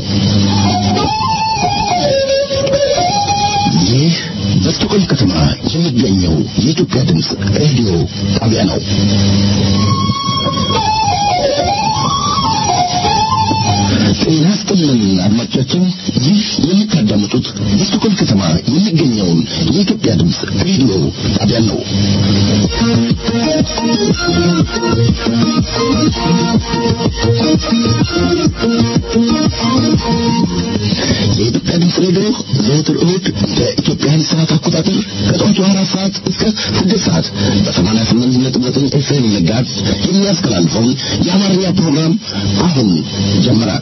ይህ በስቶኮልም ከተማ የሚገኘው የኢትዮጵያ ድምፅ ሬዲዮ ጣቢያ ነው። ጤና ይስጥልን አድማጮቻችን፣ ይህ የምታዳምጡት በስቶኮልም ከተማ የሚገኘውን የኢትዮጵያ ድምፅ ሬዲዮ ጣቢያ ነው። የኢትዮጵያ ድምፅ ሬዲዮ ዘወትር እሁድ በኢትዮጵያን ሰዓት አቆጣጠር ከጠዋቱ አራት ሰዓት እስከ ስድስት ሰዓት በሰማንያ ስምንት ነጥብ ዘጠኝ ኤፍኤም ጋዝ የሚያስተላልፈውን የአማርኛ ፕሮግራም አሁን ጀመራል።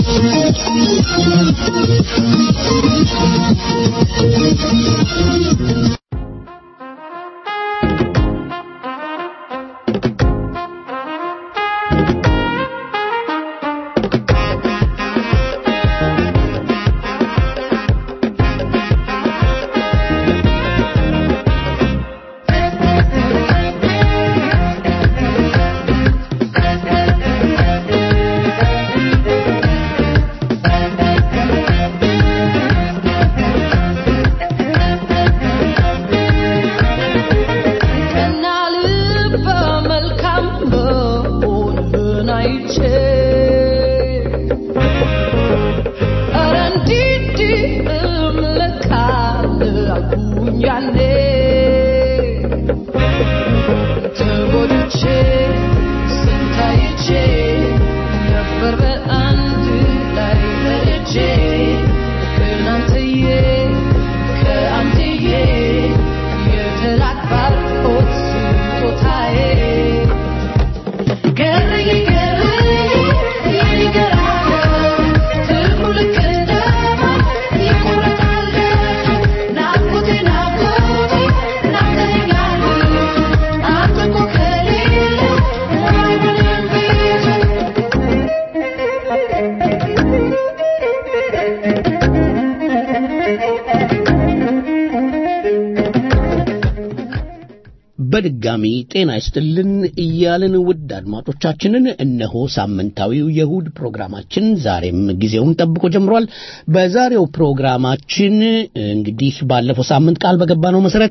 በድጋሚ ጤና ይስጥልን እያልን ውድ አድማጮቻችንን እነሆ ሳምንታዊው የእሁድ ፕሮግራማችን ዛሬም ጊዜውን ጠብቆ ጀምሯል። በዛሬው ፕሮግራማችን እንግዲህ ባለፈው ሳምንት ቃል በገባነው መሰረት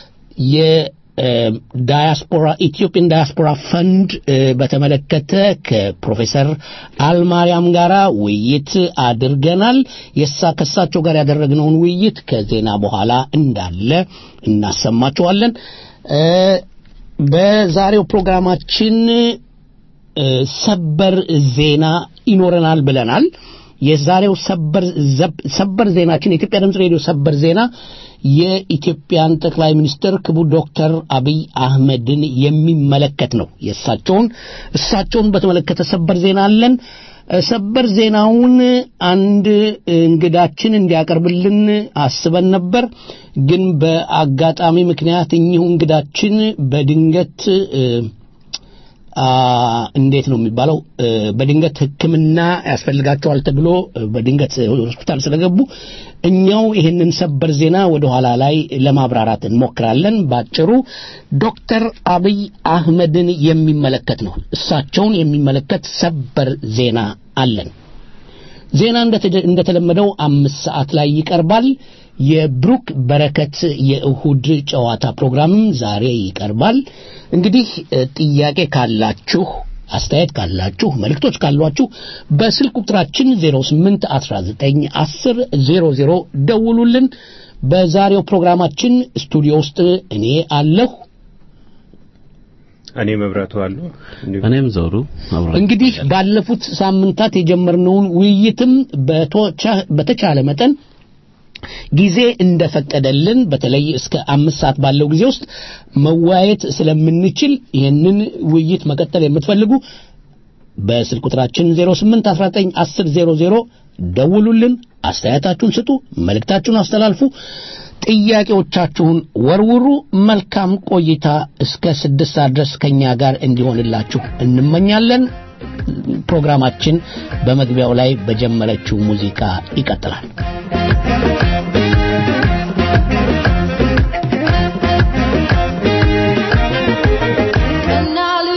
የዳያስፖራ ኢትዮጵያን ዳያስፖራ ፈንድ በተመለከተ ከፕሮፌሰር አልማርያም ጋር ውይይት አድርገናል። የሳ ከሳቸው ጋር ያደረግነውን ውይይት ከዜና በኋላ እንዳለ እናሰማችኋለን። በዛሬው ፕሮግራማችን ሰበር ዜና ይኖረናል ብለናል። የዛሬው ሰበር ዜናችን የኢትዮጵያ ድምፅ ሬዲዮ ሰበር ዜና የኢትዮጵያን ጠቅላይ ሚኒስትር ክቡር ዶክተር አብይ አህመድን የሚመለከት ነው። የእሳቸውን እሳቸውን በተመለከተ ሰበር ዜና አለን። ሰበር ዜናውን አንድ እንግዳችን እንዲያቀርብልን አስበን ነበር። ግን በአጋጣሚ ምክንያት እኚሁ እንግዳችን በድንገት እንዴት ነው የሚባለው በድንገት ሕክምና ያስፈልጋቸዋል ተብሎ በድንገት ሆስፒታል ስለገቡ እኛው ይህንን ሰበር ዜና ወደ ኋላ ላይ ለማብራራት እንሞክራለን። ባጭሩ ዶክተር አብይ አህመድን የሚመለከት ነው። እሳቸውን የሚመለከት ሰበር ዜና አለን። ዜና እንደተለመደው አምስት ሰዓት ላይ ይቀርባል። የብሩክ በረከት የእሁድ ጨዋታ ፕሮግራምም ዛሬ ይቀርባል። እንግዲህ ጥያቄ ካላችሁ አስተያየት ካላችሁ መልእክቶች ካሏችሁ በስልክ ቁጥራችን 08 19 10 00 ደውሉልን። በዛሬው ፕሮግራማችን ስቱዲዮ ውስጥ እኔ አለሁ። እኔ መብራቱ አሉ እኔም ዘውዱ እንግዲህ ባለፉት ሳምንታት የጀመርነውን ውይይትም በተቻለ መጠን ጊዜ እንደፈቀደልን በተለይ እስከ አምስት ሰዓት ባለው ጊዜ ውስጥ መወያየት ስለምንችል ይህንን ውይይት መቀጠል የምትፈልጉ በስልክ ቁጥራችን 08 19 10 00 ደውሉልን፣ አስተያየታችሁን ስጡ፣ መልእክታችሁን አስተላልፉ፣ ጥያቄዎቻችሁን ወርውሩ። መልካም ቆይታ እስከ ስድስት ሰዓት ድረስ ከእኛ ጋር እንዲሆንላችሁ እንመኛለን። ፕሮግራማችን በመግቢያው ላይ በጀመረችው ሙዚቃ ይቀጥላል።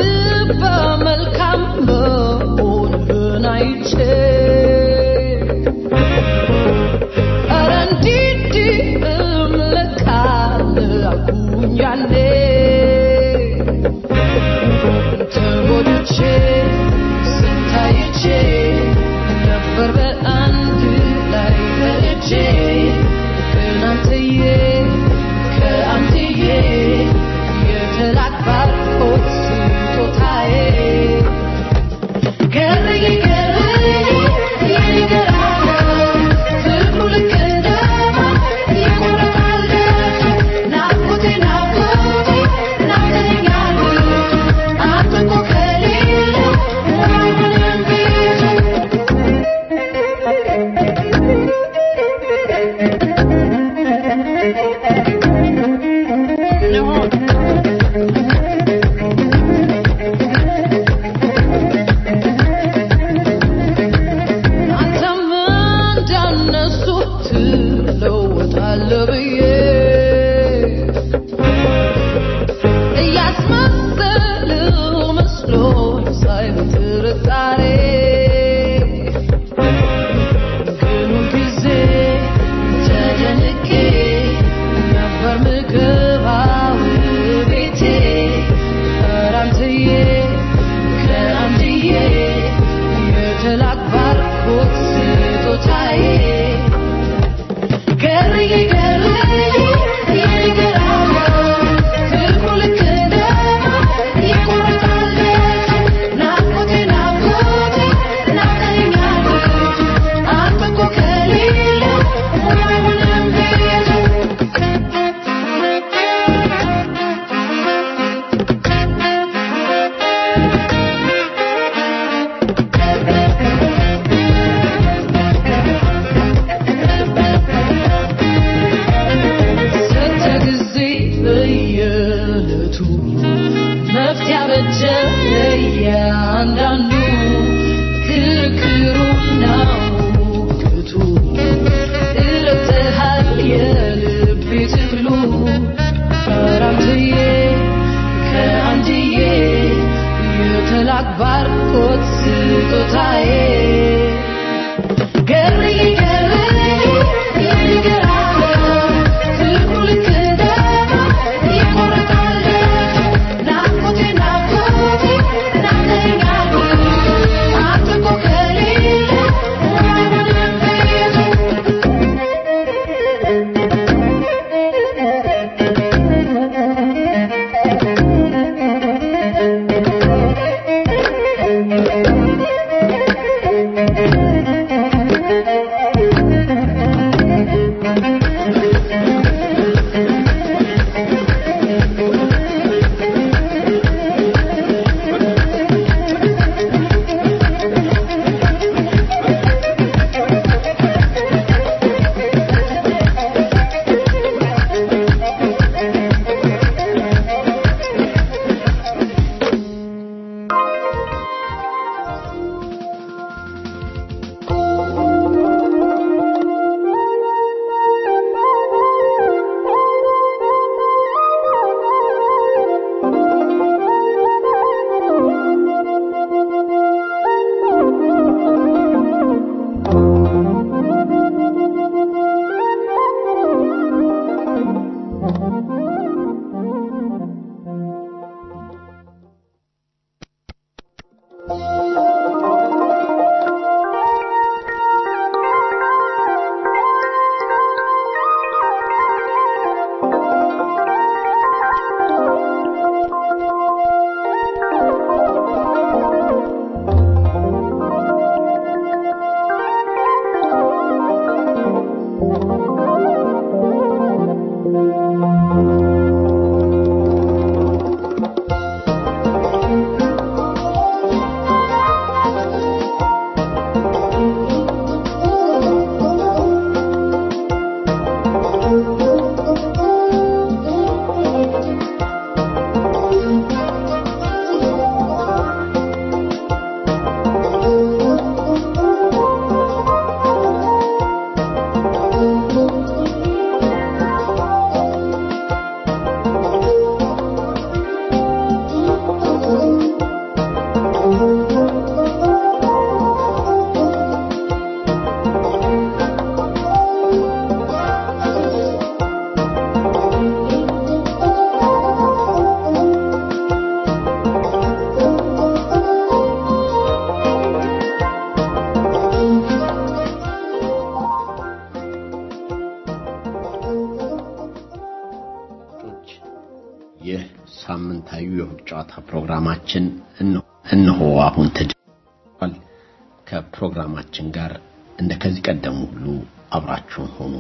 መልካም በሆንህን አይቼ ይህ ሳምንታዊ የእሁድ ጨዋታ ፕሮግራማችን እነሆ አሁን ተጀምሯል። ከፕሮግራማችን ጋር እንደ ከዚህ ቀደሙ ሁሉ አብራችሁን ሆኑ።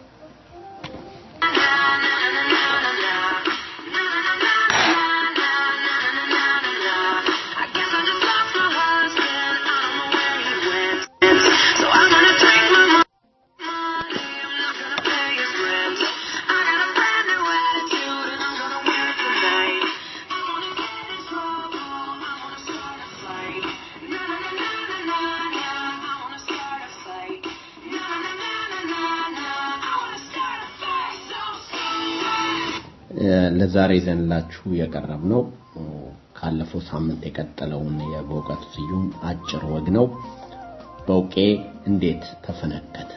ለዛሬ ይዘንላችሁ የቀረብ ነው ካለፈው ሳምንት የቀጠለውን የበእውቀቱ ስዩም አጭር ወግ ነው። በውቄ እንዴት ተፈነከተ?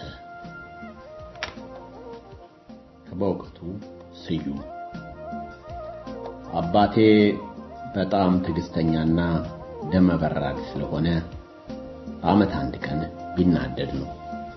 ከበእውቀቱ ስዩም አባቴ በጣም ትዕግስተኛና ደመ በራድ ስለሆነ በዓመት አንድ ቀን ቢናደድ ነው።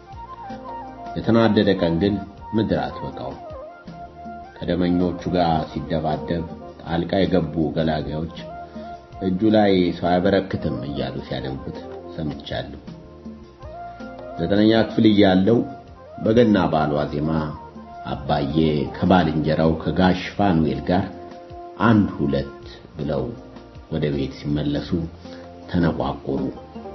የተናደደ ቀን ግን ምድር አትበቃው። ከደመኞቹ ጋር ሲደባደብ ጣልቃ የገቡ ገላጋዮች እጁ ላይ ሰው አያበረክትም እያሉ ሲያደንቁት ሰምቻለሁ። ዘጠነኛ ክፍል እያለው በገና በዓል ዋዜማ አባዬ ከባልንጀራው ከጋሽ ፋኑኤል ጋር አንድ ሁለት ብለው ወደ ቤት ሲመለሱ ተነቋቆሩ።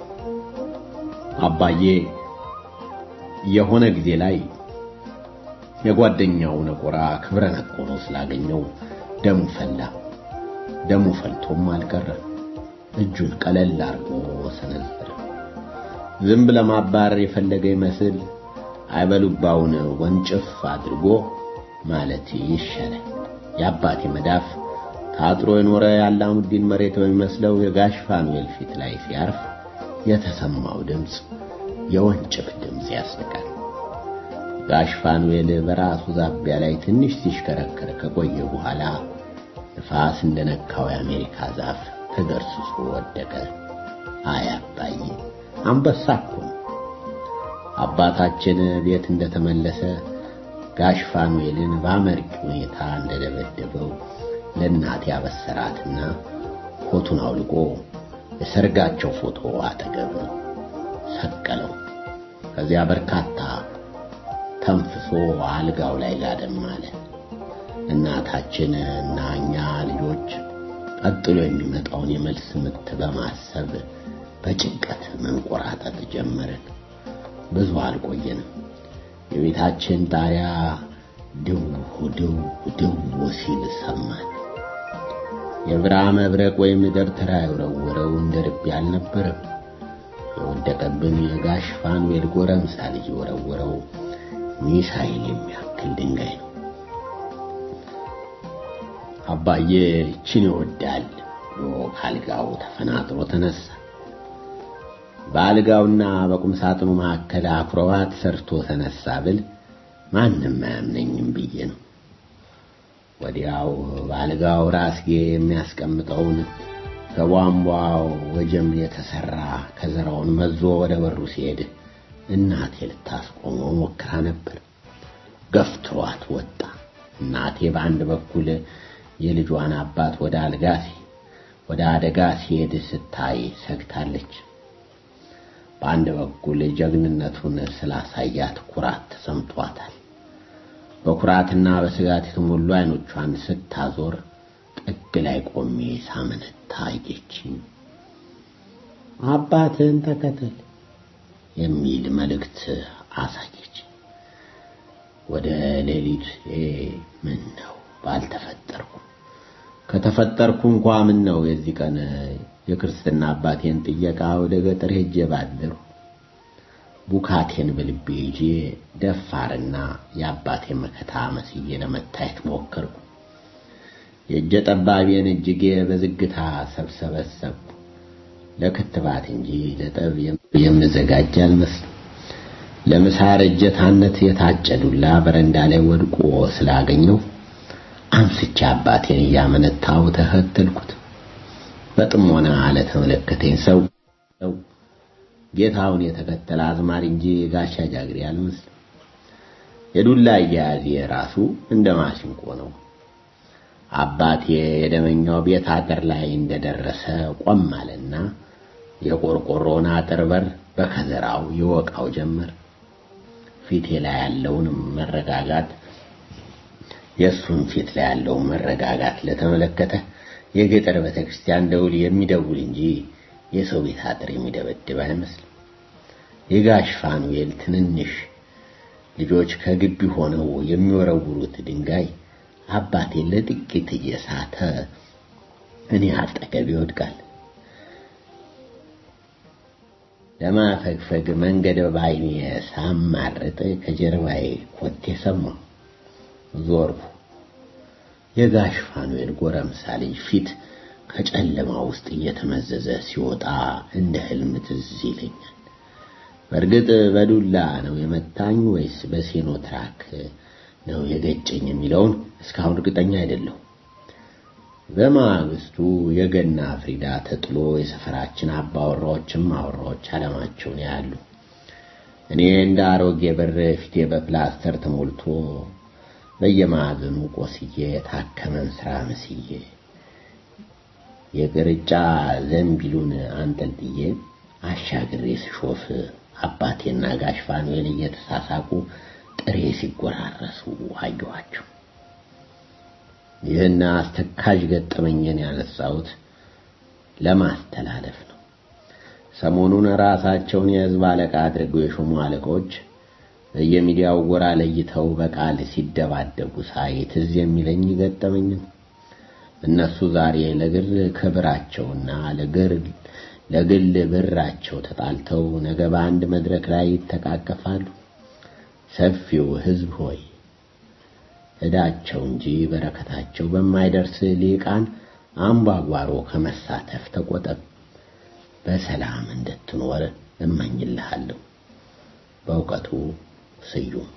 አባዬ የሆነ ጊዜ ላይ የጓደኛው ነቆራ ክብረ ነቆሮ ስላገኘው ደሙ ፈላ። ደሙ ፈልቶም አልቀረ። እጁን ቀለል አድርጎ ሰነዘረ። ዝንብ ለማባረር የፈለገ ይመስል አይበሉባውን ወንጭፍ አድርጎ ማለት ይሻላል። የአባቴ መዳፍ ታጥሮ የኖረ የአላሙዲን መሬት በሚመስለው የጋሽ ፋኑኤል ፊት ላይ ሲያርፍ የተሰማው ድምፅ የወንጭፍ ድምፅ ያስንቃል። ጋሽ ፋኑኤል በራሱ ዛቢያ ላይ ትንሽ ሲሽከረከር ከቆየ በኋላ ንፋስ እንደነካው የአሜሪካ ዛፍ ተገርስሶ ወደቀ። አይ አባዬ አንበሳ እኮ ነው። አባታችን ቤት እንደተመለሰ ጋሽ ፋኑኤልን በአመርቂ ሁኔታ እንደደበደበው ለእናቴ አበሰራትና ኮቱን አውልቆ የሰርጋቸው ፎቶ አጠገብ ሰቀለው። ከዚያ በርካታ ተንፍሶ አልጋው ላይ ጋደም አለ። እናታችን እና እኛ ልጆች ቀጥሎ የሚመጣውን የመልስ ምት በማሰብ በጭንቀት መንቆራጠጥ ጀመርን። ብዙ አልቆየንም። የቤታችን ጣሪያ ድው ድው ድው ሲል ሰማን። የብራ መብረቅ ወይም ደብተራ የወረወረው እንደ ርቤ አልነበረም። የወደቀብን የጋሽ ፋኑኤል ጎረምሳ ልጅ የወረወረው ሚሳኤል የሚያክል ድንጋይ ነው። አባዬ ይችን ይወዳል ብሎ ካልጋው ተፈናጥሮ ተነሳ። በአልጋውና በቁም ሳጥኑ መካከል አክሮባት ሰርቶ ተነሳ ብል ማንም አያምነኝም ብዬ ነው። ወዲያው በአልጋው ራስጌ የሚያስቀምጠውን ከቧንቧው ወጀም የተሰራ ከዘራውን መዞ ወደ በሩ ሲሄድ እናቴ ልታስቆመው ሞክራ ነበር። ገፍትሯት ወጣ። እናቴ በአንድ በኩል የልጇን አባት ወደ አልጋ ወደ አደጋ ሲሄድ ስታይ ሰግታለች። በአንድ በኩል ጀግንነቱን ስላሳያት ኩራት ተሰምቷታል። በኩራትና በስጋት የተሞሉ አይኖቿን ስታዞር ጥግ ላይ ቆሜ ሳመነታ አየችኝ። አባትህን ተከተል የሚል መልእክት አሳየች። ወደ ሌሊት ምን ነው ባልተፈጠርኩ ከተፈጠርኩ እንኳ ምን ነው የዚህ ቀን የክርስትና አባቴን ጥየቃ ወደ ገጠር ሄጄ ባደሩ ቡካቴን በልቤ ይዤ ደፋርና የአባቴን መከታ መስዬ ለመታየት ሞከርኩ። የእጀ ጠባቤን እጅጌ በዝግታ ሰብሰበሰብኩ። ለክትባት እንጂ ለጠብ የምዘጋጅ አልመስልም። ለምሳር እጀታነት የታጨ ዱላ በረንዳ ላይ ወድቆ ስላገኘው አንስቼ አባቴን እያመነታው ተከተልኩት። በጥሞና ለተመለከተኝ ሰው ጌታውን የተከተለ አዝማሪ እንጂ ጋሻ ጃግሬ አልመስልም። የዱላ አያያዜ ራሱ እንደ ማሲንቆ ነው። አባቴ የደመኛው ቤት አጥር ላይ እንደደረሰ ቆም አለና የቆርቆሮውን አጥር በር በከዘራው ይወቃው ጀመር። ፊቴ ላይ ያለውን መረጋጋት የእሱን ፊት ላይ ያለውን መረጋጋት ለተመለከተ የገጠር ቤተክርስቲያን ደውል የሚደውል እንጂ የሰው ቤት አጥር የሚደበድብ አይመስልም። የጋሽ ፋኑኤል ትንንሽ ልጆች ከግቢ ሆነው የሚወረውሩት ድንጋይ አባቴን ለጥቂት እየሳተ እኔ አጠገብ ይወድቃል። ለማፈግፈግ መንገድ ባይኔ ሳማርጥ ከጀርባዬ ኮቴ ሰማሁ። ዞርኩ። የጋሽ ፋኑኤል ጎረምሳ ልጅ ፊት ከጨለማ ውስጥ እየተመዘዘ ሲወጣ እንደ ህልም ትዝ ይለኛል። በእርግጥ በዱላ ነው የመታኝ ወይስ በሴኖ ትራክ ነው የገጨኝ የሚለውን እስካሁን እርግጠኛ አይደለሁም። በማግስቱ የገና ፍሪዳ ተጥሎ የሰፈራችን አባወራዎችም አወራዎች አለማቸውን ያሉ። እኔ እንደ አሮጌ በር ፊቴ በፕላስተር ተሞልቶ በየማዕዘኑ ቆስዬ የታከመን ስራ መስዬ የቅርጫ ዘንቢሉን አንጠልጥዬ አሻግሬ ስሾፍ አባቴና ጋሽ ፋኑኤል እየተሳሳቁ ጥሬ ሲጎራረሱ አየኋቸው። ይህን አስተካዥ ገጠመኝን ያነሳሁት ለማስተላለፍ ነው። ሰሞኑን ራሳቸውን የህዝብ አለቃ አድርገው የሾሙ አለቆች በየሚዲያው ጎራ ለይተው በቃል ሲደባደቡ ሳይ ትዝ የሚለኝ ገጠመኝ ነው። እነሱ ዛሬ ለግል ክብራቸውና ለግል ለግል ብራቸው ተጣልተው ነገ በአንድ መድረክ ላይ ይተቃቀፋሉ። ሰፊው ህዝብ ሆይ ዕዳቸው እንጂ በረከታቸው በማይደርስ ሊቃን አምባጓሮ ከመሳተፍ ተቆጠብ። በሰላም እንድትኖር እመኝልሃለሁ። በእውቀቱ ስዩም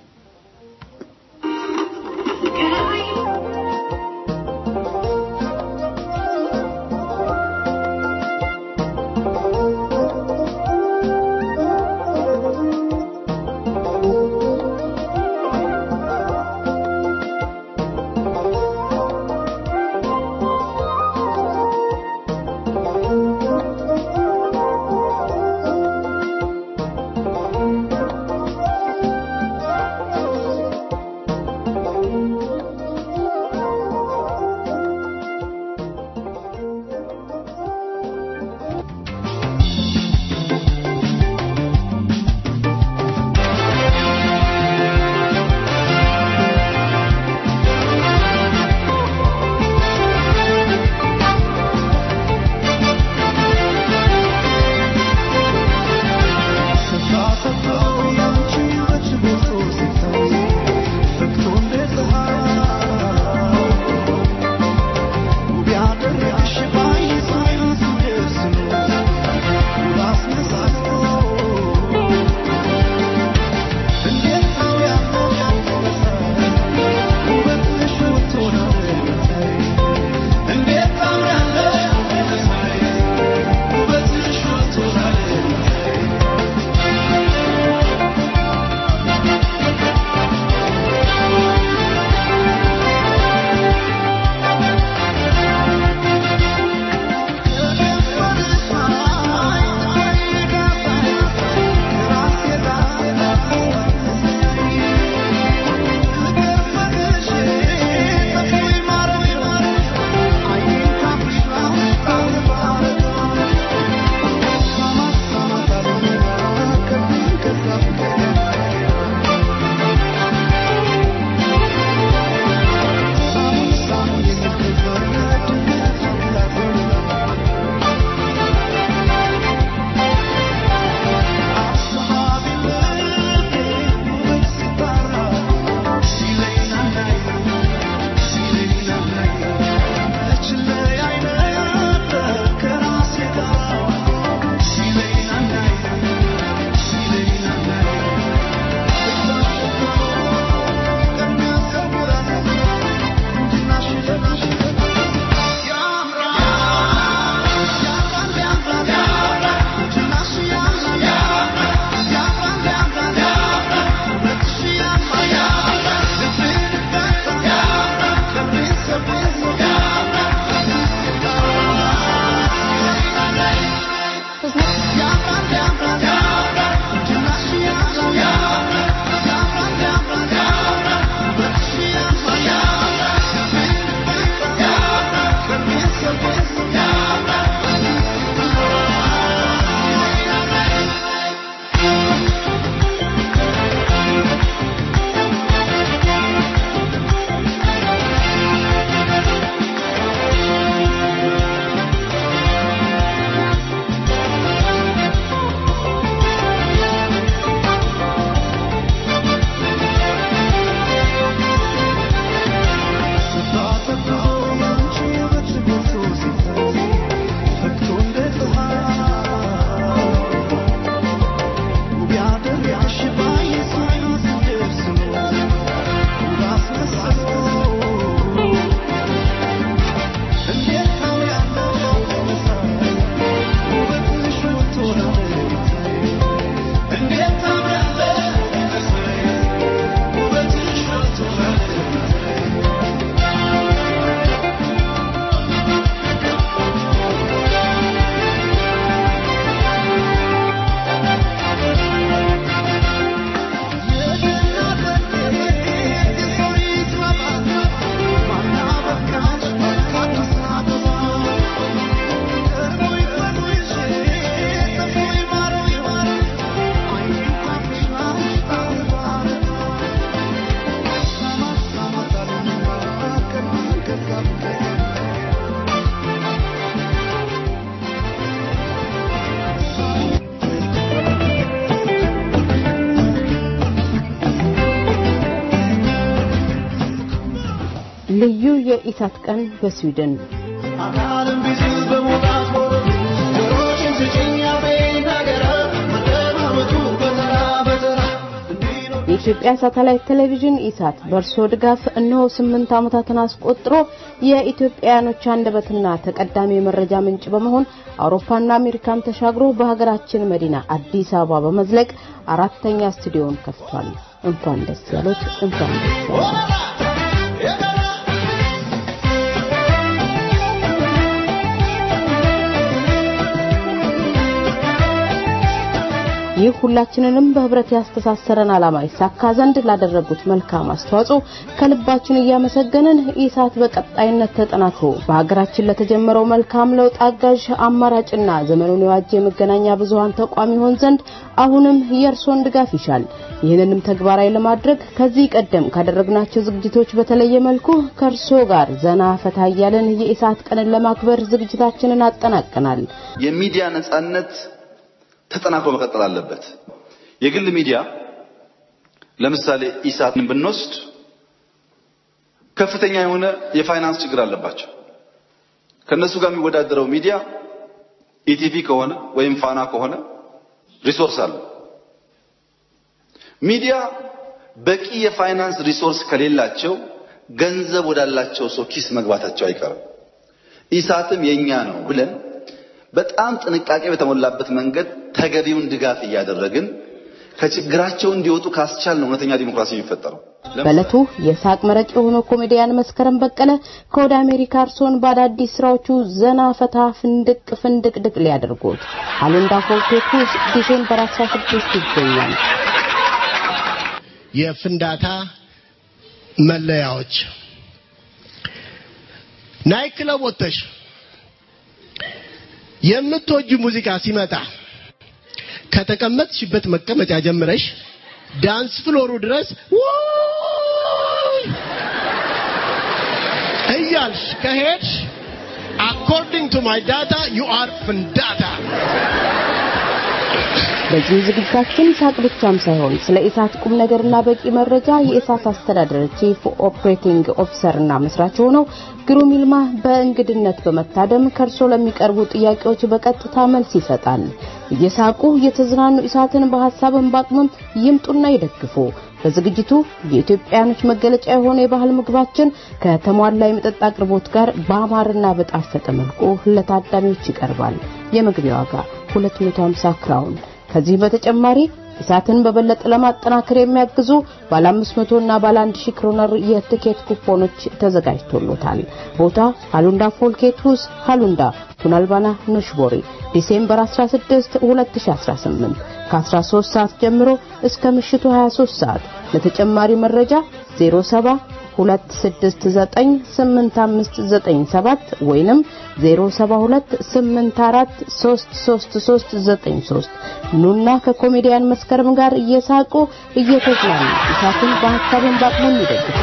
ልዩ የኢሳት ቀን በስዊድን አካልም ቢዝ በመውጣት ወረዱ ጆሮችን ስጭኝ አፌን ናገራ መደማመጡ በተራ በተራ የኢትዮጵያ ሳተላይት ቴሌቪዥን ኢሳት በእርስዎ ድጋፍ እነሆ ስምንት ዓመታትን አስቆጥሮ የኢትዮጵያውያኖች አንደበትና ተቀዳሚ የመረጃ ምንጭ በመሆን አውሮፓና አሜሪካን ተሻግሮ በሀገራችን መዲና አዲስ አበባ በመዝለቅ አራተኛ ስቱዲዮን ከፍቷል። እንኳን ደስ ያሉት፣ እንኳን ደስ ያሉት። ይህ ሁላችንንም በህብረት ያስተሳሰረን ዓላማ ይሳካ ዘንድ ላደረጉት መልካም አስተዋጽኦ ከልባችን እያመሰገንን ኢሳት በቀጣይነት ተጠናክሮ በሀገራችን ለተጀመረው መልካም ለውጥ አጋዥ አማራጭና ዘመኑን የዋጀ የመገናኛ ብዙሃን ተቋም ይሆን ዘንድ አሁንም የእርሶን ድጋፍ ይሻል። ይህንንም ተግባራዊ ለማድረግ ከዚህ ቀደም ካደረግናቸው ዝግጅቶች በተለየ መልኩ ከእርሶ ጋር ዘና ፈታ እያለን የኢሳት ቀንን ለማክበር ዝግጅታችንን አጠናቀናል። የሚዲያ ነጻነት ተጠናክሮ መቀጠል አለበት። የግል ሚዲያ ለምሳሌ ኢሳትን ብንወስድ ከፍተኛ የሆነ የፋይናንስ ችግር አለባቸው። ከነሱ ጋር የሚወዳደረው ሚዲያ ኢቲቪ ከሆነ ወይም ፋና ከሆነ ሪሶርስ አለ። ሚዲያ በቂ የፋይናንስ ሪሶርስ ከሌላቸው ገንዘብ ወዳላቸው ሰው ኪስ መግባታቸው አይቀርም። ኢሳትም የኛ ነው ብለን በጣም ጥንቃቄ በተሞላበት መንገድ ተገቢውን ድጋፍ እያደረግን ከችግራቸው እንዲወጡ ካስቻል ነው እውነተኛ ዲሞክራሲ የሚፈጠረው። በዕለቱ የሳቅ መረጭ የሆነው ኮሜዲያን መስከረም በቀለ ከወደ አሜሪካ እርሶን በአዳዲስ ስራዎቹ ዘና ፈታ ፍንድቅ ፍንድቅ ድቅ ሊያደርጉት አሉንዳ ፎርቴክ ውስጥ ዲሴምበር 16 ይገኛል። የፍንዳታ መለያዎች ናይት ክለብ ወጥተሽ የምትወጁ ሙዚቃ ሲመጣ ከተቀመጥሽበት መቀመጫ ጀምረሽ ዳንስ ፍሎሩ ድረስ ውይ እያልሽ ከሄድሽ አኮርዲንግ ቱ ማይ ዳታ ዩ አር ፍንዳታ። በዚህ ዝግጅታችን ሳቅ ብቻም ሳይሆን ስለ ኢሳት ቁም ነገርና በቂ መረጃ የኢሳት አስተዳደር ቺፍ ኦፕሬቲንግ ኦፊሰርና መስራች ሆነው ግሩም ይልማ በእንግድነት በመታደም ከእርሶ ለሚቀርቡ ጥያቄዎች በቀጥታ መልስ ይሰጣል። እየሳቁ እየተዝናኑ ኢሳትን በሀሳብን በአቅምም ይምጡና ይደግፉ። በዝግጅቱ የኢትዮጵያኖች መገለጫ የሆነ የባህል ምግባችን ከተሟላ የመጠጥ አቅርቦት ጋር በአማርና በጣፈጠ መልኩ ለታዳሚዎች ይቀርባል። የመግቢያ ዋጋ 250 ክራውን። ከዚህ በተጨማሪ ኢሳትን በበለጠ ለማጠናከር የሚያግዙ ባለ 500 እና ባለ 1000 ክሮነር የትኬት ኩፖኖች ተዘጋጅቶሎታል። ቦታ ሃሉንዳ ፎልኬቱስ ሃሉንዳ ቱናልባና ንሽቦሪ ዲሴምበር 16 2018 ከ13 ሰዓት ጀምሮ እስከ ምሽቱ 23 ሰዓት። ለተጨማሪ መረጃ 07 2698597 ወይንም 0728433393 ኑና ከኮሜዲያን መስከረም ጋር እየሳቁ እየተዝናኑ ኢሳትን በሀሳብን በአቅሙም ይደግፉ።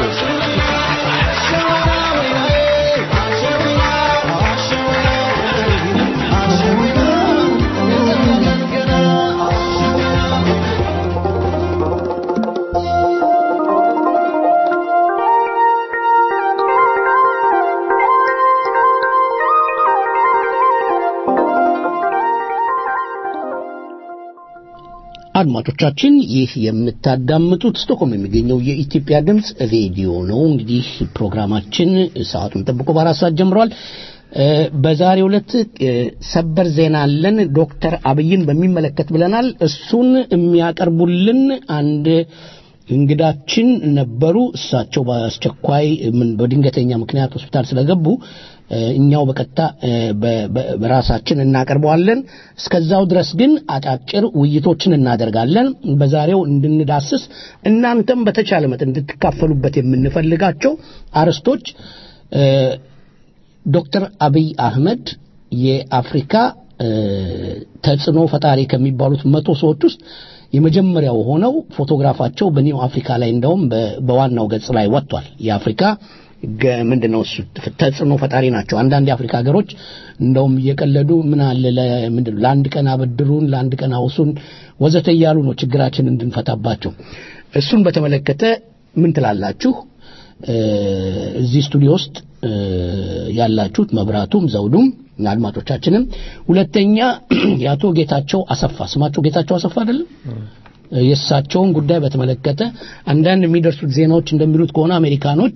አድማጮቻችን ይህ የምታዳምጡት ስቶክሆልም የሚገኘው የኢትዮጵያ ድምፅ ሬዲዮ ነው። እንግዲህ ፕሮግራማችን ሰዓቱን ጠብቆ በአራት ሰዓት ጀምሯል። በዛሬው ዕለት ሰበር ዜና አለን። ዶክተር አብይን በሚመለከት ብለናል። እሱን የሚያቀርቡልን አንድ እንግዳችን ነበሩ። እሳቸው በአስቸኳይ ምን በድንገተኛ ምክንያት ሆስፒታል ስለገቡ እኛው በቀጥታ በራሳችን እናቀርበዋለን። እስከዛው ድረስ ግን አጫጭር ውይይቶችን እናደርጋለን። በዛሬው እንድንዳስስ እናንተም በተቻለ መጠን እንድትካፈሉበት የምንፈልጋቸው አርዕስቶች ዶክተር አብይ አህመድ የአፍሪካ ተጽዕኖ ፈጣሪ ከሚባሉት መቶ ሰዎች ውስጥ የመጀመሪያው ሆነው ፎቶግራፋቸው በኒው አፍሪካ ላይ እንደውም በዋናው ገጽ ላይ ወጥቷል። የአፍሪካ ምንድን ነው እሱ ተጽዕኖ ፈጣሪ ናቸው። አንዳንድ የአፍሪካ ሀገሮች እንደውም እየቀለዱ ምን አለ ለአንድ ቀን አበድሩን፣ ለአንድ ቀን አውሱን ወዘተ እያሉ ነው ችግራችን እንድንፈታባቸው። እሱን በተመለከተ ምን ትላላችሁ? እዚህ ስቱዲዮ ውስጥ ያላችሁት መብራቱም ዘውዱም አድማጮቻችንም፣ ሁለተኛ የአቶ ጌታቸው አሰፋ ስማቸው ጌታቸው አሰፋ አይደለም? የእሳቸውን ጉዳይ በተመለከተ አንዳንድ የሚደርሱት ዜናዎች እንደሚሉት ከሆነ አሜሪካኖች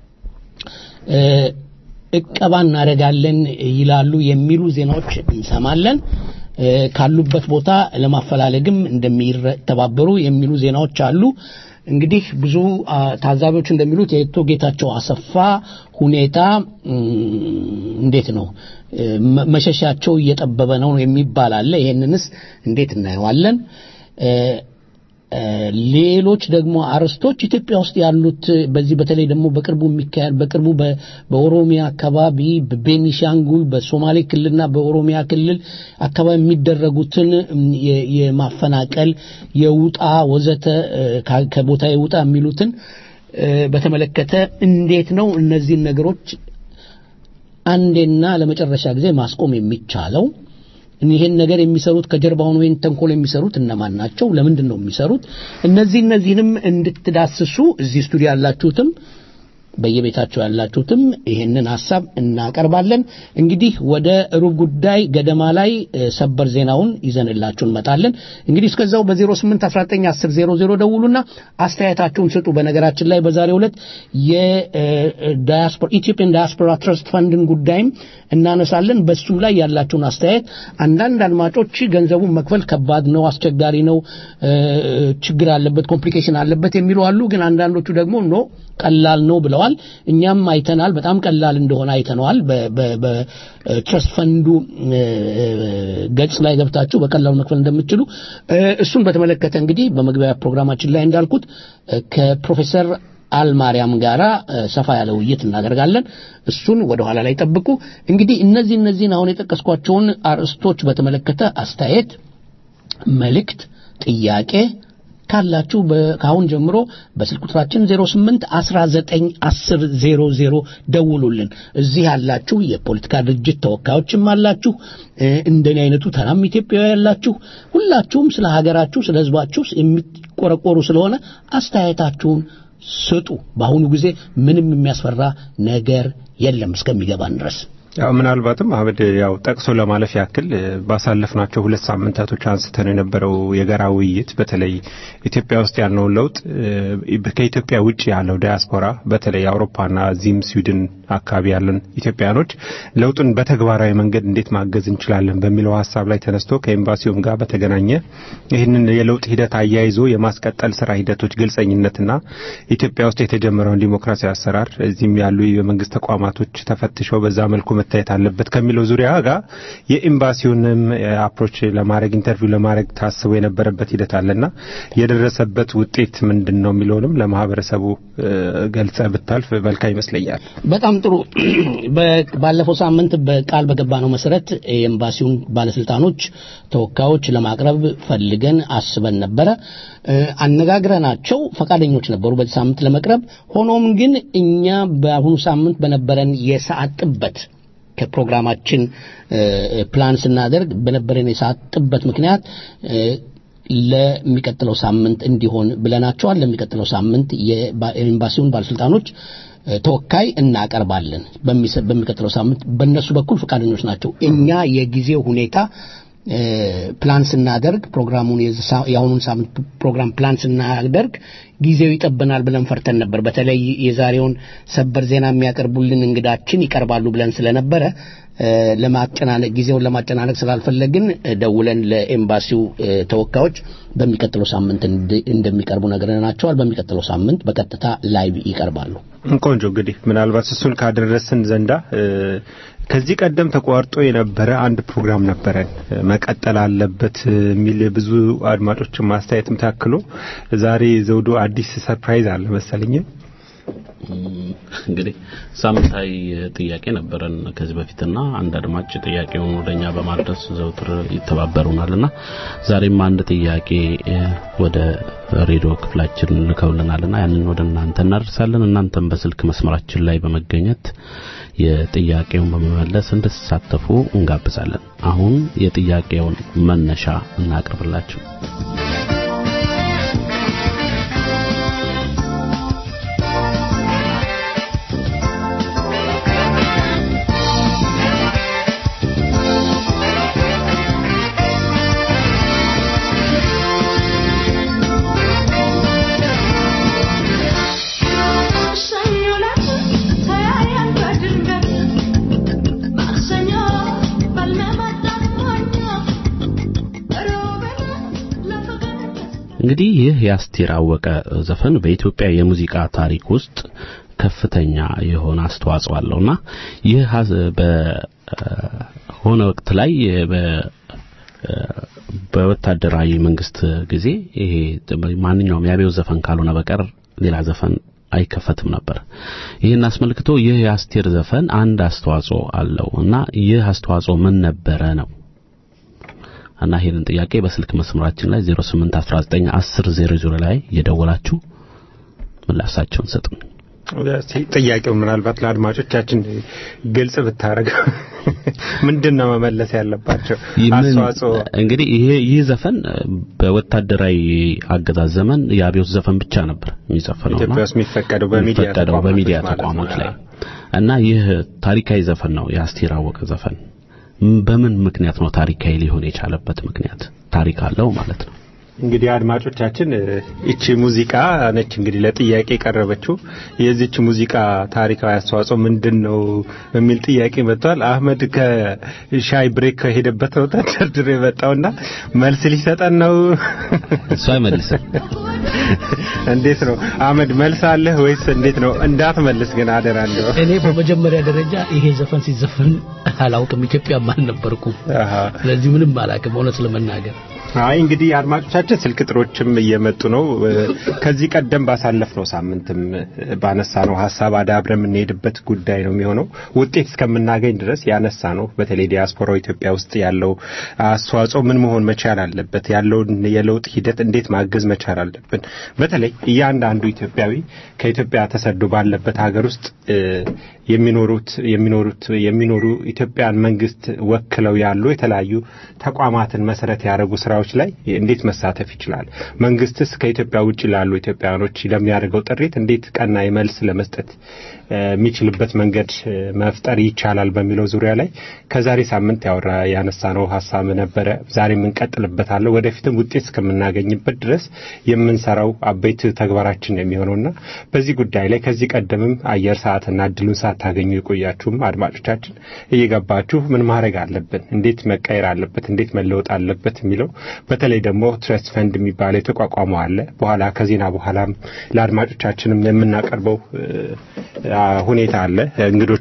እቀባ እናደርጋለን ይላሉ የሚሉ ዜናዎች እንሰማለን። ካሉበት ቦታ ለማፈላለግም እንደሚተባበሩ የሚሉ ዜናዎች አሉ። እንግዲህ ብዙ ታዛቢዎች እንደሚሉት የአቶ ጌታቸው አሰፋ ሁኔታ እንዴት ነው መሸሻቸው እየጠበበ ነው የሚባል አለ። ይሄንንስ እንዴት እናየዋለን? ሌሎች ደግሞ አርስቶች ኢትዮጵያ ውስጥ ያሉት በዚህ በተለይ ደግሞ በቅርቡ የሚካሄድ በቅርቡ በኦሮሚያ አካባቢ በቤኒሻንጉል በሶማሌ ክልልና በኦሮሚያ ክልል አካባቢ የሚደረጉትን የማፈናቀል የውጣ ወዘተ ከቦታ የውጣ የሚሉትን በተመለከተ እንዴት ነው እነዚህን ነገሮች አንዴና ለመጨረሻ ጊዜ ማስቆም የሚቻለው? ይሄን ነገር የሚሰሩት ከጀርባውን ወይን ተንኮል የሚሰሩት እነማን ናቸው? ለምንድን ነው የሚሰሩት? እነዚህ እነዚህንም እንድትዳስሱ እዚህ ስቱዲዮ ያላችሁትም በየቤታቸው ያላችሁትም ይሄንን ሀሳብ እናቀርባለን። እንግዲህ ወደ ሩብ ጉዳይ ገደማ ላይ ሰበር ዜናውን ይዘንላችሁ እንመጣለን። እንግዲህ እስከዛው በ08191000 ደውሉና አስተያየታችሁን ስጡ። በነገራችን ላይ በዛሬው ዕለት የዳያስፖራ ኢትዮጵያን ዳያስፖራ ትረስት ፈንድን ጉዳይም እናነሳለን። በሱም ላይ ያላችሁን አስተያየት አንዳንድ አድማጮች ገንዘቡን መክፈል ከባድ ነው፣ አስቸጋሪ ነው፣ ችግር አለበት፣ ኮምፕሊኬሽን አለበት የሚሉ አሉ። ግን አንዳንዶቹ ደግሞ ኖ ቀላል ነው ብለዋል። እኛም አይተናል፣ በጣም ቀላል እንደሆነ አይተነዋል። በትረስት ፈንዱ ገጽ ላይ ገብታችሁ በቀላሉ መክፈል እንደምትችሉ እሱን በተመለከተ እንግዲህ በመግቢያ ፕሮግራማችን ላይ እንዳልኩት ከፕሮፌሰር አልማርያም ጋራ ሰፋ ያለ ውይይት እናደርጋለን። እሱን ወደ ኋላ ላይ ጠብቁ። እንግዲህ እነዚህ እነዚህን አሁን የጠቀስኳቸውን አርዕስቶች በተመለከተ አስተያየት፣ መልእክት፣ ጥያቄ ካላችሁ ከአሁን ጀምሮ በስልክ ቁጥራችን 08 19 10 00 ደውሉልን። እዚህ ያላችሁ የፖለቲካ ድርጅት ተወካዮችም አላችሁ፣ እንደኔ አይነቱ ተራም ኢትዮጵያዊ ያላችሁ፣ ሁላችሁም ስለ ሀገራችሁ ስለ ሕዝባችሁ የሚቆረቆሩ ስለሆነ አስተያየታችሁን ስጡ። በአሁኑ ጊዜ ምንም የሚያስፈራ ነገር የለም እስከሚገባን ድረስ። ያው ምናልባትም አህመድ ያው ጠቅሶ ለማለፍ ያክል ባሳለፍናቸው ሁለት ሳምንታቶች አንስተን የነበረው የጋራ ውይይት በተለይ ኢትዮጵያ ውስጥ ያለውን ለውጥ ከኢትዮጵያ ውጭ ያለው ዲያስፖራ በተለይ አውሮፓና እዚህም ስዊድን አካባቢ ያለን ኢትዮጵያኖች ለውጡን በተግባራዊ መንገድ እንዴት ማገዝ እንችላለን በሚለው ሀሳብ ላይ ተነስቶ ከኤምባሲውም ጋር በተገናኘ ይህንን የለውጥ ሂደት አያይዞ የማስቀጠል ስራ ሂደቶች ግልጸኝነትና ኢትዮጵያ ውስጥ የተጀመረውን ዲሞክራሲያዊ አሰራር እዚህም ያሉ የመንግስት ተቋማቶች ተፈትሸው በዛ መልኩ መታየት አለበት ከሚለው ዙሪያ ጋር የኤምባሲውንም አፕሮች ለማድረግ ኢንተርቪው ለማድረግ ታስቦ የነበረበት ሂደት አለና የደረሰበት ውጤት ምንድን ነው የሚለውንም ለማህበረሰቡ ገልጸ ብታልፍ መልካም ይመስለኛል። በጣም ጥሩ። ባለፈው ሳምንት በቃል በገባነው መሰረት የኤምባሲውን ባለስልጣኖች ተወካዮች ለማቅረብ ፈልገን አስበን ነበረ። አነጋግረናቸው ፈቃደኞች ነበሩ በዚህ ሳምንት ለመቅረብ። ሆኖም ግን እኛ በአሁኑ ሳምንት በነበረን የሰዓት ጥበት ከፕሮግራማችን ፕላን ስናደርግ በነበረን የሰዓት ጥበት ምክንያት ለሚቀጥለው ሳምንት እንዲሆን ብለናቸዋል። ለሚቀጥለው ሳምንት የኤምባሲውን ባለስልጣኖች ተወካይ እናቀርባለን። በሚቀጥለው ሳምንት በእነሱ በኩል ፈቃደኞች ናቸው። እኛ የጊዜው ሁኔታ ፕላን ስናደርግ ፕሮግራሙን የአሁኑን ሳምንት ፕሮግራም ፕላን ስናደርግ ጊዜው ይጠበናል ብለን ፈርተን ነበር። በተለይ የዛሬውን ሰበር ዜና የሚያቀርቡልን እንግዳችን ይቀርባሉ ብለን ስለነበረ ለማጨናነቅ ጊዜውን ለማጨናነቅ ስላልፈለግን ደውለን ለኤምባሲው ተወካዮች በሚቀጥለው ሳምንት እንደሚቀርቡ ነግረናቸዋል። በሚቀጥለው ሳምንት በቀጥታ ላይቭ ይቀርባሉ። ቆንጆ እንግዲህ ምናልባት እሱን ካደረስን ዘንዳ ከዚህ ቀደም ተቋርጦ የነበረ አንድ ፕሮግራም ነበረን መቀጠል አለበት የሚል ብዙ አድማጮችን ማስተያየትም ታክሎ ዛሬ ዘውዱ አዲስ ሰርፕራይዝ አለ መሰለኝ። እንግዲህ ሳምንታዊ ጥያቄ ነበረን ከዚህ በፊትና አንድ አድማጭ ጥያቄውን ወደኛ በማድረስ ዘውትር ይተባበሩናልና ዛሬም አንድ ጥያቄ ወደ ሬዲዮ ክፍላችን ልከውልናልና ያንን ወደ እናንተ እናደርሳለን። እናንተም በስልክ መስመራችን ላይ በመገኘት የጥያቄውን በመመለስ እንድትሳተፉ እንጋብዛለን። አሁን የጥያቄውን መነሻ እናቅርብላችሁ። እንግዲህ ይህ የአስቴር አወቀ ዘፈን በኢትዮጵያ የሙዚቃ ታሪክ ውስጥ ከፍተኛ የሆነ አስተዋጽኦ አለውና ይህ ሀዝ- በሆነ ወቅት ላይ በ በወታደራዊ መንግስት ጊዜ ይሄ ማንኛውም የአብዮት ዘፈን ካልሆነ በቀር ሌላ ዘፈን አይከፈትም ነበር። ይህን አስመልክቶ ይህ የአስቴር ዘፈን አንድ አስተዋጽኦ አለው እና ይህ አስተዋጽኦ ምን ነበረ ነው እና ይህንን ጥያቄ በስልክ መስመራችን ላይ 08191000 ላይ እየደወላችሁ ምላሻቸውን ሰጡን። እስቲ ጥያቄውን ምናልባት ለአድማጮቻችን ግልጽ ብታረግ ምንድን ነው መመለስ ያለባቸው ይህ ምን- አስተዋጽኦ እንግዲህ ይሄ ይህ ዘፈን በወታደራዊ አገዛዝ ዘመን የአብዮት ዘፈን ብቻ ነበር የሚዘፈነው ኢትዮጵያ ውስጥ የሚፈቀደው በሚዲያ የሚፈቀደው ተቋማቶች በሚዲያ ማለት ነው። ተቋሞች ላይ እና ይህ ታሪካዊ ዘፈን ነው የአስቴር አወቀ ዘፈን ም- በምን ምክንያት ነው ታሪካዊ ሊሆን የቻለበት ምክንያት ታሪክ አለው ማለት ነው እንግዲህ አድማጮቻችን እ፣ ይቺ ሙዚቃ ነች እንግዲህ ለጥያቄ የቀረበችው የዚች ሙዚቃ ታሪካዊ አስተዋጽኦ ምንድን ነው የሚል ጥያቄ መጥቷል። አህመድ ከሻይ ብሬክ ከሄደበት ቦታ ደርድሮ የመጣውና መልስ ሊሰጠን ነው። እሱ አይመልስም። እንዴት ነው አህመድ መልስ አለህ ወይስ እንዴት ነው? እንዳትመልስ ግን አደራ እንደው እኔ በመጀመሪያ ደረጃ ይሄ ዘፈን ሲዘፈን አላውቅም፣ ኢትዮጵያም አልነበርኩም። አሃ። ስለዚህ ምንም አላውቅም እውነት ለመናገር አይ እንግዲህ አድማጮቻችን ስልክ ጥሮችም እየመጡ ነው። እ፣ ከዚህ ቀደም ባሳለፍነው ሳምንትም እ፣ ባነሳነው ሀሳብ አዳብረ የምንሄድበት ጉዳይ ነው የሚሆነው። ውጤት እስከምናገኝ ድረስ ያነሳ ነው። በተለይ ዲያስፖራው ኢትዮጵያ ውስጥ ያለው አስተዋጽኦ ምን መሆን መቻል አለበት፣ ያለውን የለውጥ ሂደት እንዴት ማገዝ መቻል አለብን። በተለይ እያንዳንዱ ኢትዮጵያዊ ከኢትዮጵያ ተሰዶ ባለበት ሀገር ውስጥ እ፣ የሚኖሩት የሚኖሩት የሚኖሩ ኢትዮጵያን መንግስት ወክለው ያሉ የተለያዩ ተቋማትን መሰረት ያደረጉ ስራዎች ላይ እንዴት መሳተፍ ይችላል? መንግስትስ ከኢትዮጵያ ውጭ ላሉ ኢትዮጵያውያኖች ለሚያደርገው ጥሪት እንዴት ቀና መልስ ለመስጠት እ፣ የሚችልበት መንገድ እ፣ መፍጠር ይቻላል በሚለው ዙሪያ ላይ ከዛሬ ሳምንት ያወራ ያነሳነው ሀሳብ ነበረ። ዛሬም እንቀጥልበታለን። ወደፊትም ውጤት እስከምናገኝበት ድረስ የምንሰራው አበይት ተግባራችን የሚሆነውና በዚህ ጉዳይ ላይ ከዚህ ቀደምም አየር ሰዓትና እድሉን ሳታገኙ የቆያችሁም አድማጮቻችን እየገባችሁ ምን ማድረግ አለብን፣ እንዴት መቀየር አለበት፣ እንዴት መለወጥ አለበት የሚለው በተለይ ደግሞ ትረስት ፈንድ የሚባለው የተቋቋመው አለ። በኋላ ከዜና በኋላም ለአድማጮቻችንም የምናቀርበው እ፣ አ፣ ሁኔታ አለ እንግዶች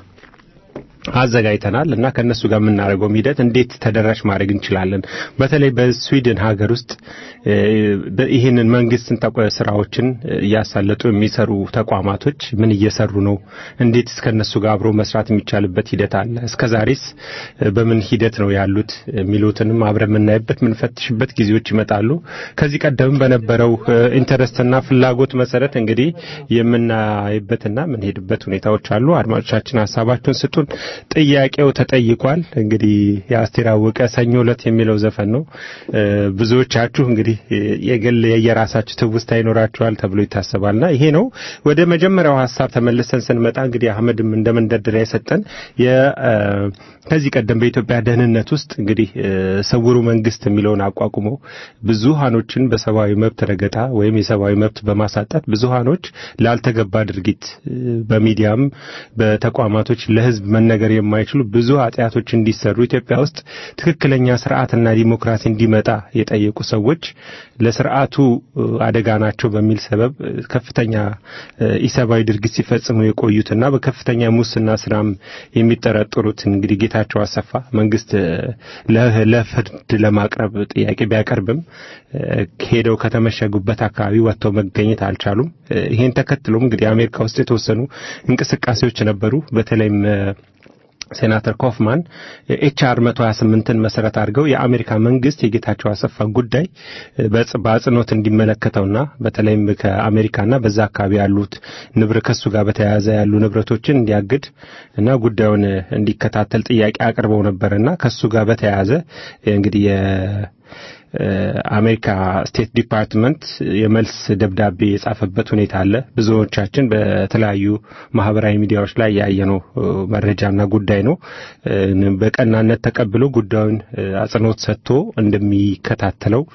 አዘጋጅተናል እና ከነሱ ጋር የምናደርገው ሂደት እንዴት ተደራሽ ማድረግ እንችላለን። በተለይ በስዊድን ሀገር ውስጥ እ፣ በ- ይህንን መንግስትን ተቋ- ስራዎችን እ፣ እያሳለጡ የሚሰሩ ተቋማቶች ምን እየሰሩ ነው? እንዴት ከነሱ ጋር አብሮ መስራት የሚቻልበት ሂደት አለ? እስከዛሬስ እ፣ በምን ሂደት ነው ያሉት የሚሉትንም አብረን የምናይበት የምንፈትሽበት ጊዜዎች ይመጣሉ። ከዚህ ቀደምም በነበረው እ፣ ኢንተረስትና ፍላጎት መሰረት እንግዲህ የምናይበትና የምንሄድበት ሁኔታዎች አሉ። አድማጮቻችን ሀሳባችሁን ስጡን። ጥያቄው ተጠይቋል። እንግዲህ የአስቴር አወቀ ሰኞ ዕለት የሚለው ዘፈን ነው። እ፣ ብዙዎቻችሁ እንግዲህ የግል የየራሳችሁ ትውስታ ይኖራችኋል ተብሎ ይታሰባልና ይሄ ነው። ወደ መጀመሪያው ሀሳብ ተመልሰን ስንመጣ እንግዲህ አህመድም እንደ መንደርደሪያ የሰጠን የ እ፣ ከዚህ ቀደም በኢትዮጵያ ደህንነት ውስጥ እንግዲህ እ፣ ስውሩ መንግስት የሚለውን አቋቁመው ብዙሃኖችን በሰብአዊ መብት ረገጣ ወይም የሰብአዊ መብት በማሳጣት ብዙሃኖች ላልተገባ ድርጊት እ፣ በሚዲያም በተቋማቶች ለህዝብ መነገር የማይችሉ ብዙ ኃጢአቶች እንዲሰሩ ኢትዮጵያ ውስጥ ትክክለኛ ስርዓትና ዲሞክራሲ እንዲመጣ የጠየቁ ሰዎች ለስርዓቱ እ፣ አደጋ ናቸው በሚል ሰበብ እ፣ ከፍተኛ እ፣ ኢሰብአዊ ድርጊት ሲፈጽሙ የቆዩትና በከፍተኛ ሙስና ስራም የሚጠረጠሩት እንግዲህ ጌታቸው አሰፋ መንግስት እ፣ ለ- ለፍርድ ለማቅረብ ጥያቄ ቢያቀርብም እ፣ ሄደው ከተመሸጉበት አካባቢ ወጥተው መገኘት አልቻሉም። እ፣ ይሄን ተከትሎም እንግዲህ አሜሪካ ውስጥ የተወሰኑ እንቅስቃሴዎች ነበሩ። በተለይም እ፣ ሴናተር ኮፍማን ኤችአር 128ን መሰረት አድርገው የአሜሪካ መንግስት የጌታቸው አሰፋ ጉዳይ በጽ- በአጽንኦት እንዲመለከተውና በተለይም ከአሜሪካና በዛ አካባቢ ያሉት ንብረ ከሱ ጋር በተያያዘ ያሉ ንብረቶችን እንዲያግድ እና ጉዳዩን እንዲከታተል ጥያቄ አቅርበው ነበርና ከሱ ጋር በተያያዘ እንግዲህ የ አሜሪካ ስቴት ዲፓርትመንት የመልስ ደብዳቤ የጻፈበት ሁኔታ አለ። ብዙዎቻችን በተለያዩ ማህበራዊ ሚዲያዎች ላይ ያየነው እ፣ መረጃና ጉዳይ ነው። እ፣ በቀናነት ተቀብሎ ጉዳዩን እ፣ አጽንኦት ሰጥቶ እንደሚከታተለው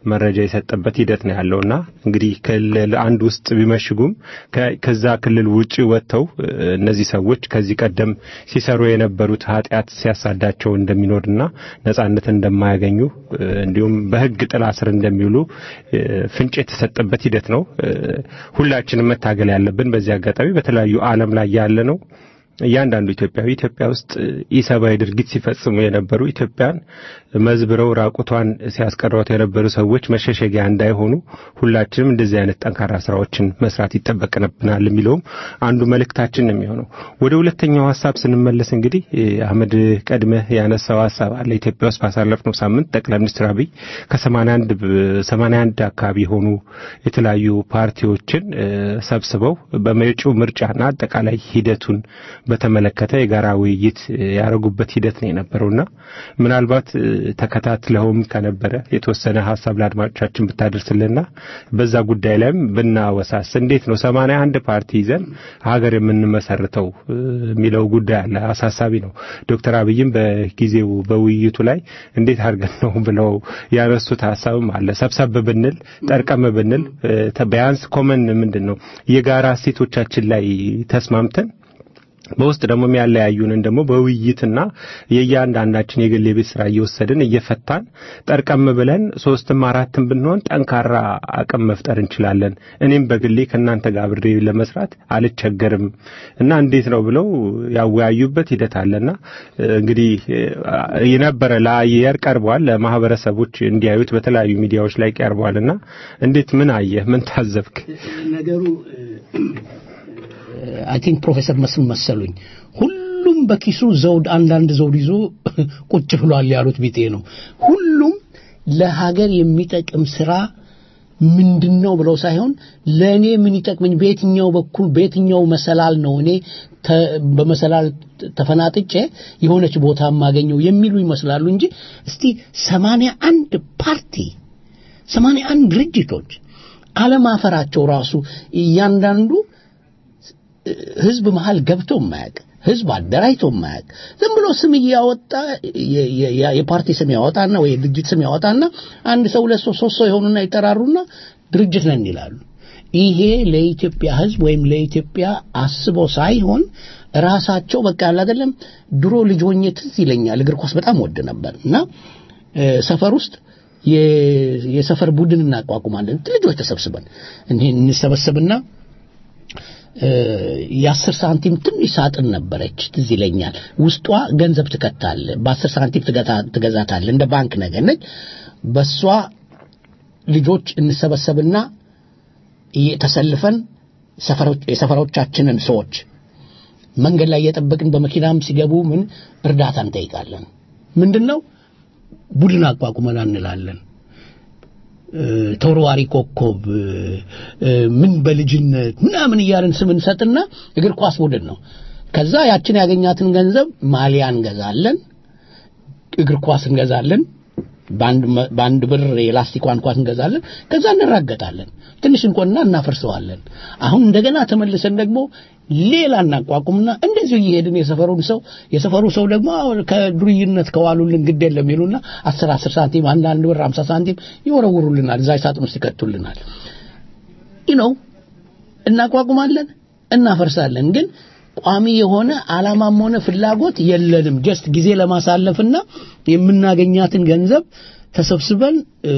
መረጃ የሰጠበት ሂደት ነው ያለውና እንግዲህ ክልል አንድ ውስጥ ቢመሽጉም ከዛ ክልል ውጭ ወጥተው እነዚህ ሰዎች ከዚህ ቀደም ሲሰሩ የነበሩት ኃጢአት ሲያሳዳቸው እንደሚኖርና ነጻነት እንደማያገኙ እንዲሁም በሕግ ጥላ ስር እንደሚውሉ ፍንጭ የተሰጠበት ሂደት ነው። ሁላችንም መታገል ያለብን በዚህ አጋጣሚ በተለያዩ ዓለም ላይ ያለ ነው እያንዳንዱ ኢትዮጵያዊ ኢትዮጵያ ውስጥ ኢሰብአዊ ድርጊት ሲፈጽሙ የነበሩ ኢትዮጵያን መዝብረው ራቁቷን ሲያስቀሯት የነበሩ ሰዎች መሸሸጊያ እንዳይሆኑ ሁላችንም እንደዚህ አይነት ጠንካራ ስራዎችን መስራት ይጠበቅብናል የሚለውም አንዱ መልእክታችን ነው የሚሆነው። ወደ ሁለተኛው ሀሳብ ስንመለስ እንግዲህ አህመድ ቀድመህ ያነሳው ሀሳብ አለ። ኢትዮጵያ ውስጥ ባሳለፍነው ሳምንት ጠቅላይ ሚኒስትር አብይ ከሰማንያ አንድ አካባቢ የሆኑ የተለያዩ ፓርቲዎችን ሰብስበው በመጪው ምርጫና አጠቃላይ ሂደቱን በተመለከተ የጋራ ውይይት ያደረጉበት ሂደት ነው የነበረውና ምናልባት ተከታትለውም ከነበረ የተወሰነ ሀሳብ ለአድማጮቻችን ብታደርስልና በዛ ጉዳይ ላይም ብናወሳስ እንዴት ነው ሰማንያ አንድ ፓርቲ ይዘን ሀገር የምንመሰርተው የሚለው ጉዳይ አለ። አሳሳቢ ነው። ዶክተር አብይም በጊዜው በውይይቱ ላይ እንዴት አድርገን ነው ብለው ያነሱት ሀሳብም አለ። ሰብሰብ ብንል ጠርቀም ብንል ቢያንስ ኮመን ምንድን ነው የጋራ እሴቶቻችን ላይ ተስማምተን በውስጥ ደግሞ የሚያለያዩንን ደግሞ በውይይትና የእያንዳንዳችን የግል የቤት ስራ እየወሰድን እየፈታን ጠርቀም ብለን ሶስትም አራትም ብንሆን ጠንካራ አቅም መፍጠር እንችላለን። እኔም በግሌ ከእናንተ ጋር አብሬ ለመስራት አልቸገርም እና እንዴት ነው ብለው ያወያዩበት ሂደት አለና እንግዲህ የነበረ ለአየር ቀርቧል፣ ለማህበረሰቦች እንዲያዩት በተለያዩ ሚዲያዎች ላይ ቀርቧልና እንዴት ምን አየህ? ምን ታዘብክ? ነገሩ አይ ቲንክ ፕሮፌሰር መስፍን መሰሉኝ ሁሉም በኪሱ ዘውድ አንዳንድ ዘውድ ይዞ ቁጭ ብሏል ያሉት ቢጤ ነው። ሁሉም ለሀገር የሚጠቅም ስራ ምንድን ነው ብለው ሳይሆን ለእኔ ምን ይጠቅመኝ፣ በየትኛው በኩል በየትኛው መሰላል ነው እኔ በመሰላል ተፈናጥጬ የሆነች ቦታ የማገኘው የሚሉ ይመስላሉ እንጂ እስቲ ሰማንያ አንድ ፓርቲ ሰማንያ አንድ ድርጅቶች አለማፈራቸው ራሱ እያንዳንዱ ህዝብ መሃል ገብቶ የማያውቅ ህዝብ አደራጅቶ የማያውቅ ዝም ብሎ ስም እያወጣ የፓርቲ ስም ያወጣና ወይ ድርጅት ስም ያወጣና አንድ ሰው ሁለት ሰው ሶስት ሰው የሆኑና ይጠራሩና ድርጅት ነን ይላሉ። ይሄ ለኢትዮጵያ ህዝብ ወይም ለኢትዮጵያ አስቦ ሳይሆን ራሳቸው በቃ ያለ አይደለም። ድሮ ልጅ ሆኜ ትዝ ይለኛል እግር ኳስ በጣም ወድ ነበር እና ሰፈር ውስጥ የሰፈር ቡድን እናቋቁማለን ልጆች ተሰብስበን እንሰበሰብና የአስር ሳንቲም ትንሽ ሳጥን ነበረች ትዝ ይለኛል። ውስጧ ገንዘብ ትከታል። በአስር ሳንቲም ትገዛታል። እንደ ባንክ ነገር ነች። በሷ ልጆች እንሰበሰብና ተሰልፈን የሰፈሮቻችንን ሰዎች መንገድ ላይ እየጠበቅን በመኪናም ሲገቡ ምን እርዳታ እንጠይቃለን። ምንድን ነው ቡድን አቋቁመን እንላለን። ተወርዋሪ ኮከብ ምን በልጅነት ምናምን እያልን ስም እንሰጥና እግር ኳስ ቡድን ነው። ከዛ ያችን ያገኛትን ገንዘብ ማሊያ እንገዛለን፣ እግር ኳስ እንገዛለን፣ በአንድ ብር የላስቲኳን ኳስ እንገዛለን። ከዛ እንራገጣለን፣ ትንሽ እንቆና እናፈርሰዋለን። አሁን እንደገና ተመልሰን ደግሞ ሌላ እናቋቁምና እንደዚሁ እየሄድን የሰፈሩን ሰው የሰፈሩ ሰው ደግሞ ከዱርይነት ከዋሉልን ግድ የለም ይሉና አስር አስር ሳንቲም አንድ አንድ ብር አምሳ ሳንቲም ይወረውሩልናል። እዛ ሳጥን ውስጥ ይከቱልናል። ይህ ነው እናቋቁማለን፣ እናፈርሳለን። ግን ቋሚ የሆነ አላማም ሆነ ፍላጎት የለንም። ጀስት ጊዜ ለማሳለፍና የምናገኛትን ገንዘብ ተሰብስበን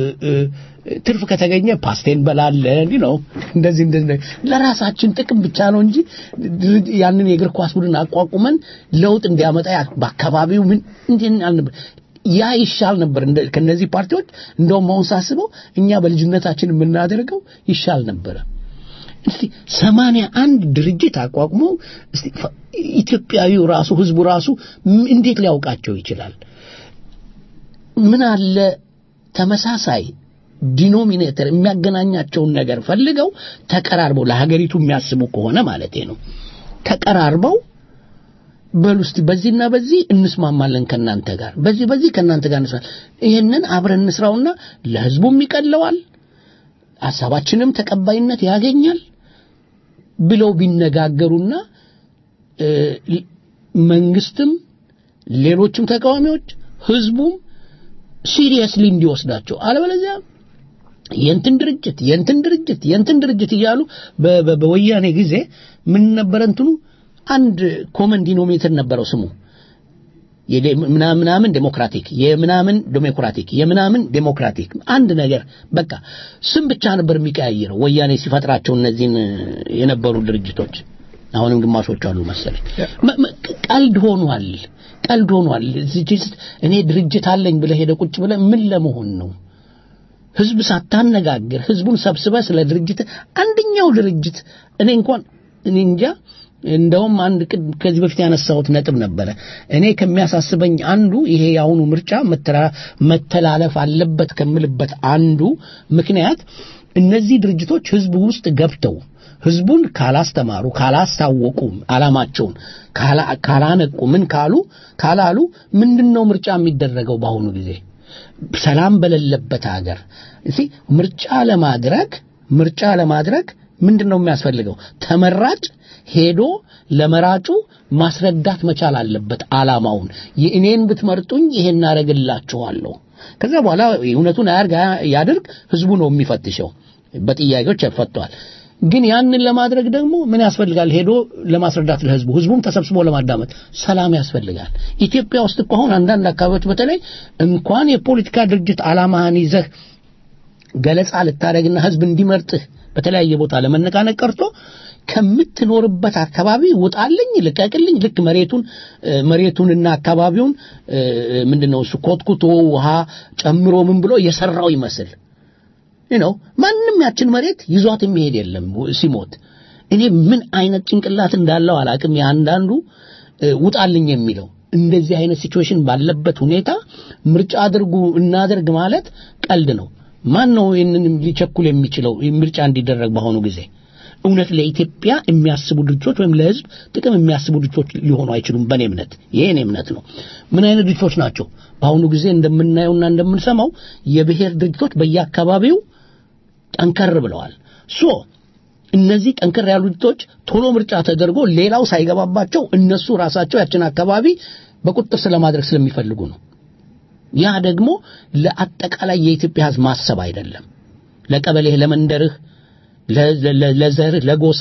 ትርፍ ከተገኘ ፓስቴ እንበላለን ነው እንደዚህ እንደዚህ ለራሳችን ጥቅም ብቻ ነው እንጂ ያንን የእግር ኳስ ቡድን አቋቁመን ለውጥ እንዲያመጣ በአካባቢው ምን እንዴት አልነበር ያ ይሻል ነበር ከነዚህ ፓርቲዎች እንደውም አሁን ሳስበው እኛ በልጅነታችን የምናደርገው ይሻል ነበረ እስቲ ሰማንያ አንድ ድርጅት አቋቁመው እስቲ ኢትዮጵያዊው ራሱ ህዝቡ ራሱ እንዴት ሊያውቃቸው ይችላል ምን አለ ተመሳሳይ ዲኖሚኔተር የሚያገናኛቸውን ነገር ፈልገው ተቀራርበው ለሀገሪቱ የሚያስቡ ከሆነ ማለት ነው ተቀራርበው በሉ እስቲ በዚህና በዚህ እንስማማለን ከናንተ ጋር በዚህ በዚህ ከናንተ ጋር እንስማ ይህንን አብረን እንስራውና ለህዝቡም ይቀለዋል ሀሳባችንም ተቀባይነት ያገኛል ብለው ቢነጋገሩና መንግስትም ሌሎችም ተቃዋሚዎች ህዝቡም ሲሪየስሊ እንዲወስዳቸው አለበለዚያ የእንትን ድርጅት የእንትን ድርጅት የእንትን ድርጅት እያሉ በ- በ- በወያኔ ጊዜ ምን ነበረ እንትኑ አንድ ኮመን ዲኖሚኔተር ነበረው ስሙ የዴ- ምናምን ምናምን ዴሞክራቲክ የምናምን ዴሞክራቲክ የምናምን ዴሞክራቲክ አንድ ነገር በቃ ስም ብቻ ነበር የሚቀያየረው ወያኔ ሲፈጥራቸው እነዚህን እ፣ የነበሩ ድርጅቶች አሁንም ግማሾቹ አሉ መሰለኝ መ- መ- ቀልድ ሆኗል ቀልድ ሆኗል እዚህ ውስጥ እኔ ድርጅት አለኝ ብለህ ሄደ ቁጭ ብለህ ምን ለመሆን ነው ህዝብ ሳታነጋግር ህዝቡን ሰብስበ ስለ ድርጅት አንደኛው ድርጅት እኔ እንኳን እኔ እንጃ እንደውም አንድ ቅድ- ከዚህ በፊት ያነሳሁት ነጥብ ነበረ እኔ ከሚያሳስበኝ አንዱ ይሄ የአሁኑ ምርጫ መተራ- መተላለፍ አለበት ከምልበት አንዱ ምክንያት እነዚህ ድርጅቶች ህዝቡ ውስጥ ገብተው ህዝቡን ካላስተማሩ ካላስታወቁ አላማቸውን ካላ- ካላነቁ ምን ካሉ ካላሉ ምንድነው ምርጫ የሚደረገው በአሁኑ ጊዜ ሰላም በሌለበት ሀገር እሺ ምርጫ ለማድረግ ምርጫ ለማድረግ ምንድን ነው የሚያስፈልገው ተመራጭ ሄዶ ለመራጩ ማስረዳት መቻል አለበት አላማውን የእኔን ብትመርጡኝ ይሄን አረግላችኋለሁ ከዛ በኋላ እውነቱን አያርግ ያድርግ ህዝቡ ነው የሚፈትሸው በጥያቄዎች ያፈቷል ግን ያንን ለማድረግ ደግሞ ምን ያስፈልጋል ሄዶ ለማስረዳት ለህዝቡ ህዝቡም ተሰብስቦ ለማዳመጥ ሰላም ያስፈልጋል ኢትዮጵያ ውስጥ እኮ አሁን አንዳንድ አካባቢዎች በተለይ እንኳን የፖለቲካ ድርጅት አላማህን ይዘህ ገለጻ ልታደርግና ህዝብ እንዲመርጥህ በተለያየ ቦታ ለመነቃነቅ ቀርቶ ከምትኖርበት አካባቢ ውጣልኝ ልቀቅልኝ ልክ መሬቱን እ፣ መሬቱንና አካባቢውን እ፣ ምንድነው እሱ ኮትኩቶ ውሃ ጨምሮ ምን ብሎ የሰራው ይመስል ነው ማንም ያችን መሬት ይዟት የሚሄድ የለም ሲሞት እኔ ምን አይነት ጭንቅላት እንዳለው አላቅም የአንዳንዱ እ፣ ውጣልኝ የሚለው እንደዚህ አይነት ሲቹዌሽን ባለበት ሁኔታ ምርጫ አድርጉ እናደርግ ማለት ቀልድ ነው ማን ነው ይህንን ሊቸኩል የሚችለው ይህ ምርጫ እንዲደረግ በአሁኑ ጊዜ እውነት ለኢትዮጵያ የሚያስቡ ድርጅቶች ወይም ለህዝብ ጥቅም የሚያስቡ ድርጅቶች ሊሆኑ አይችሉም በእኔ እምነት ይሄ እኔ እምነት ነው ምን አይነት ድርጅቶች ናቸው በአሁኑ ጊዜ እንደምናየውና እንደምንሰማው የብሔር ድርጅቶች በየአካባቢው ጠንከር ብለዋል ሶ እነዚህ ጠንከር ያሉ ድርጅቶች ቶሎ ምርጫ ተደርጎ ሌላው ሳይገባባቸው እነሱ ራሳቸው ያችን አካባቢ በቁጥጥር ስለማድረግ ስለሚፈልጉ ነው ያ ደግሞ ለአጠቃላይ የኢትዮጵያ ህዝብ ማሰብ አይደለም ለቀበሌህ ለመንደርህ ለ- ለ- ለዘርህ ለጎሳ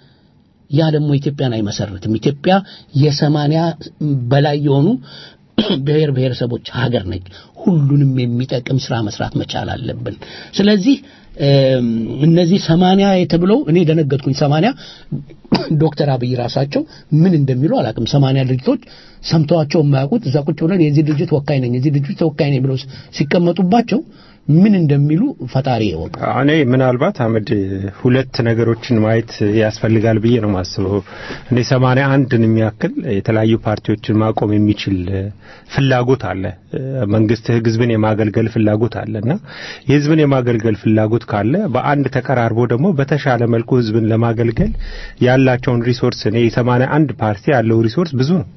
ያ ደግሞ ኢትዮጵያን አይመሰርትም ኢትዮጵያ የሰማንያ በላይ የሆኑ ብሔር ብሔረሰቦች ሀገር ነች ሁሉንም የሚጠቅም ስራ መስራት መቻል አለብን ስለዚህ እም፣ እነዚህ ሰማንያ የተብለው እኔ ደነገጥኩኝ ሰማንያ ዶክተር አብይ ራሳቸው ምን እንደሚሉ አላውቅም ሰማንያ ድርጅቶች ሰምተዋቸው የማያውቁት እዛ ቁጭ ብለን የዚህ ድርጅት ወካይ ነኝ የዚህ ድርጅት ተወካይ ነኝ ብለው ሲቀመጡባቸው ምን እንደሚሉ ፈጣሪ ይወቅ እኔ ምናልባት አመድ ሁለት ነገሮችን ማየት ያስፈልጋል ብዬ ነው ማስበው። እኔ ሰማንያ አንድን የሚያክል የተለያዩ ፓርቲዎችን ማቆም የሚችል እ፣ ፍላጎት አለ። እ፣ መንግስት ህዝብን የማገልገል ፍላጎት አለ እና የህዝብን የማገልገል ፍላጎት ካለ በአንድ ተቀራርቦ ደግሞ በተሻለ መልኩ ህዝብን ለማገልገል ያላቸውን ሪሶርስ እኔ የሰማንያ አንድ ፓርቲ ያለው ሪሶርስ ብዙ ነው።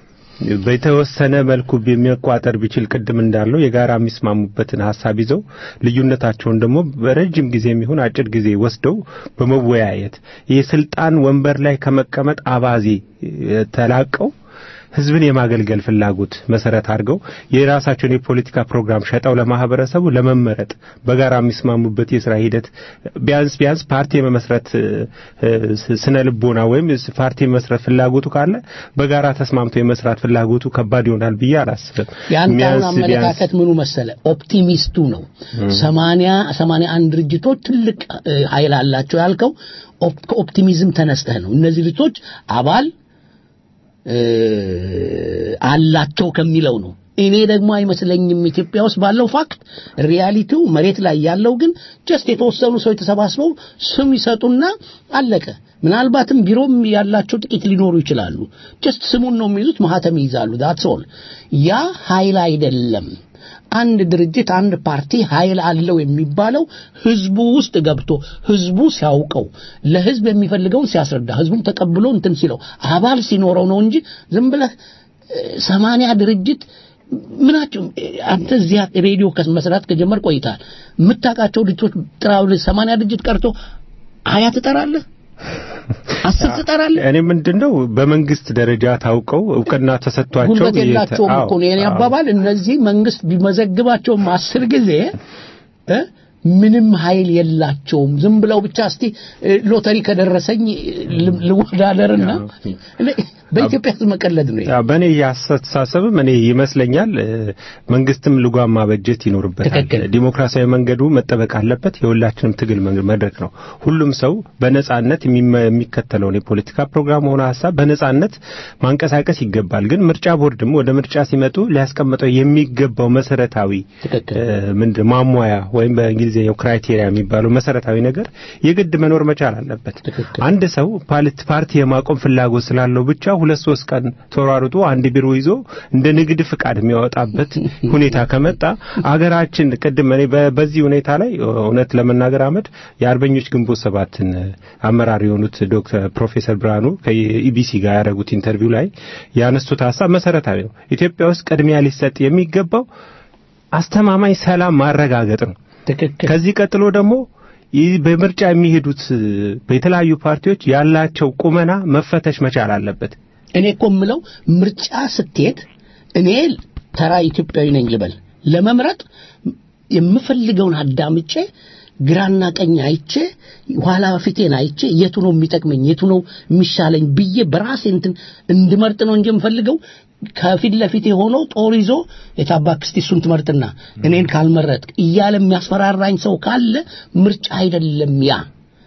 በተወሰነ መልኩ የሚቋጠር ቢችል ቅድም እንዳለው የጋራ የሚስማሙበትን ሀሳብ ይዘው ልዩነታቸውን ደግሞ በረጅም ጊዜ የሚሆን አጭር ጊዜ ወስደው በመወያየት የስልጣን ወንበር ላይ ከመቀመጥ አባዜ እ፣ ተላቀው ህዝብን የማገልገል ፍላጎት መሰረት አድርገው የራሳቸውን የፖለቲካ ፕሮግራም ሸጠው ለማህበረሰቡ ለመመረጥ በጋራ የሚስማሙበት የስራ ሂደት ቢያንስ ቢያንስ ፓርቲ የመመስረት እ፣ እ፣ ስነ ልቦና ወይም ፓርቲ የመመስረት ፍላጎቱ ካለ በጋራ ተስማምቶ የመስራት ፍላጎቱ ከባድ ይሆናል ብዬ አላስብም። የአንተ አሁን ቢያንስ ቢያንስ አመለካከት ምኑ መሰለ ኦፕቲሚስቱ ነው ሰማንያ ሰማንያ አንድ ድርጅቶች ትልቅ እ፣ ኃይል አላቸው ያልከው ኦፕ- ከኦፕቲሚዝም ተነስተህ ነው እነዚህ ድርጅቶች አባል እ፣ አላቸው ከሚለው ነው እኔ ደግሞ አይመስለኝም ኢትዮጵያ ውስጥ ባለው ፋክት ሪያሊቲው መሬት ላይ ያለው ግን ጀስት የተወሰኑ ሰዎች ተሰባስበው ስም ይሰጡና አለቀ ምናልባትም ቢሮም ያላቸው ጥቂት ሊኖሩ ይችላሉ ጀስት ስሙን ነው የሚይዙት ማህተም ይይዛሉ ዳትስ ኦል ያ ኃይል አይደለም አንድ ድርጅት አንድ ፓርቲ ኃይል አለው የሚባለው ህዝቡ ውስጥ ገብቶ ህዝቡ ሲያውቀው ለህዝብ የሚፈልገውን ሲያስረዳ ህዝቡም ተቀብሎ እንትን ሲለው አባል ሲኖረው ነው እንጂ ዝም ብለህ እ፣ ሰማንያ ድርጅት ምናቸው አንተ እዚያ ሬዲዮ ከመስራት ከጀመር ቆይታል የምታውቃቸው ድርጅቶች ጥራ ብለህ ሰማንያ ድርጅት ቀርቶ ሀያ ትጠራለህ አስር ትጠራለህ እኔ ምንድነው በመንግስት ደረጃ ታውቀው እውቅና ተሰጥቷቸው ጉልበት የላቸውም አዎ፣ እኮ ነው የኔ አዎ። አባባል እነዚህ መንግስት ቢመዘግባቸውም አስር ጊዜ እ ምንም ኃይል የላቸውም። ዝም ብለው ብቻ እስቲ እ፣ ሎተሪ ከደረሰኝ ል- ልወዳደርና በኢትዮጵያ ሕዝብ መቀለድ ነው። ይሄ። ያው በእኔ አስተሳሰብም እኔ ይመስለኛል እ፣ መንግስትም ልጓም ማበጀት ይኖርበታል። ትክክል። ዲሞክራሲያዊ መንገዱ መጠበቅ አለበት። የሁላችንም ትግል መንገድ መድረክ ነው። ሁሉም ሰው በነጻነት የሚመ- የሚከተለውን የፖለቲካ ፕሮግራም ሆነ ሀሳብ በነጻነት ማንቀሳቀስ ይገባል። ግን ምርጫ ቦርድም ወደ ምርጫ ሲመጡ ሊያስቀምጠው የሚገባው መሰረታዊ ትክክል። እ፣ ምንድን ማሟያ ወይም በእንግሊዝኛው ክራይቴሪያ የሚባለው መሰረታዊ ነገር የግድ መኖር መቻል አለበት። ትክክል። አንድ ሰው ፓልት ፓርቲ የማቆም ፍላጎት ስላለው ብቻ ሁለት ሶስት ቀን ተሯሩጦ አንድ ቢሮ ይዞ እንደ ንግድ ፍቃድ የሚያወጣበት ሁኔታ ከመጣ አገራችን ቅድም እኔ በ- በዚህ ሁኔታ ላይ እውነት ለመናገር አመድ የአርበኞች ግንቦት ሰባትን አመራር የሆኑት ዶክተር ፕሮፌሰር ብርሃኑ ከኢቢሲ ጋር ያደረጉት ኢንተርቪው ላይ ያነሱት ሀሳብ መሰረታዊ ነው። ኢትዮጵያ ውስጥ ቅድሚያ ሊሰጥ የሚገባው አስተማማኝ ሰላም ማረጋገጥ ነው። ትክክል። ከዚህ ቀጥሎ ደግሞ ይህ በምርጫ የሚሄዱት በተለያዩ ፓርቲዎች ያላቸው ቁመና መፈተሽ መቻል አለበት። እኔ እኮ የምለው ምርጫ ስትሄድ እኔ ተራ ኢትዮጵያዊ ነኝ ልበል ለመምረጥ የምፈልገውን አዳምጬ ግራና ቀኝ አይቼ ኋላ ፊቴን አይቼ የቱ ነው የሚጠቅመኝ የቱ ነው የሚሻለኝ ብዬ በራሴ እንትን እንድመርጥ ነው እንጂ የምፈልገው ከፊት ለፊቴ ሆኖ ጦር ይዞ የታባክ እስቲ እሱን ትመርጥና እኔን ካልመረጥ እያለ የሚያስፈራራኝ ሰው ካለ ምርጫ አይደለም ያ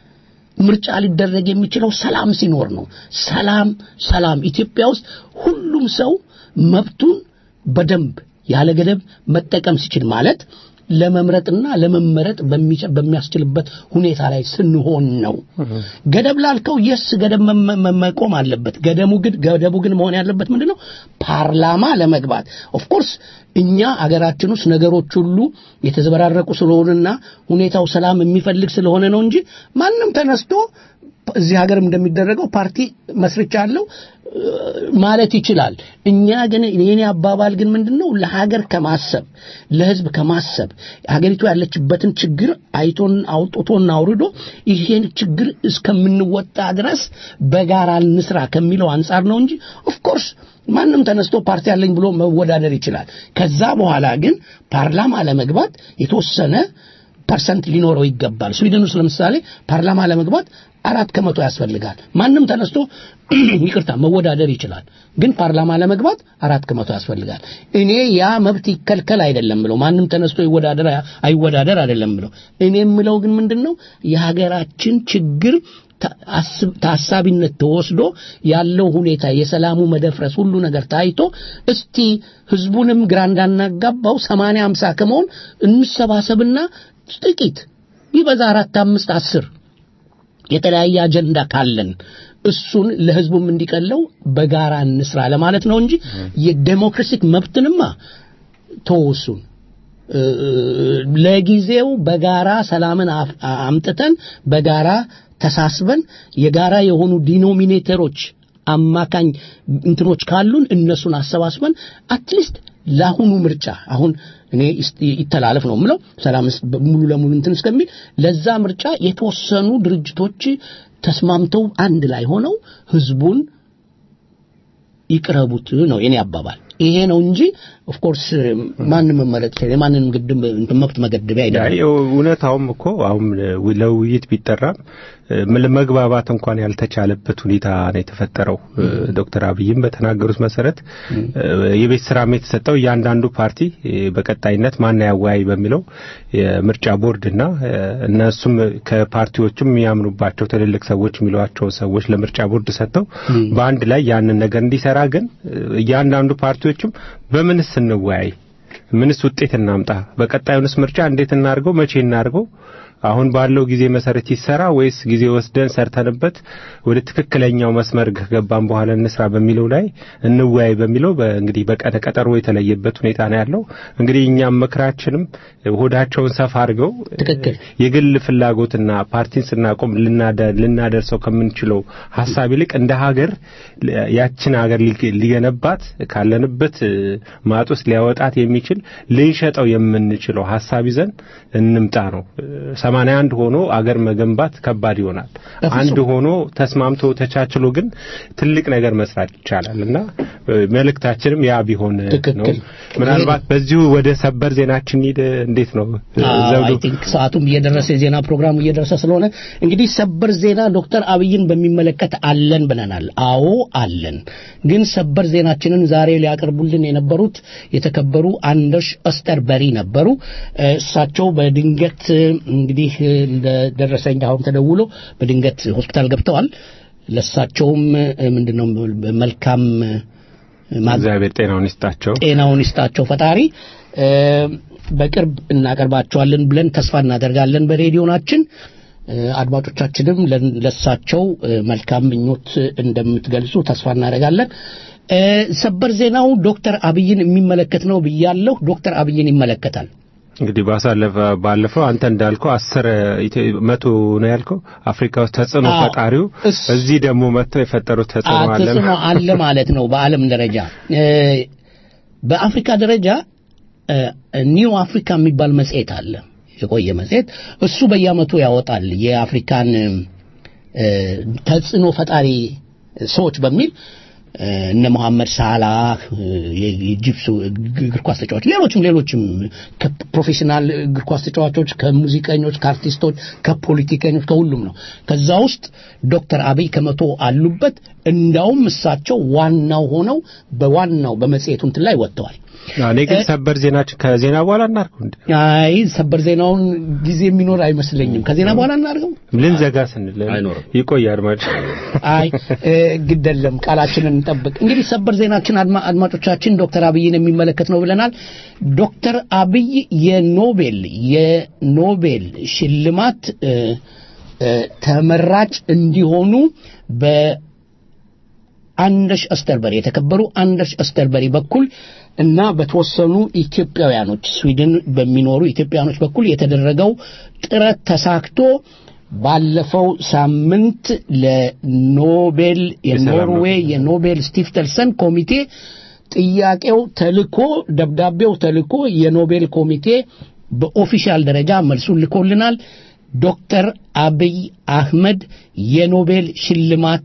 ምርጫ ሊደረግ የሚችለው ሰላም ሲኖር ነው። ሰላም ሰላም ኢትዮጵያ ውስጥ ሁሉም ሰው መብቱን በደንብ ያለ ገደብ መጠቀም ሲችል ማለት ለመምረጥና ለመመረጥ በሚቻ- በሚያስችልበት ሁኔታ ላይ ስንሆን ነው። ገደብ ላልከው የስ ገደብ መ- መ- መቆም አለበት። ገደሙ ግን ገደቡ ግን መሆን ያለበት ምንድነው? ፓርላማ ለመግባት ኦፍኮርስ እኛ አገራችን ውስጥ ነገሮች ሁሉ የተዘበራረቁ ስለሆነና ሁኔታው ሰላም የሚፈልግ ስለሆነ ነው እንጂ ማንም ተነስቶ እዚህ ሀገር እንደሚደረገው ፓርቲ መስርቻለሁ እ፣ ማለት ይችላል። እኛ ግን የኔ አባባል ግን ምንድነው ለሀገር ከማሰብ ለሕዝብ ከማሰብ ሀገሪቱ ያለችበትን ችግር አይቶን አውጥቶና አውርዶ ይሄን ችግር እስከምንወጣ ድረስ በጋራ እንስራ ከሚለው አንጻር ነው እንጂ ኦፍኮርስ ማንም ተነስቶ ፓርቲ አለኝ ብሎ መወዳደር ይችላል። ከዛ በኋላ ግን ፓርላማ ለመግባት የተወሰነ ፐርሰንት ሊኖረው ይገባል። ስዊድን ውስጥ ለምሳሌ ፓርላማ ለመግባት አራት ከመቶ ያስፈልጋል። ማንም ተነስቶ ይቅርታ መወዳደር ይችላል፣ ግን ፓርላማ ለመግባት አራት ከመቶ ያስፈልጋል። እኔ ያ መብት ይከልከል አይደለም ብለው ማንም ተነስቶ ይወዳደር አይወዳደር አይደለም ብለው እኔ የምለው ግን ምንድን ነው የሀገራችን ችግር ታ- አስብ- ታሳቢነት ተወስዶ ያለው ሁኔታ የሰላሙ መደፍረስ ሁሉ ነገር ታይቶ እስቲ ህዝቡንም ግራ እንዳናጋባው ሰማንያ አምሳ ከመሆን እንሰባሰብና ጥቂት ቢበዛ አራት አምስት አስር የተለያየ አጀንዳ ካለን እሱን ለህዝቡም እንዲቀለው በጋራ እንስራ ለማለት ነው እንጂ የዴሞክራሲክ መብትንማ ተወሱን ለጊዜው በጋራ ሰላምን አፍ- አምጥተን በጋራ ተሳስበን የጋራ የሆኑ ዲኖሚኔተሮች አማካኝ እንትኖች ካሉን እነሱን አሰባስበን አትሊስት ለአሁኑ ምርጫ አሁን እኔ ይስ- ይተላለፍ ነው የምለው ሰላም እስ- ሙሉ ለሙሉ እንትን እስከሚል ለዛ ምርጫ የተወሰኑ ድርጅቶች ተስማምተው አንድ ላይ ሆነው ህዝቡን ይቅረቡት ነው የኔ አባባል። ይሄ ነው እንጂ ኦፍ ኮርስ ማንም መመረጥ ይችላል። የማንንም ግድም እንትን መብት መገደቢያ አይደለም። ያው እውነታውም እኮ አሁን ለውይይት ቢጠራም ምን መግባባት እንኳን ያልተቻለበት ሁኔታ ነው የተፈጠረው። ዶክተር አብይም በተናገሩት መሰረት የቤት ስራም የተሰጠው እያንዳንዱ ፓርቲ በቀጣይነት ማን ያወያይ በሚለው የምርጫ ቦርድና እነሱም ከፓርቲዎችም የሚያምኑባቸው ትልልቅ ሰዎች የሚሏቸው ሰዎች ለምርጫ ቦርድ ሰጥተው በአንድ ላይ ያንን ነገር እንዲሰራ ግን እያንዳንዱ ፓርቲዎችም በምንስ እንወያይ፣ ምንስ ውጤት እናምጣ፣ በቀጣዩንስ ምርጫ እንዴት እናድርገው፣ መቼ እናድርገው አሁን ባለው ጊዜ መሰረት ይሰራ ወይስ ጊዜ ወስደን ሰርተንበት ወደ ትክክለኛው መስመር ከገባን በኋላ እንስራ በሚለው ላይ እንወያይ በሚለው እንግዲህ በቀነ ቀጠሮ የተለየበት ሁኔታ ነው ያለው። እንግዲህ እኛም ምክራችንም ሆዳቸውን ሰፋ አድርገው ትክክል የግል ፍላጎትና ፓርቲን ስናቆም ልናደ- ልናደርሰው ከምንችለው ሀሳብ ይልቅ እንደ ሀገር ያችን ሀገር ሊ- ሊገነባት ካለንበት ማጥ ውስጥ ሊያወጣት የሚችል ልንሸጠው የምንችለው ሀሳብ ይዘን እንምጣ ነው። ሰማንያ አንድ ሆኖ አገር መገንባት ከባድ ይሆናል። አንድ ሆኖ ተስማምቶ ተቻችሎ ግን ትልቅ ነገር መስራት ይቻላል እና መልእክታችንም ያ ቢሆን ነው። ምናልባት በዚሁ ወደ ሰበር ዜናችን ሂድ። እንዴት ነው አይ ቲንክ ሰዓቱም እየደረሰ የዜና ፕሮግራሙ እየደረሰ ስለሆነ እንግዲህ ሰበር ዜና ዶክተር አብይን በሚመለከት አለን ብለናል። አዎ አለን። ግን ሰበር ዜናችንን ዛሬ ሊያቀርቡልን የነበሩት የተከበሩ አንደርሽ ኦስተርበሪ ነበሩ። እሳቸው በድንገት እንግዲህ እንደደረሰኝ አሁን ተደውሎ በድንገት ሆስፒታል ገብተዋል። ለእሳቸውም ምንድነው መልካም እግዚአብሔር ጤናውን ይስጣቸው፣ ጤናውን ይስጣቸው ፈጣሪ። በቅርብ እናቀርባቸዋለን ብለን ተስፋ እናደርጋለን በሬዲዮናችን። አድማጮቻችንም ለሳቸው መልካም ምኞት እንደምትገልጹ ተስፋ እናደርጋለን። ሰበር ዜናው ዶክተር አብይን የሚመለከት ነው ብያለሁ። ዶክተር አብይን ይመለከታል። እንግዲህ ባሳለፈ ባለፈው አንተ እንዳልከው አስር መቶ ነው ያልከው አፍሪካ ውስጥ ተጽዕኖ ፈጣሪው እዚህ ደግሞ መጥተው የፈጠሩት ተጽዕኖ አለ ተጽዕኖ አለ ማለት ነው። በዓለም ደረጃ በአፍሪካ ደረጃ ኒው አፍሪካ የሚባል መጽሔት አለ፣ የቆየ መጽሔት። እሱ በየዓመቱ ያወጣል የአፍሪካን ተጽዕኖ ፈጣሪ ሰዎች በሚል እነ መሐመድ ሳላህ የኢጅፕት እግር ኳስ ተጫዋች፣ ሌሎችም ሌሎችም ከፕሮፌሽናል እግር ኳስ ተጫዋቾች፣ ከሙዚቀኞች፣ ከአርቲስቶች፣ ከፖለቲከኞች ከሁሉም ነው። ከዛ ውስጥ ዶክተር አብይ ከመቶ አሉበት። እንዳውም እሳቸው ዋናው ሆነው በዋናው በመጽሔቱ እንትን ላይ ወጥተዋል። እኔ ግን ሰበር ዜናችን ከዜና በኋላ እናድርገው እንዴ? አይ ሰበር ዜናውን ጊዜ የሚኖር አይመስለኝም። ከዜና በኋላ እናድርገው። ልንዘጋ ስንል ይቆይ አድማጭ። አይ ግደለም፣ ቃላችንን እንጠብቅ። እንግዲህ ሰበር ዜናችን አድማጮቻችን ዶክተር አብይን የሚመለከት ነው ብለናል። ዶክተር አብይ የኖቤል የኖቤል ሽልማት ተመራጭ እንዲሆኑ በ አንደሽ አስተርበሪ የተከበሩ አንደሽ አስተርበሪ በኩል እና በተወሰኑ ኢትዮጵያውያኖች ስዊድን በሚኖሩ ኢትዮጵያውያኖች በኩል የተደረገው ጥረት ተሳክቶ ባለፈው ሳምንት ለኖቤል የኖርዌይ የኖቤል ስቲፍተልሰን ኮሚቴ ጥያቄው ተልኮ ደብዳቤው ተልኮ የኖቤል ኮሚቴ በኦፊሻል ደረጃ መልሱን ልኮልናል። ዶክተር አብይ አህመድ የኖቤል ሽልማት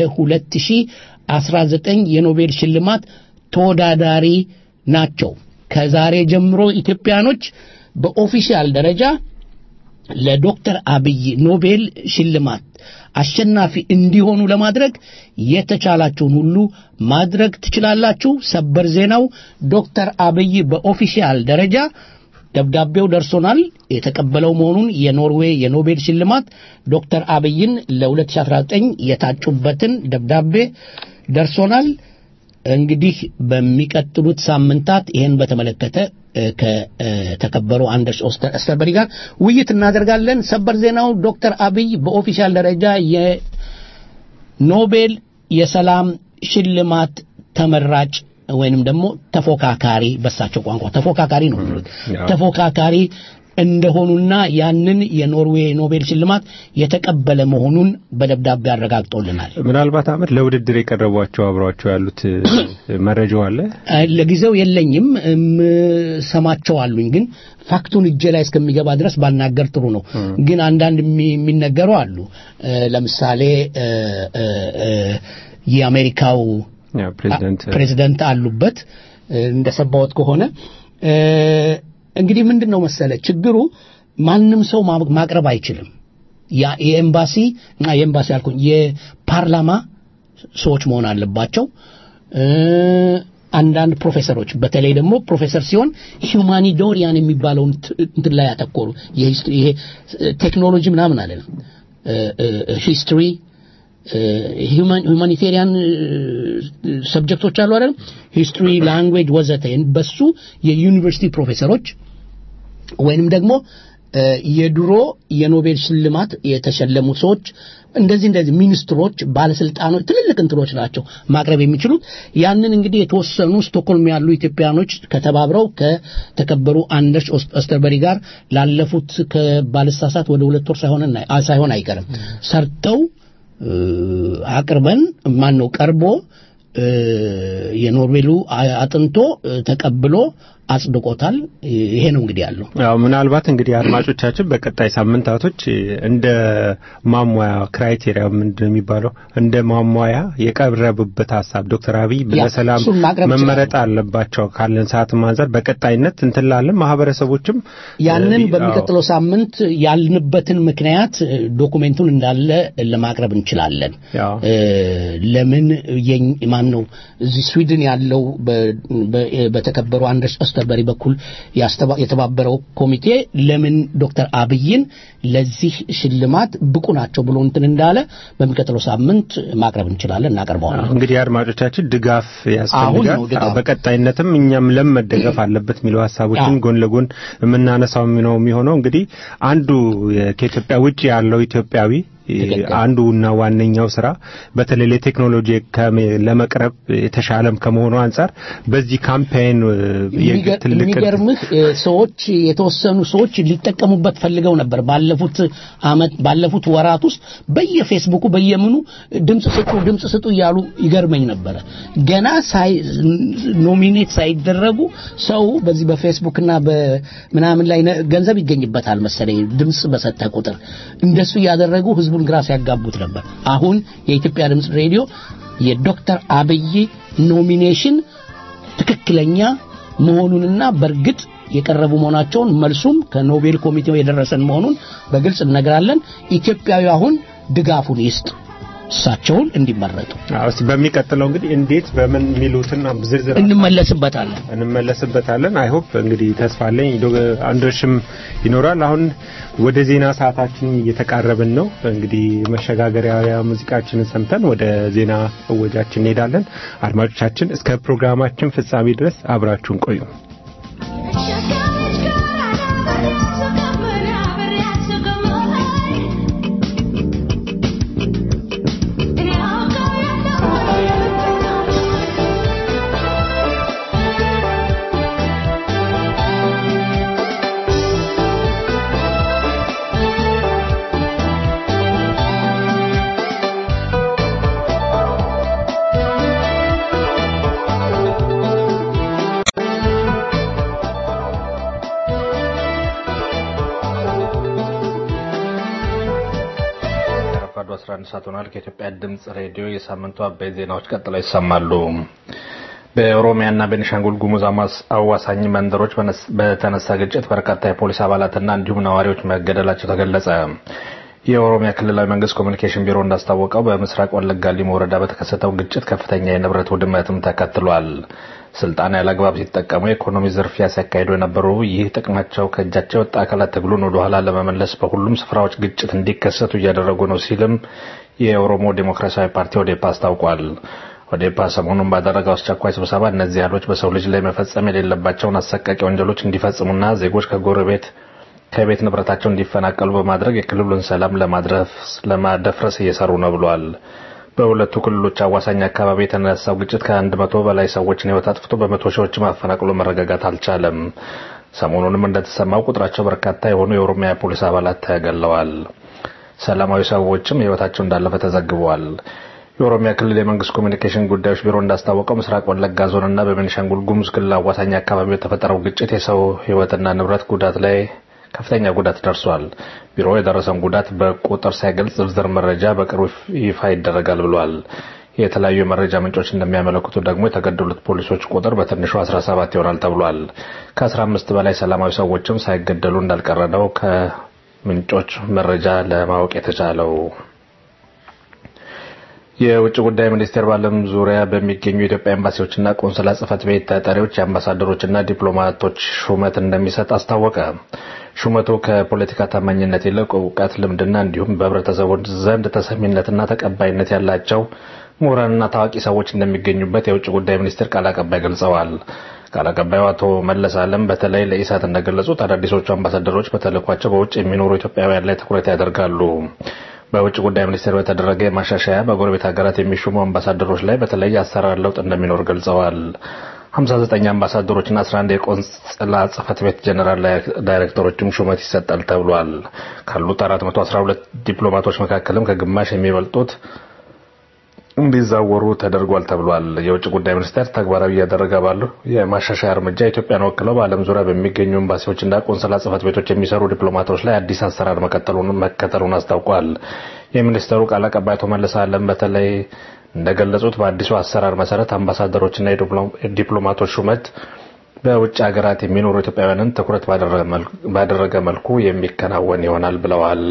የ2019 የኖቤል ሽልማት ተወዳዳሪ ናቸው። ከዛሬ ጀምሮ ኢትዮጵያኖች በኦፊሻል ደረጃ ለዶክተር አብይ ኖቤል ሽልማት አሸናፊ እንዲሆኑ ለማድረግ የተቻላችሁን ሁሉ ማድረግ ትችላላችሁ። ሰበር ዜናው ዶክተር አብይ በኦፊሻል ደረጃ ደብዳቤው ደርሶናል። የተቀበለው መሆኑን የኖርዌይ የኖቤል ሽልማት ዶክተር አብይን ለ2019 የታጩበትን ደብዳቤ ደርሶናል። እንግዲህ በሚቀጥሉት ሳምንታት ይህን በተመለከተ ከተከበሩ አንደርስ ኦስተርበሪ ጋር ውይይት እናደርጋለን። ሰበር ዜናው ዶክተር አብይ በኦፊሻል ደረጃ የኖቤል የሰላም ሽልማት ተመራጭ ወይንም ደግሞ ተፎካካሪ በሳቸው ቋንቋ ተፎካካሪ ነው የሚሉት ተፎካካሪ እንደሆኑና ያንን የኖርዌይ ኖቤል ሽልማት የተቀበለ መሆኑን በደብዳቤ አረጋግጦልናል። ምናልባት አመት ለውድድር የቀረቧቸው አብሯቸው ያሉት መረጃው አለ? ለጊዜው የለኝም፣ ሰማቸው አሉኝ። ግን ፋክቱን እጄ ላይ እስከሚገባ ድረስ ባናገር ጥሩ ነው። ግን አንዳንድ የሚነገሩ አሉ። ለምሳሌ የአሜሪካው ፕሬዚደንት አሉበት እንደሰባዎት ከሆነ እንግዲህ ምንድን ነው መሰለ ችግሩ ማንም ሰው ማቅረብ አይችልም የኤምባሲ እና የኤምባሲ አልኩኝ የፓርላማ ሰዎች መሆን አለባቸው አንዳንድ ፕሮፌሰሮች በተለይ ደግሞ ፕሮፌሰር ሲሆን ሂውማኒዶሪያን የሚባለውን እንትን ላይ ያተኮሩ ይሄ ቴክኖሎጂ ምናምን አለ ሂስትሪ ሁማኒቴሪያን ሰብጀክቶች አሉ አይደል ሂስትሪ ላንጉዌጅ ወዘተ በሱ የዩኒቨርሲቲ ፕሮፌሰሮች ወይንም ደግሞ የድሮ የኖቤል ሽልማት የተሸለሙ ሰዎች እንደዚህ እንደዚህ ሚኒስትሮች ባለስልጣኖች ትልልቅ እንትኖች ናቸው ማቅረብ የሚችሉት ያንን እንግዲህ የተወሰኑ ስቶክሆልም ያሉ ኢትዮጵያኖች ከተባብረው ከተከበሩ አንደርስ ኦስተርበሪ ጋር ላለፉት ከባለሳሳት ወደ ሁለት ወር ሳይሆን አይቀርም ሰርተው አቅርበን ማን ነው ቀርቦ የኖርዌሉ አጥንቶ ተቀብሎ አጽድቆታል። ይሄ ነው እንግዲህ ያለው። ያው ምናልባት እንግዲህ አድማጮቻችን በቀጣይ ሳምንታቶች እንደ ማሟያ ክራይቴሪያ ምንድን ነው የሚባለው እንደ ማሟያ የቀረበበት ሀሳብ ዶክተር አብይ ያ፣ በሰላም እሱን ማቅረብ መመረጥ አለባቸው ካለን ሰዓት አንጻር በቀጣይነት እንትላለን ማህበረሰቦችም ያንን እ፣ በሚቀጥለው ሳምንት ያልንበትን ምክንያት እ፣ ዶኩሜንቱን እንዳለ ለማቅረብ እንችላለን። ያው እ፣ ለምን የኝ- ማን ነው እዚህ ስዊድን ያለው በ- በ- በተከበሩ አንደርስ ኦስተርበሪ በኩል ያስተባ- የተባበረው ኮሚቴ ለምን ዶክተር አብይን ለዚህ ሽልማት ብቁ ናቸው ብሎ እንትን እንዳለ በሚቀጥለው ሳምንት ማቅረብ እንችላለን፣ እናቀርበዋለን። እንግዲህ አድማጮቻችን ድጋፍ አሁን ያስፈልጋል። ነው ድጋፍ። አዎ፣ በቀጣይነትም እኛም ለም መደገፍ አለበት የሚለው ሀሳቦችን አዎ። ጎን ለጎን የምናነሳው ነው የሚሆነው። እንግዲህ አንዱ የ- ከኢትዮጵያ ውጭ ያለው ኢትዮጵያዊ ትክክል። አንዱና ዋነኛው ስራ በተለይ ለቴክኖሎጂ ከመ- ለመቅረብ የተሻለም ከመሆኑ አንጻር በዚህ ካምፔን እ፣ የግ- የሚገር- ትልቅ የሚገርምህ እ፣ ሰዎች የተወሰኑ ሰዎች ሊጠቀሙበት ፈልገው ነበር። ባለፉት አመት ባለፉት ወራት ውስጥ በየፌስቡኩ በየምኑ ድምጽ ስጡ ድምጽ ስጡ እያሉ ይገርመኝ ነበረ። ገና ሳይ ኖሚኔት ሳይደረጉ ሰው በዚህ በፌስቡክና በምናምን ላይ ነ- ገንዘብ ይገኝበታል መሰለኝ ድምጽ በሰጠ ቁጥር እንደሱ እያደረጉ ህዝቡን ግራ ሲያጋቡት ነበር። አሁን የኢትዮጵያ ድምጽ ሬዲዮ የዶክተር አብይ ኖሚኔሽን ትክክለኛ መሆኑንና በእርግጥ የቀረቡ መሆናቸውን መልሱም ከኖቤል ኮሚቴው የደረሰን መሆኑን በግልጽ እነግራለን። ኢትዮጵያዊ አሁን ድጋፉን ይስጥ እሳቸውን እንዲመረጡ አዎ፣ እስቲ በሚቀጥለው እንግዲህ እንዴት በምን የሚሉትን ዝርዝር እንመለስበታለን። እንመለስበታለን። አይ ሆፕ እንግዲህ ተስፋ አለኝ ዶ- አንዶሽም ይኖራል። አሁን ወደ ዜና ሰዓታችን እየተቃረብን ነው። እንግዲህ መሸጋገሪያ ሙዚቃችንን ሰምተን ወደ ዜና እወጃችን እንሄዳለን። አድማጮቻችን እስከ ፕሮግራማችን ፍጻሜ ድረስ አብራችሁን ቆዩ። ረፋዱ 11 ሰዓት ሆኗል። ከኢትዮጵያ ድምጽ ሬዲዮ የሳምንቱ አበይት ዜናዎች ቀጥለው ይሰማሉ። በኦሮሚያና ቤኒሻንጉል ጉሙዝ አማስ- አዋሳኝ መንደሮች በነስ- በተነሳ ግጭት በርካታ የፖሊስ አባላትና እንዲሁም ነዋሪዎች መገደላቸው ተገለጸ። የኦሮሚያ ክልላዊ መንግስት ኮሚኒኬሽን ቢሮ እንዳስታወቀው በምስራቅ ወለጋ ሊሙ ወረዳ በተከሰተው ግጭት ከፍተኛ የንብረት ውድመትም ተከትሏል። ስልጣን ያለአግባብ ሲጠቀሙ የኢኮኖሚ ዝርፊያ ሲያካሂዱ የነበሩ ይህ ጥቅማቸው ከእጃቸው የወጣ አካላት ትግሉን ወደኋላ ለመመለስ በሁሉም ስፍራዎች ግጭት እንዲከሰቱ እያደረጉ ነው ሲልም የኦሮሞ ዴሞክራሲያዊ ፓርቲ ኦዴፓ አስታውቋል። ኦዴፓ ሰሞኑን ባደረገው አስቸኳይ ስብሰባ እነዚህ ኃይሎች በሰው ልጅ ላይ መፈጸም የሌለባቸውን አሰቃቂ ወንጀሎች እንዲፈጽሙና ዜጎች ከጎረቤት ከቤት ንብረታቸው እንዲፈናቀሉ በማድረግ የክልሉን ሰላም ለማድረስ ለማደፍረስ እየሰሩ ነው ብሏል። በሁለቱ ክልሎች አዋሳኝ አካባቢ የተነሳው ግጭት ከአንድ መቶ በላይ ሰዎችን ሕይወት አጥፍቶ በመቶ ሺዎች ማፈናቅሎ መረጋጋት አልቻለም። ሰሞኑንም እንደተሰማው ቁጥራቸው በርካታ የሆኑ የኦሮሚያ ፖሊስ አባላት ተገለዋል። ሰላማዊ ሰዎችም ሕይወታቸው እንዳለፈ ተዘግበዋል። የኦሮሚያ ክልል የመንግስት ኮሚኒኬሽን ጉዳዮች ቢሮ እንዳስታወቀው ምስራቅ ወለጋ ዞንና በቤኒሻንጉል ጉሙዝ ክልል አዋሳኝ አካባቢ የተፈጠረው ግጭት የሰው ሕይወትና ንብረት ጉዳት ላይ ከፍተኛ ጉዳት ደርሷል። ቢሮ የደረሰውን ጉዳት በቁጥር ሳይገልጽ ዝርዝር መረጃ በቅርቡ ይፋ ይደረጋል ብሏል። የተለያዩ የመረጃ ምንጮች እንደሚያመለክቱ ደግሞ የተገደሉት ፖሊሶች ቁጥር በትንሹ 17 ይሆናል ተብሏል። ከ15 በላይ ሰላማዊ ሰዎችም ሳይገደሉ እንዳልቀረ ነው ከምንጮች መረጃ ለማወቅ የተቻለው። የውጭ ጉዳይ ሚኒስቴር በዓለም ዙሪያ በሚገኙ የኢትዮጵያ ኤምባሲዎችና ቆንስላ ጽህፈት ቤት ተጠሪዎች የአምባሳደሮችና ዲፕሎማቶች ሹመት እንደሚሰጥ አስታወቀ። ሹመቱ ከፖለቲካ ታማኝነት ይልቅ እውቀት፣ ልምድና እንዲሁም በህብረተሰቡ ዘንድ ተሰሚነትና ተቀባይነት ያላቸው ምሁራንና ታዋቂ ሰዎች እንደሚገኙበት የውጭ ጉዳይ ሚኒስቴር ቃል አቀባይ ገልጸዋል። ቃል አቀባዩ አቶ መለስ አለም በተለይ ለኢሳት እንደገለጹት አዳዲሶቹ አምባሳደሮች በተልእኳቸው በውጭ የሚኖሩ ኢትዮጵያውያን ላይ ትኩረት ያደርጋሉ። በውጭ ጉዳይ ሚኒስቴር በተደረገ የማሻሻያ በጎረቤት ሀገራት የሚሾሙ አምባሳደሮች ላይ በተለይ አሰራር ለውጥ እንደሚኖር ገልጸዋል። 59 አምባሳደሮችና 11 የቆንጽላ ጽህፈት ቤት ጀኔራል ዳይሬክተሮችም ሹመት ይሰጣል ተብሏል። ካሉት 412 ዲፕሎማቶች መካከልም ከግማሽ የሚበልጡት እንዲዛወሩ ተደርጓል ተብሏል። የውጭ ጉዳይ ሚኒስቴር ተግባራዊ እያደረገ ባለው የማሻሻያ እርምጃ ኢትዮጵያን ወክለው በዓለም ዙሪያ በሚገኙ ኤምባሲዎችና ቆንስላ ጽሕፈት ቤቶች የሚሰሩ ዲፕሎማቶች ላይ አዲስ አሰራር መከተሉን አስታውቋል። የሚኒስተሩ ቃል አቀባይ አቶ መለስ አለም በተለይ እንደገለጹት በአዲሱ አሰራር መሰረት አምባሳደሮችና የዲፕሎማቶች ሹመት በውጭ ሀገራት የሚኖሩ ኢትዮጵያውያንን ትኩረት ባደረገ መልኩ የሚከናወን ይሆናል ብለዋል።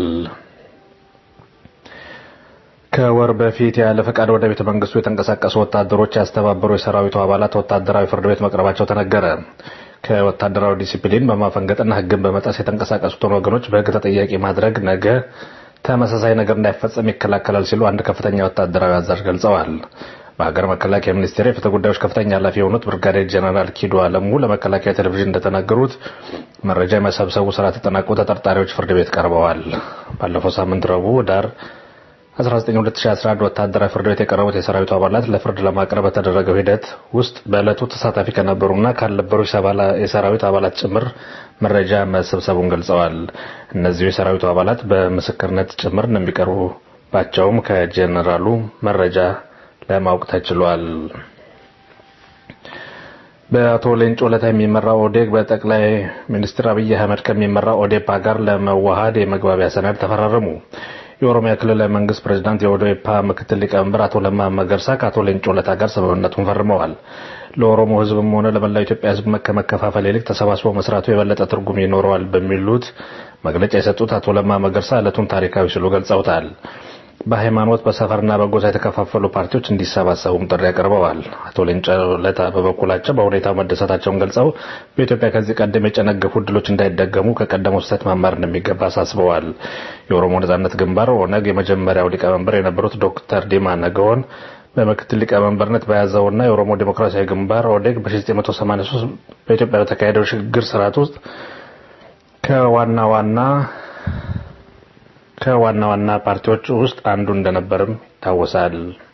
ከወር በፊት ያለ ፈቃድ ወደ ቤተ መንግስቱ የተንቀሳቀሱ ወታደሮች ያስተባበሩ የሰራዊቱ አባላት ወታደራዊ ፍርድ ቤት መቅረባቸው ተነገረ። ከወታደራዊ ዲሲፕሊን በማፈንገጥና ሕግን በመጣስ የተንቀሳቀሱትን ወገኖች በሕግ ተጠያቂ ማድረግ ነገ ተመሳሳይ ነገር እንዳይፈጸም ይከላከላል ሲሉ አንድ ከፍተኛ ወታደራዊ አዛዥ ገልጸዋል። በሀገር መከላከያ ሚኒስቴር የፍትህ ጉዳዮች ከፍተኛ ኃላፊ የሆኑት ብርጋዴር ጀነራል ኪዶ አለሙ ለመከላከያ ቴሌቪዥን እንደተናገሩት መረጃ የመሰብሰቡ ስራ ተጠናቆ ተጠርጣሪዎች ፍርድ ቤት ቀርበዋል። ባለፈው ሳምንት ረቡዕ ዳር 192011 ወታደራዊ ፍርድ ቤት የቀረቡት የሰራዊቱ አባላት ለፍርድ ለማቅረብ በተደረገው ሂደት ውስጥ በዕለቱ ተሳታፊ ከነበሩና ካልነበሩ የሰራዊት አባላት ጭምር መረጃ መሰብሰቡን ገልጸዋል። እነዚሁ የሰራዊቱ አባላት በምስክርነት ጭምር እንደሚቀርቡባቸውም ከጄኔራሉ መረጃ ለማወቅ ተችሏል። በአቶ ሌንጮ ለታ የሚመራው ኦዴግ በጠቅላይ ሚኒስትር አብይ አህመድ ከሚመራው ኦዴፓ ጋር ለመዋሃድ የመግባቢያ ሰነድ ተፈራረሙ። የኦሮሚያ ክልላዊ መንግስት ፕሬዚዳንት የኦዴፓ ምክትል ሊቀመንበር አቶ ለማ መገርሳ ከአቶ ሌንጮ ለታ ጋር ስምምነቱን ፈርመዋል። ለኦሮሞ ሕዝብም ሆነ ለመላው ኢትዮጵያ ሕዝብ ከመከፋፈል ይልቅ ተሰባስቦ መስራቱ የበለጠ ትርጉም ይኖረዋል በሚሉት መግለጫ የሰጡት አቶ ለማ መገርሳ ዕለቱን ታሪካዊ ሲሉ ገልጸውታል። በሃይማኖት በሰፈርና በጎሳ የተከፋፈሉ ፓርቲዎች እንዲሰባሰቡም ጥሪ አቅርበዋል። አቶ ሌንጮ ለታ በበኩላቸው በሁኔታው መደሰታቸውን ገልጸው በኢትዮጵያ ከዚህ ቀደም የጨነገፉ እድሎች እንዳይደገሙ ከቀደመው ስህተት መማር እንደሚገባ አሳስበዋል። የኦሮሞ ነጻነት ግንባር ኦነግ የመጀመሪያው ሊቀመንበር የነበሩት ዶክተር ዲማ ነገዎን በምክትል ሊቀመንበርነት በያዘውና የኦሮሞ ዴሞክራሲያዊ ግንባር ኦዴግ በ1983 በኢትዮጵያ በተካሄደው ሽግግር ስርዓት ውስጥ ከዋና ዋና ከዋና ዋና ፓርቲዎች ውስጥ አንዱ እንደነበርም ይታወሳል።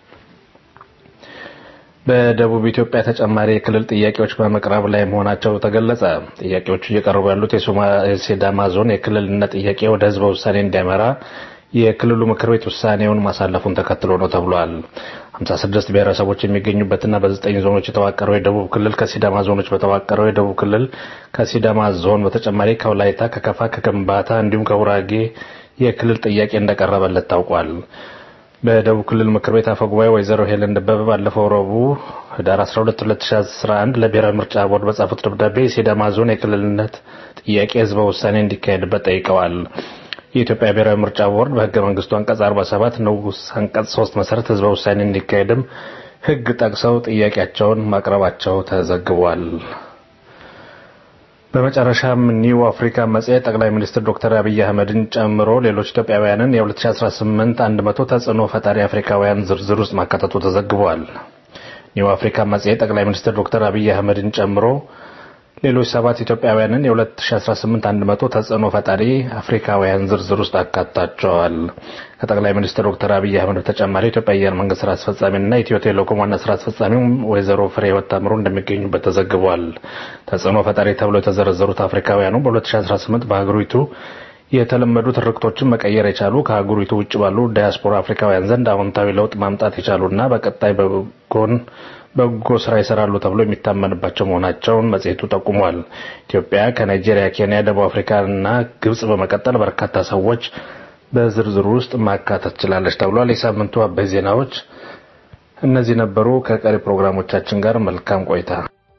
በደቡብ ኢትዮጵያ ተጨማሪ የክልል ጥያቄዎች በመቅረብ ላይ መሆናቸው ተገለጸ። ጥያቄዎቹ እየቀረቡ ያሉት የሲዳማ ዞን የክልልነት ጥያቄ ወደ ህዝበ ውሳኔ እንዲያመራ የክልሉ ምክር ቤት ውሳኔውን ማሳለፉን ተከትሎ ነው ተብሏል። 56 ብሔረሰቦች የሚገኙበትና በዘጠኝ ዞኖች የተዋቀረው የደቡብ ክልል ከሲዳማ ዞኖች በተዋቀረው የደቡብ ክልል ከሲዳማ ዞን በተጨማሪ ከወላይታ፣ ከከፋ፣ ከከምባታ እንዲሁም ከጉራጌ የክልል ጥያቄ እንደቀረበለት ታውቋል። በደቡብ ክልል ምክር ቤት አፈ ጉባኤ ወይዘሮ ሄለን ደበበ ባለፈው ረቡዕ ህዳር 12 2011 ለብሔራዊ ምርጫ ቦርድ በጻፉት ደብዳቤ የሲዳማ ዞን የክልልነት ጥያቄ ህዝበ ውሳኔ እንዲካሄድበት ጠይቀዋል። የኢትዮጵያ ብሔራዊ ምርጫ ቦርድ በህገ መንግስቱ አንቀጽ 47 ንዑስ አንቀጽ 3 መሰረት ህዝበ ውሳኔ እንዲካሄድም ህግ ጠቅሰው ጥያቄያቸውን ማቅረባቸው ተዘግቧል። በመጨረሻም ኒው አፍሪካ መጽሔት ጠቅላይ ሚኒስትር ዶክተር አብይ አህመድን ጨምሮ ሌሎች ኢትዮጵያውያንን የ2018 100 ተጽዕኖ ፈጣሪ አፍሪካውያን ዝርዝር ውስጥ ማካተቱ ተዘግቧል። ኒው አፍሪካ መጽሔት ጠቅላይ ሚኒስትር ዶክተር አብይ አህመድን ጨምሮ ሌሎች ሰባት ኢትዮጵያውያንን የ2018 100 ተጽዕኖ ፈጣሪ አፍሪካውያን ዝርዝር ውስጥ አካቷቸዋል። ከጠቅላይ ሚኒስትር ዶክተር አብይ አህመድ በተጨማሪ የኢትዮጵያ አየር መንገድ ስራ አስፈጻሚና ኢትዮ ቴሌኮም ዋና ስራ አስፈጻሚው ወይዘሮ ፍሬህይወት ታምሩ እንደሚገኙበት ተዘግቧል። ተጽዕኖ ፈጣሪ ተብለው የተዘረዘሩት አፍሪካውያኑ በ2018 በሀገሪቱ የተለመዱ ትርክቶችን መቀየር የቻሉ ከሀገሪቱ ውጭ ባሉ ዳያስፖራ አፍሪካውያን ዘንድ አዎንታዊ ለውጥ ማምጣት የቻሉና በቀጣይ በጎን በጎ ስራ ይሰራሉ ተብሎ የሚታመንባቸው መሆናቸውን መጽሔቱ ጠቁሟል። ኢትዮጵያ ከናይጄሪያ፣ ኬንያ፣ ደቡብ አፍሪካና ግብጽ በመቀጠል በርካታ ሰዎች በዝርዝሩ ውስጥ ማካተት ችላለች ተብሏል። የሳምንቱ አበይ ዜናዎች እነዚህ ነበሩ። ከቀሪ ፕሮግራሞቻችን ጋር መልካም ቆይታ።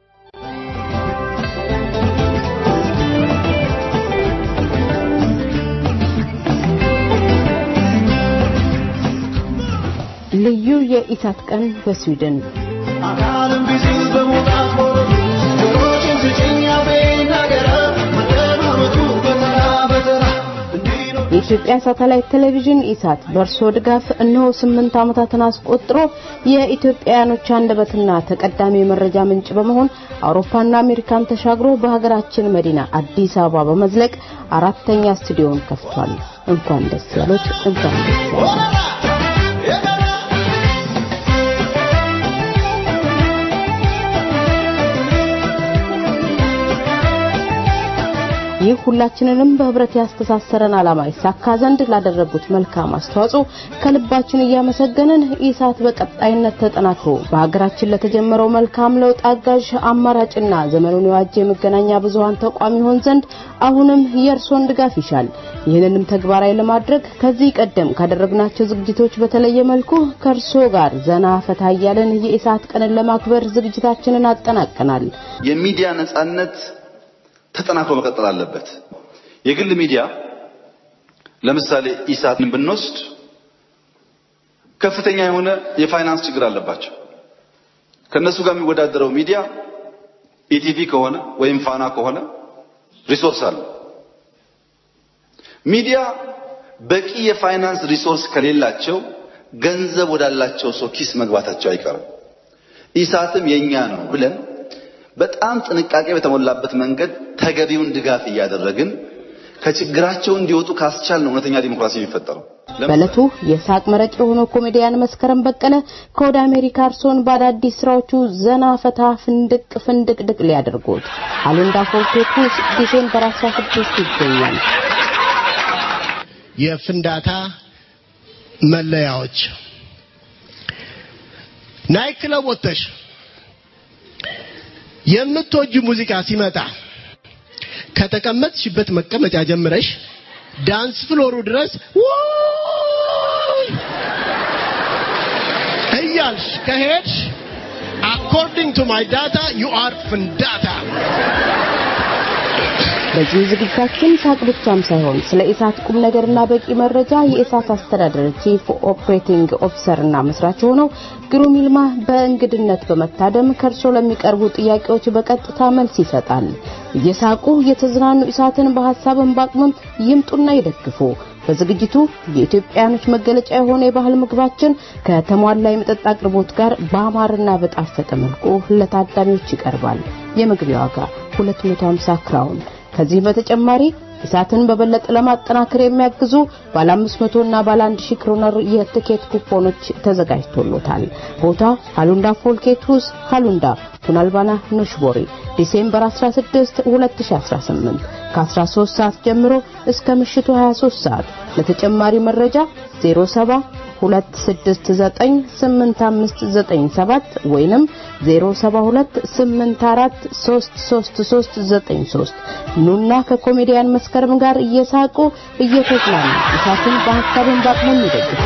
ልዩ የኢሳት ቀን በስዊድን አካልም ቢዝል በመውጣት ወረዱ ጆሮችን ስጭኝ አፌ ናገረ መደማመጡ በተራ በተራ እንዲህ ነው የኢትዮጵያ ሳተላይት ቴሌቪዥን ኢሳት በእርሶ ድጋፍ እነሆ ስምንት ዓመታትን አስቆጥሮ የኢትዮጵያውያኖች አንደበትና ተቀዳሚ የመረጃ ምንጭ በመሆን አውሮፓና አሜሪካን ተሻግሮ በሀገራችን መዲና አዲስ አበባ በመዝለቅ አራተኛ ስቱዲዮን ከፍቷል። እንኳን ደስ ያሎት፣ እንኳን ደስ ያሎት። ይህ ሁላችንንም በህብረት ያስተሳሰረን ዓላማ ይሳካ ዘንድ ላደረጉት መልካም አስተዋጽኦ ከልባችን እያመሰገንን ኢሳት በቀጣይነት ተጠናክሮ በሀገራችን ለተጀመረው መልካም ለውጥ አጋዥ አማራጭና ዘመኑን የዋጀ የመገናኛ ብዙሃን ተቋም ይሆን ዘንድ አሁንም የእርሶን ድጋፍ ይሻል። ይህንንም ተግባራዊ ለማድረግ ከዚህ ቀደም ካደረግናቸው ዝግጅቶች በተለየ መልኩ ከእርሶ ጋር ዘና ፈታ እያለን የኢሳት ቀንን ለማክበር ዝግጅታችንን አጠናቀናል። የሚዲያ ነጻነት ተጠናክሮ መቀጠል አለበት። የግል ሚዲያ ለምሳሌ ኢሳትን ብንወስድ ከፍተኛ የሆነ የፋይናንስ ችግር አለባቸው። ከነሱ ጋር የሚወዳደረው ሚዲያ ኢቲቪ ከሆነ ወይም ፋና ከሆነ ሪሶርስ አለ። ሚዲያ በቂ የፋይናንስ ሪሶርስ ከሌላቸው ገንዘብ ወዳላቸው ሰው ኪስ መግባታቸው አይቀርም። ኢሳትም የኛ ነው ብለን በጣም ጥንቃቄ በተሞላበት መንገድ ተገቢውን ድጋፍ እያደረግን ከችግራቸው እንዲወጡ ካስቻል ነው እውነተኛ ዲሞክራሲ የሚፈጠረው። በዕለቱ የሳቅ መረቅ የሆነው ኮሜዲያን መስከረም በቀለ ከወደ አሜሪካ እርሶን በአዳዲስ ስራዎቹ ዘና ፈታ ፍንድቅ ፍንድቅድቅ ሊያደርጉት አሉንዳ ፎርቴቱ ዲሴምበር 16 ይገኛል። የፍንዳታ መለያዎች ናይ ክለብ ወጥተሽ የምትወጁ ሙዚቃ ሲመጣ ከተቀመጥሽበት መቀመጫ ጀምረሽ ዳንስ ፍሎሩ ድረስ ውይ እያልሽ ከሄድሽ አኮርዲንግ ቱ ማይ ዳታ ዩ አር ፍንዳታ። በዚህ ዝግጅታችን ሳቅ ብቻም ሳይሆን ስለ ኢሳት ቁም ነገርና በቂ መረጃ የኢሳት አስተዳደር ቺፍ ኦፕሬቲንግ ኦፊሰርና መስራች ሆነው ግሩም ይልማ በእንግድነት በመታደም ከእርሶ ለሚቀርቡ ጥያቄዎች በቀጥታ መልስ ይሰጣል። እየሳቁ የተዝናኑ ኢሳትን በሀሳብን በአቅምም ይምጡና ይደግፉ። በዝግጅቱ የኢትዮጵያኖች መገለጫ የሆነ የባህል ምግባችን ከተሟላ የመጠጥ አቅርቦት ጋር በአማርና በጣፈጠ መልኩ ለታዳሚዎች ይቀርባል። የመግቢያ ዋጋ 250 ክራውን። ከዚህ በተጨማሪ ኢሳትን በበለጠ ለማጠናከር የሚያግዙ ባለ 500 እና ባለ 1000 ክሮነር የትኬት ኩፖኖች ተዘጋጅቶሎታል። ቦታ ሃሉንዳ ፎልኬቱስ ሃሉንዳ ቱናልባና ኖሽቦሪ ዲሴምበር 16 2018 ከ13 ሰዓት ጀምሮ እስከ ምሽቱ 23 ሰዓት። ለተጨማሪ መረጃ 07 2698597 ወይንም 0728433393 ኑና ከኮሜዲያን መስከረም ጋር እየሳቁ እየተዝናኑ ኢሳትን በሀሳብን በአቅሙም ይደግፉ።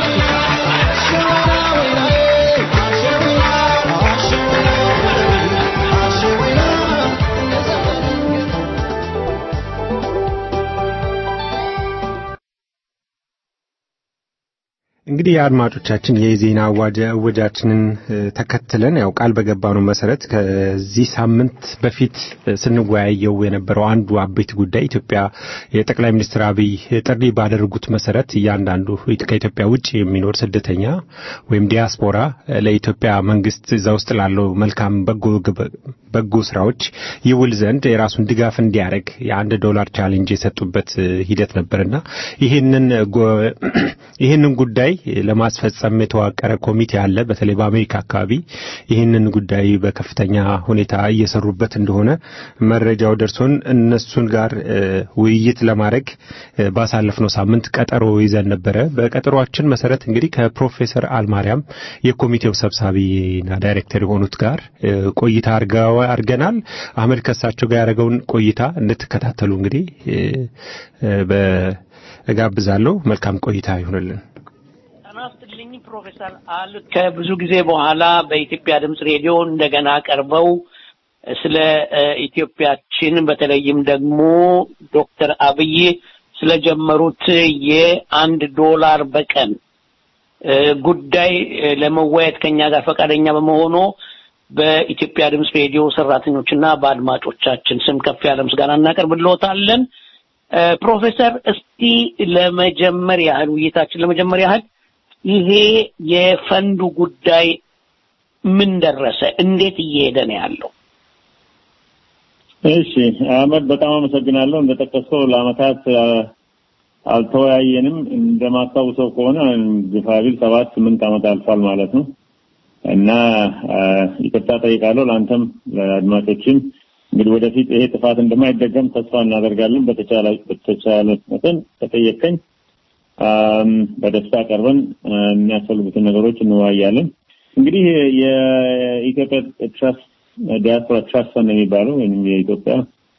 እንግዲህ የአድማጮቻችን የዜና እወጃችንን ተከትለን ያው ቃል በገባነው መሰረት ከዚህ ሳምንት በፊት ስንወያየው የነበረው አንዱ አበይት ጉዳይ ኢትዮጵያ የጠቅላይ ሚኒስትር አብይ ጥሪ ባደረጉት መሰረት እያንዳንዱ ከኢትዮጵያ ውጭ የሚኖር ስደተኛ ወይም ዲያስፖራ ለኢትዮጵያ መንግስት እዛ ውስጥ ላለው መልካም በጎ ስራዎች ይውል ዘንድ የራሱን ድጋፍ እንዲያደርግ የአንድ ዶላር ቻሌንጅ የሰጡበት ሂደት ነበርና ይህንን ይህንን ጉዳይ ለማስፈጸም የተዋቀረ ኮሚቴ አለ። በተለይ በአሜሪካ አካባቢ ይህንን ጉዳይ በከፍተኛ ሁኔታ እየሰሩበት እንደሆነ መረጃው ደርሶን እነሱን ጋር ውይይት ለማድረግ ባሳለፍነው ሳምንት ቀጠሮ ይዘን ነበረ። በቀጠሯችን መሰረት እንግዲህ ከፕሮፌሰር አልማርያም የኮሚቴው ሰብሳቢና ዳይሬክተር የሆኑት ጋር ቆይታ አድርገናል። አህመድ ከሳቸው ጋር ያደረገውን ቆይታ እንድትከታተሉ እንግዲህ እጋብዛለሁ። መልካም ቆይታ ይሁንልን። ናስትልኝ ፕሮፌሰር አል ከብዙ ጊዜ በኋላ በኢትዮጵያ ድምፅ ሬዲዮ እንደገና ቀርበው ስለ ኢትዮጵያችን በተለይም ደግሞ ዶክተር አብይ ስለጀመሩት የአንድ ዶላር በቀን ጉዳይ ለመወያየት ከኛ ጋር ፈቃደኛ በመሆኑ በኢትዮጵያ ድምፅ ሬዲዮ ሰራተኞችና በአድማጮቻችን ስም ከፍ ያለ ምስጋና እናቀርብልዎታለን። ፕሮፌሰር እስቲ ለመጀመር ያህል ውይይታችን ለመጀመር ያህል ይሄ የፈንዱ ጉዳይ ምን ደረሰ? እንዴት እየሄደ ነው ያለው? እሺ አህመድ በጣም አመሰግናለሁ። እንደጠቀስከው ለአመታት አልተወያየንም። እንደማስታውሰው ከሆነ ግፋቢል ሰባት ስምንት አመት አልፏል ማለት ነው እና ይቅርታ ጠይቃለሁ ለአንተም ለአድማጮችም እንግዲህ ወደፊት ይሄ ጥፋት እንደማይደገም ተስፋ እናደርጋለን። በተቻለ በተቻለ መጠን ተጠየቀኝ በደስታ ቀርበን የሚያስፈልጉትን ነገሮች እንወያያለን። እንግዲህ የኢትዮጵያ ትራስት ዲያስፖራ ትራስት ፈንድ የሚባለው ወይም የኢትዮጵያ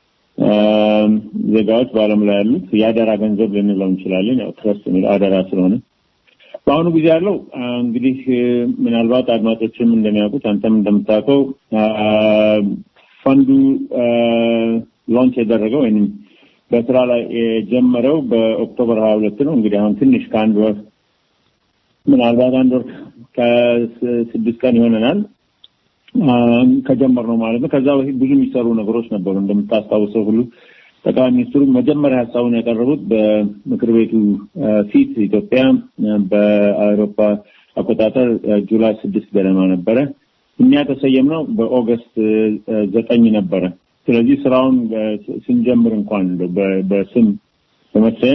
ዜጋዎች በዓለም ላይ ያሉት የአደራ ገንዘብ ልንለው እንችላለን። ያው ትረስት የሚለው አደራ ስለሆነ በአሁኑ ጊዜ ያለው እንግዲህ ምናልባት አድማጮችም እንደሚያውቁት አንተም እንደምታውቀው ፈንዱ ሎንች የደረገው ወይም በስራ ላይ የጀመረው በኦክቶበር ሀያ ሁለት ነው። እንግዲህ አሁን ትንሽ ከአንድ ወር ምናልባት አንድ ወር ከስድስት ቀን ይሆነናል ከጀመር ነው ማለት ነው። ከዛ በፊት ብዙ የሚሰሩ ነገሮች ነበሩ። እንደምታስታውሰው ሁሉ ጠቅላይ ሚኒስትሩ መጀመሪያ ሀሳቡን ያቀረቡት በምክር ቤቱ ፊት ኢትዮጵያ በአውሮፓ አቆጣጠር ጁላይ ስድስት ገደማ ነበረ። እኛ የተሰየምነው በኦገስት ዘጠኝ ነበረ። ስለዚህ ስራውን ስንጀምር እንኳን በስም በመሰየም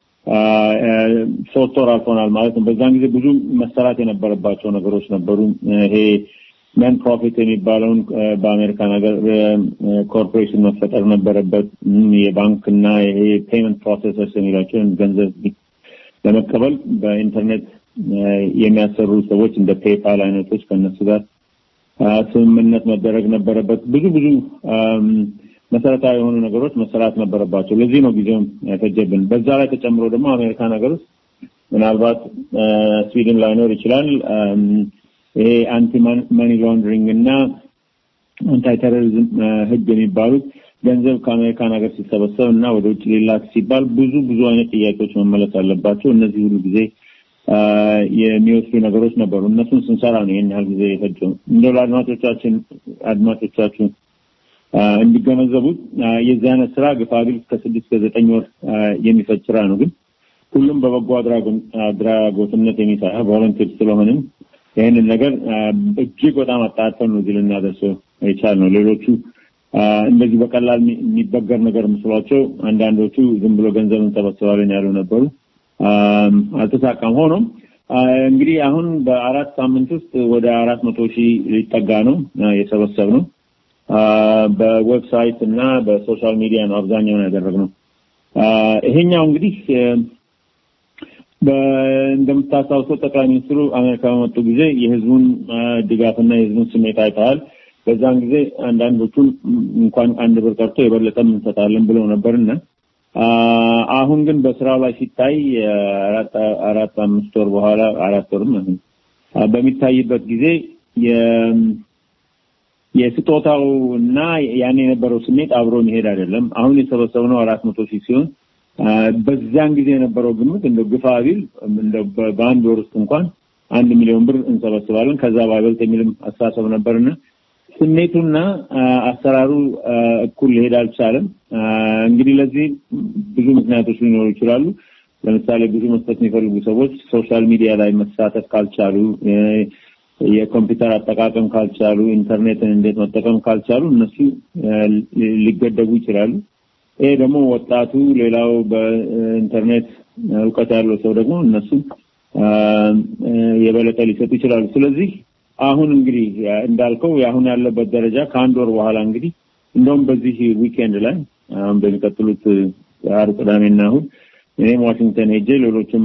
ሶስት ወር አልፎናል ማለት ነው። በዛን ጊዜ ብዙ መሰራት የነበረባቸው ነገሮች ነበሩ። ይሄ ነን ፕሮፊት የሚባለውን በአሜሪካን ሀገር ኮርፖሬሽን መፈጠር ነበረበት። የባንክ እና ይሄ ፔመንት ፕሮሴሰርስ የሚሏቸውን ገንዘብ ለመቀበል በኢንተርኔት የሚያሰሩ ሰዎች እንደ ፔፓል አይነቶች ከነሱ ጋር ስምምነት መደረግ ነበረበት። ብዙ ብዙ መሰረታዊ የሆኑ ነገሮች መሰራት ነበረባቸው። ለዚህ ነው ጊዜውም ያፈጀብን። በዛ ላይ ተጨምሮ ደግሞ አሜሪካን ሀገር ውስጥ ምናልባት ስዊድን ላይኖር ይችላል ይሄ አንቲ ማኒ ላውንድሪንግ እና አንታይ ቴሮሪዝም ህግ የሚባሉት ገንዘብ ከአሜሪካን ሀገር ሲሰበሰብ እና ወደ ውጭ ሊላክ ሲባል ብዙ ብዙ አይነት ጥያቄዎች መመለስ አለባቸው። እነዚህ ሁሉ ጊዜ የሚወስዱ ነገሮች ነበሩ። እነሱን ስንሰራ ነው ይህን ያህል ጊዜ የፈጀው። እንደው ለአድማጮቻችን አድማጮቻችን እንዲገነዘቡት የዚህ አይነት ስራ ግፋቢል እስከ ስድስት ከዘጠኝ ወር የሚፈጅ ስራ ነው። ግን ሁሉም በበጎ አድራጎትነት የሚሰራ ቮለንቲር ስለሆንም ይህንን ነገር እጅግ በጣም አጣርተን ነው እዚህ ልናደርሰው የቻልነው። ሌሎቹ እንደዚህ በቀላል የሚበገር ነገር መስሏቸው አንዳንዶቹ ዝም ብሎ ገንዘብ እንሰበስባለን ያሉ ነበሩ። አልተሳካም። ሆኖም እንግዲህ አሁን በአራት ሳምንት ውስጥ ወደ አራት መቶ ሺህ ሊጠጋ ነው የሰበሰብ ነው። በዌብሳይት እና በሶሻል ሚዲያ ነው አብዛኛውን ያደረግነው። ይሄኛው እንግዲህ እንደምታስታውሰው ጠቅላይ ሚኒስትሩ አሜሪካ በመጡ ጊዜ የህዝቡን ድጋፍና የህዝቡን ስሜት አይተዋል። በዛን ጊዜ አንዳንዶቹን እንኳን አንድ ብር ቀርቶ የበለጠም እንሰጣለን ብለው ነበርና አሁን ግን በስራው ላይ ሲታይ አራት አምስት ወር በኋላ አራት ወርም በሚታይበት ጊዜ የስጦታው እና ያን የነበረው ስሜት አብሮ መሄድ አይደለም። አሁን የሰበሰብነው አራት መቶ ሺህ ሲሆን በዛን ጊዜ የነበረው ግምት እንደ ግፋ ቢል በአንድ ወር ውስጥ እንኳን አንድ ሚሊዮን ብር እንሰበስባለን ከዛ ባይበልጥ የሚልም አስተሳሰብ ነበርና ስሜቱና አሰራሩ እኩል ሊሄድ አልቻለም። እንግዲህ ለዚህ ብዙ ምክንያቶች ሊኖሩ ይችላሉ። ለምሳሌ ብዙ መስጠት የሚፈልጉ ሰዎች ሶሻል ሚዲያ ላይ መሳተፍ ካልቻሉ፣ የኮምፒውተር አጠቃቀም ካልቻሉ፣ ኢንተርኔትን እንዴት መጠቀም ካልቻሉ እነሱ ሊገደቡ ይችላሉ። ይሄ ደግሞ ወጣቱ፣ ሌላው በኢንተርኔት እውቀት ያለው ሰው ደግሞ እነሱ የበለጠ ሊሰጡ ይችላሉ። ስለዚህ አሁን እንግዲህ እንዳልከው አሁን ያለበት ደረጃ ከአንድ ወር በኋላ እንግዲህ እንደውም በዚህ ዊኬንድ ላይ አሁን በሚቀጥሉት ዓርብ፣ ቅዳሜና እሑድ እኔም ዋሽንግተን ሄጄ ሌሎችም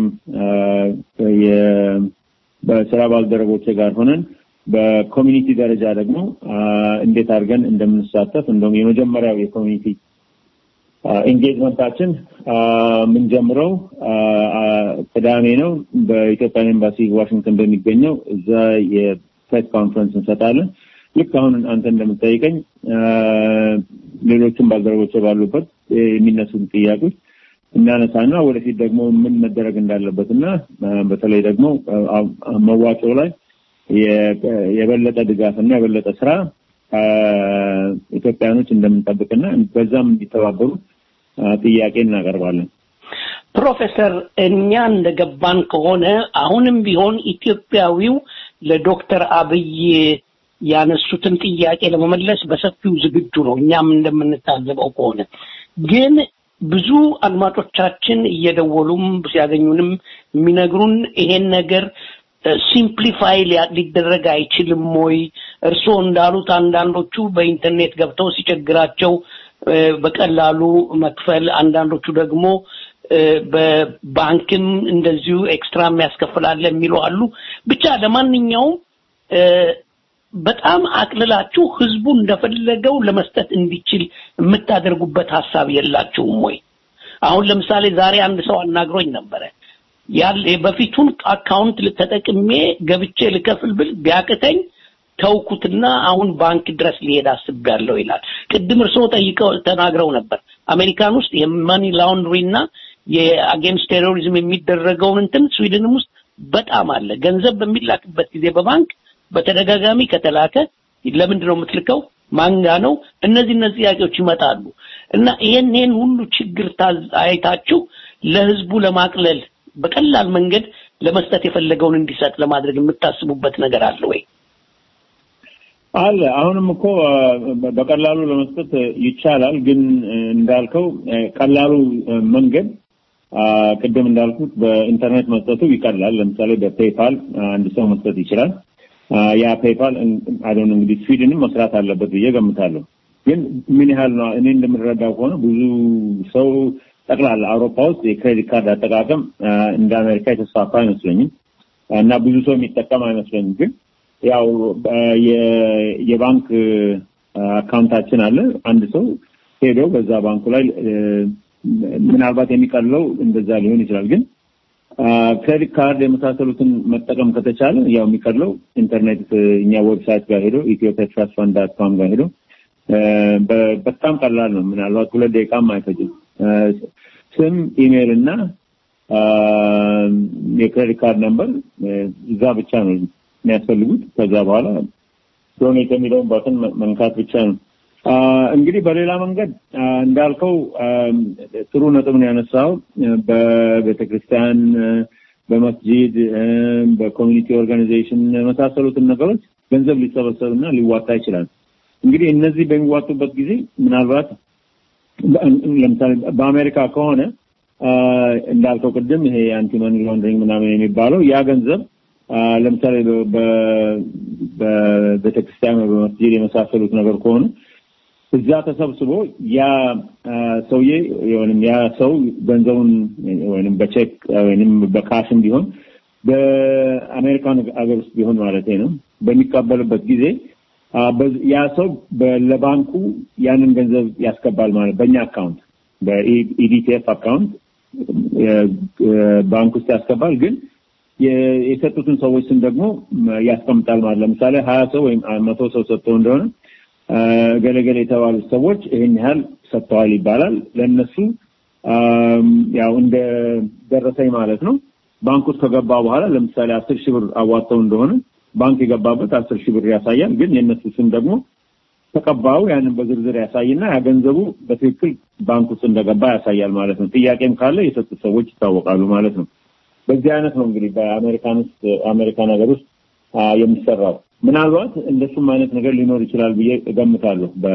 በስራ ባልደረቦቼ ጋር ሆነን በኮሚኒቲ ደረጃ ደግሞ እንዴት አድርገን እንደምንሳተፍ እንደውም የመጀመሪያው የኮሚኒቲ ኢንጌጅመንታችን የምንጀምረው ቅዳሜ ነው። በኢትዮጵያን ኤምባሲ ዋሽንግተን በሚገኘው እዛ የፕሬስ ኮንፈረንስ እንሰጣለን። ልክ አሁን አንተ እንደምጠይቀኝ ሌሎችም ባልደረቦች ባሉበት የሚነሱን ጥያቄዎች እናነሳና ወደፊት ደግሞ ምን መደረግ እንዳለበት እና በተለይ ደግሞ መዋጮ ላይ የበለጠ ድጋፍ እና የበለጠ ስራ ኢትዮጵያኖች እንደምንጠብቅና በዛም እንዲተባበሩ ጥያቄ እናቀርባለን። ፕሮፌሰር እኛ እንደገባን ከሆነ አሁንም ቢሆን ኢትዮጵያዊው ለዶክተር አብይ ያነሱትን ጥያቄ ለመመለስ በሰፊው ዝግጁ ነው። እኛም እንደምንታዘበው ከሆነ ግን ብዙ አድማጮቻችን እየደወሉም ሲያገኙንም የሚነግሩን ይሄን ነገር ሲምፕሊፋይ ሊደረግ አይችልም ወይ? እርስዎ እንዳሉት አንዳንዶቹ በኢንተርኔት ገብተው ሲቸግራቸው እ፣ በቀላሉ መክፈል፣ አንዳንዶቹ ደግሞ እ፣ በባንክም እንደዚሁ ኤክስትራ የሚያስከፍላለ የሚሉ አሉ። ብቻ ለማንኛውም እ፣ በጣም አቅልላችሁ ህዝቡ እንደፈለገው ለመስጠት እንዲችል የምታደርጉበት ሀሳብ የላችሁም ወይ? አሁን ለምሳሌ ዛሬ አንድ ሰው አናግሮኝ ነበረ። ያለ በፊቱን አካውንት ተጠቅሜ ገብቼ ልከፍል ብል ቢያቅተኝ ተውኩትና አሁን ባንክ ድረስ ሊሄድ አስቤያለሁ ይላል። ቅድም እርስዎ ጠይቀው ተናግረው ነበር። አሜሪካን ውስጥ የመኒ ላውንድሪ እና የአጌንስት ቴሮሪዝም የሚደረገውን እንትን ስዊድንም ውስጥ በጣም አለ። ገንዘብ በሚላክበት ጊዜ በባንክ በተደጋጋሚ ከተላከ ለምንድን ነው የምትልከው? ማንጋ ነው? እነዚህ እነዚህ ጥያቄዎች ይመጣሉ እና ይሄን ይሄን ሁሉ ችግር ታዝ- አይታችሁ ለህዝቡ ለማቅለል በቀላል መንገድ ለመስጠት የፈለገውን እንዲሰጥ ለማድረግ የምታስቡበት ነገር አለ ወይ? አለ አሁንም እኮ አ፣ በቀላሉ ለመስጠት ይቻላል። ግን እ፣ እንዳልከው እ፣ ቀላሉ እ፣ መንገድ አ፣ ቅድም እንዳልኩት በኢንተርኔት መስጠቱ ይቀላል። ለምሳሌ በፔይፓል አንድ ሰው መስጠት ይችላል። አ፣ ያ ፔይፓል አይዶን እንግዲህ ስዊድንም መስራት አለበት ብዬ ገምታለሁ። ግን ምን ያህል ነው? እኔ እንደምረዳው ከሆነ ብዙ ሰው ጠቅላላ አውሮፓ ውስጥ የክሬዲት ካርድ አጠቃቀም አ፣ እንደ አሜሪካ የተስፋፋ አይመስለኝም እና ብዙ ሰው የሚጠቀም አይመስለኝም ግን ያው አ፣ የ- የባንክ አ፣ አካውንታችን አለ። አንድ ሰው ሄዶ በዛ ባንኩ ላይ እ፣ ምናልባት የሚቀለው እንደዛ ሊሆን ይችላል። ግን አ፣ ክሬዲት ካርድ የመሳሰሉትን መጠቀም ከተቻለ ያው የሚቀለው ኢንተርኔት እ፣ እኛ ዌብሳይት ጋር ሄዶ ኢትዮፒያ ትራስት ፈንድ ዳት ኮም ጋር ሄዶ እ፣ በ- በጣም ቀላል ነው። ምናልባት ሁለት ደቂቃም አይፈጅም። እ፣ ስም፣ ኢሜይል እና አ፣ የክሬዲት ካርድ ነምበር እ፣ እዛ ብቻ ነው የሚያስፈልጉት። ከዛ በኋላ ዶኔት የሚለውን ባትን መንካት ብቻ ነው። አ፣ እንግዲህ በሌላ መንገድ አ፣ እንዳልከው አ፣ ጥሩ ነጥብ ነው ያነሳው። በቤተክርስቲያን፣ በመስጂድ፣ እ፣ በኮሚኒቲ ኦርጋናይዜሽን የመሳሰሉትን ነገሮች ገንዘብ ሊሰበሰብና ሊዋጣ ይችላል። እንግዲህ እነዚህ በሚዋጡበት ጊዜ ምናልባት በ- ለምሳሌ በአሜሪካ ከሆነ አ፣ እንዳልከው ቅድም ይሄ አንቲ መኒ ላውንደሪንግ ምናምን የሚባለው ያ ገንዘብ አ፣ ለምሳሌ በ- በ- በቤተክርስቲያን ወይ በመስጂድ የመሳሰሉት ነገር ከሆኑ እዛ ተሰብስቦ ያ አ፣ ሰውዬ ወይም ያ ሰው ገንዘቡን ወይም በቼክ ወይም በካሽም ቢሆን በአሜሪካን ሀገር ውስጥ ቢሆን ማለት ነው በሚቀበልበት ጊዜ አ፣ በዝ- ያ ሰው በ- ለባንኩ ያንን ገንዘብ ያስገባል ማለት በእኛ አካውንት በኢዲቲኤፍ አካውንት የ- የ- ባንክ ውስጥ ያስገባል ግን የ- የሰጡትን ሰዎች ስም ደግሞ ም- ያስቀምጣል ማለት ለምሳሌ ሀያ ሰው ወይም አ- መቶ ሰው ሰጥተው እንደሆነ አ፣ ገለገለ የተባሉት ሰዎች ይህን ያህል ሰጥተዋል ይባላል ለእነሱ አም፣ ያው እንደ ደረሰኝ ማለት ነው ባንክ ውስጥ ከገባ በኋላ ለምሳሌ አስር ሺህ ብር አዋጥተው እንደሆነ ባንክ የገባበት አስር ሺህ ብር ያሳያል ግን የእነሱ ስም ደግሞ ተቀባዩ ያንን በዝርዝር ያሳይና ያ ገንዘቡ በትክክል ባንክ ውስጥ እንደገባ ያሳያል ማለት ነው። ጥያቄም ካለ የሰጡት ሰዎች ይታወቃሉ ማለት ነው። በዚህ አይነት ነው እንግዲህ በአሜሪካን ውስጥ አሜሪካን ሀገር ውስጥ አ፣ የሚሰራው። ምናልባት እንደሱም አይነት ነገር ሊኖር ይችላል ብዬ እገምታለሁ በ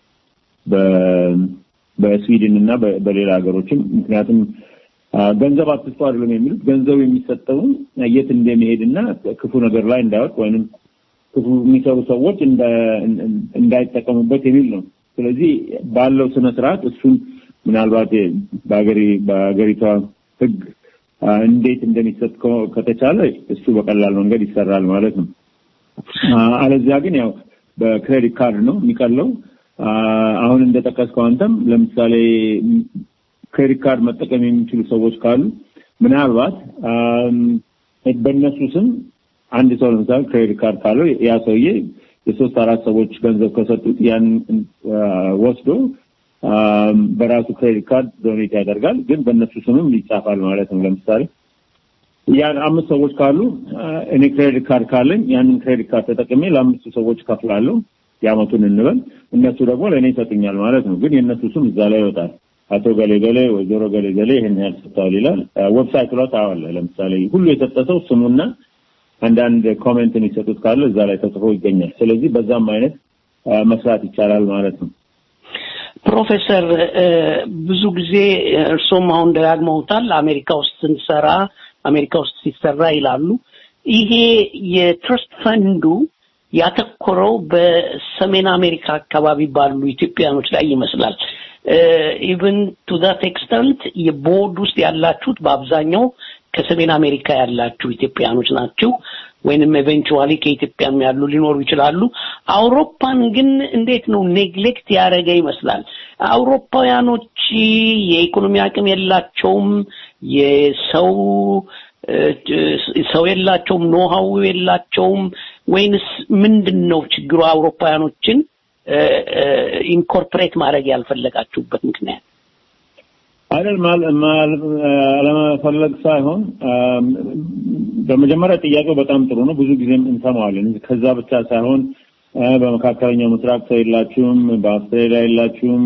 በ- በስዊድን እና በ- በሌላ ሀገሮችም ምክንያቱም አ፣ ገንዘብ አትስጡ አይደለም የሚሉት ገንዘብ የሚሰጠውን የት እንደሚሄድና ክፉ ነገር ላይ እንዳይወጥ ወይንም ክፉ የሚሰሩ ሰዎች እንዳ- እንዳይጠቀሙበት የሚል ነው። ስለዚህ ባለው ስነ ስርዓት እሱን ምናልባት በሀገሪ በሀገሪቷ ሕግ አ፣ እንዴት እንደሚሰጥ ከ- ከተቻለ እሱ በቀላል መንገድ ይሰራል ማለት ነው። አ፣ አለዚያ ግን ያው በክሬዲት ካርድ ነው የሚቀለው። አ፣ አሁን እንደጠቀስከው አንተም ለምሳሌ ም፣ ክሬዲት ካርድ መጠቀም የሚችሉ ሰዎች ካሉ ምናልባት አም፣ በእነሱ ስም አንድ ሰው ለምሳሌ ክሬዲት ካርድ ካለው ያ ሰውዬ የሶስት አራት ሰዎች ገንዘብ ከሰጡት ያን አ፣ ወስዶ አም፣ በራሱ ክሬዲት ካርድ ዶኔት ያደርጋል። ግን በእነሱ ስምም ይጻፋል ማለት ነው። ለምሳሌ ያን አምስት ሰዎች ካሉ አ፣ እኔ ክሬዲት ካርድ ካለኝ ያንን ክሬዲት ካርድ ተጠቅሜ ለአምስቱ ሰዎች ከፍላለሁ የአመቱን እንበል። እነሱ ደግሞ ለእኔ ይሰጡኛል ማለት ነው። ግን የእነሱ ስም እዛ ላይ ይወጣል። አቶ ገሌ ገሌ፣ ወይዘሮ ገሌ ገሌ ይህን ያህል ሰጥተዋል ይላል። ዌብሳይት ላይ ታዋለህ። ለምሳሌ ሁሉ የሰጠ ሰው ስሙና አንዳንድ ኮሜንት የሚሰጡት ካለ እዛ ላይ ተጽፎ ይገኛል። ስለዚህ በዛም አይነት አ፣ መስራት ይቻላል ማለት ነው። ፕሮፌሰር እ፣ ብዙ ጊዜ እርሶም አሁን ደጋግመውታል አሜሪካ ውስጥ ስንሰራ አሜሪካ ውስጥ ሲሰራ ይላሉ። ይሄ የትረስት ፈንዱ ያተኮረው በሰሜን አሜሪካ አካባቢ ባሉ ኢትዮጵያኖች ላይ ይመስላል። ኢቭን ቱ ዛት ኤክስተንት የቦርድ ውስጥ ያላችሁት በአብዛኛው ከሰሜን አሜሪካ ያላችሁ ኢትዮጵያኖች ናቸው ወይንም ኤቨንቹዋሊ ከኢትዮጵያም ያሉ ሊኖሩ ይችላሉ። አውሮፓን ግን እንዴት ነው ኔግሌክት ያደረገ ይመስላል። አውሮፓውያኖች የኢኮኖሚ አቅም የላቸውም፣ የሰው ሰው የላቸውም፣ ኖሃው የላቸውም ወይንስ ምንድን ነው ችግሩ? አውሮፓውያኖችን ኢንኮርፖሬት ማድረግ ያልፈለጋችሁበት ምክንያት? አይደል አለመፈለግ ሳይሆን በመጀመሪያ ጥያቄው በጣም ጥሩ ነው። ብዙ ጊዜም እንሰማዋለን። ከዛ ብቻ ሳይሆን በመካከለኛው ምስራቅ ሰው የላችሁም፣ በአውስትራሊያ የላችሁም፣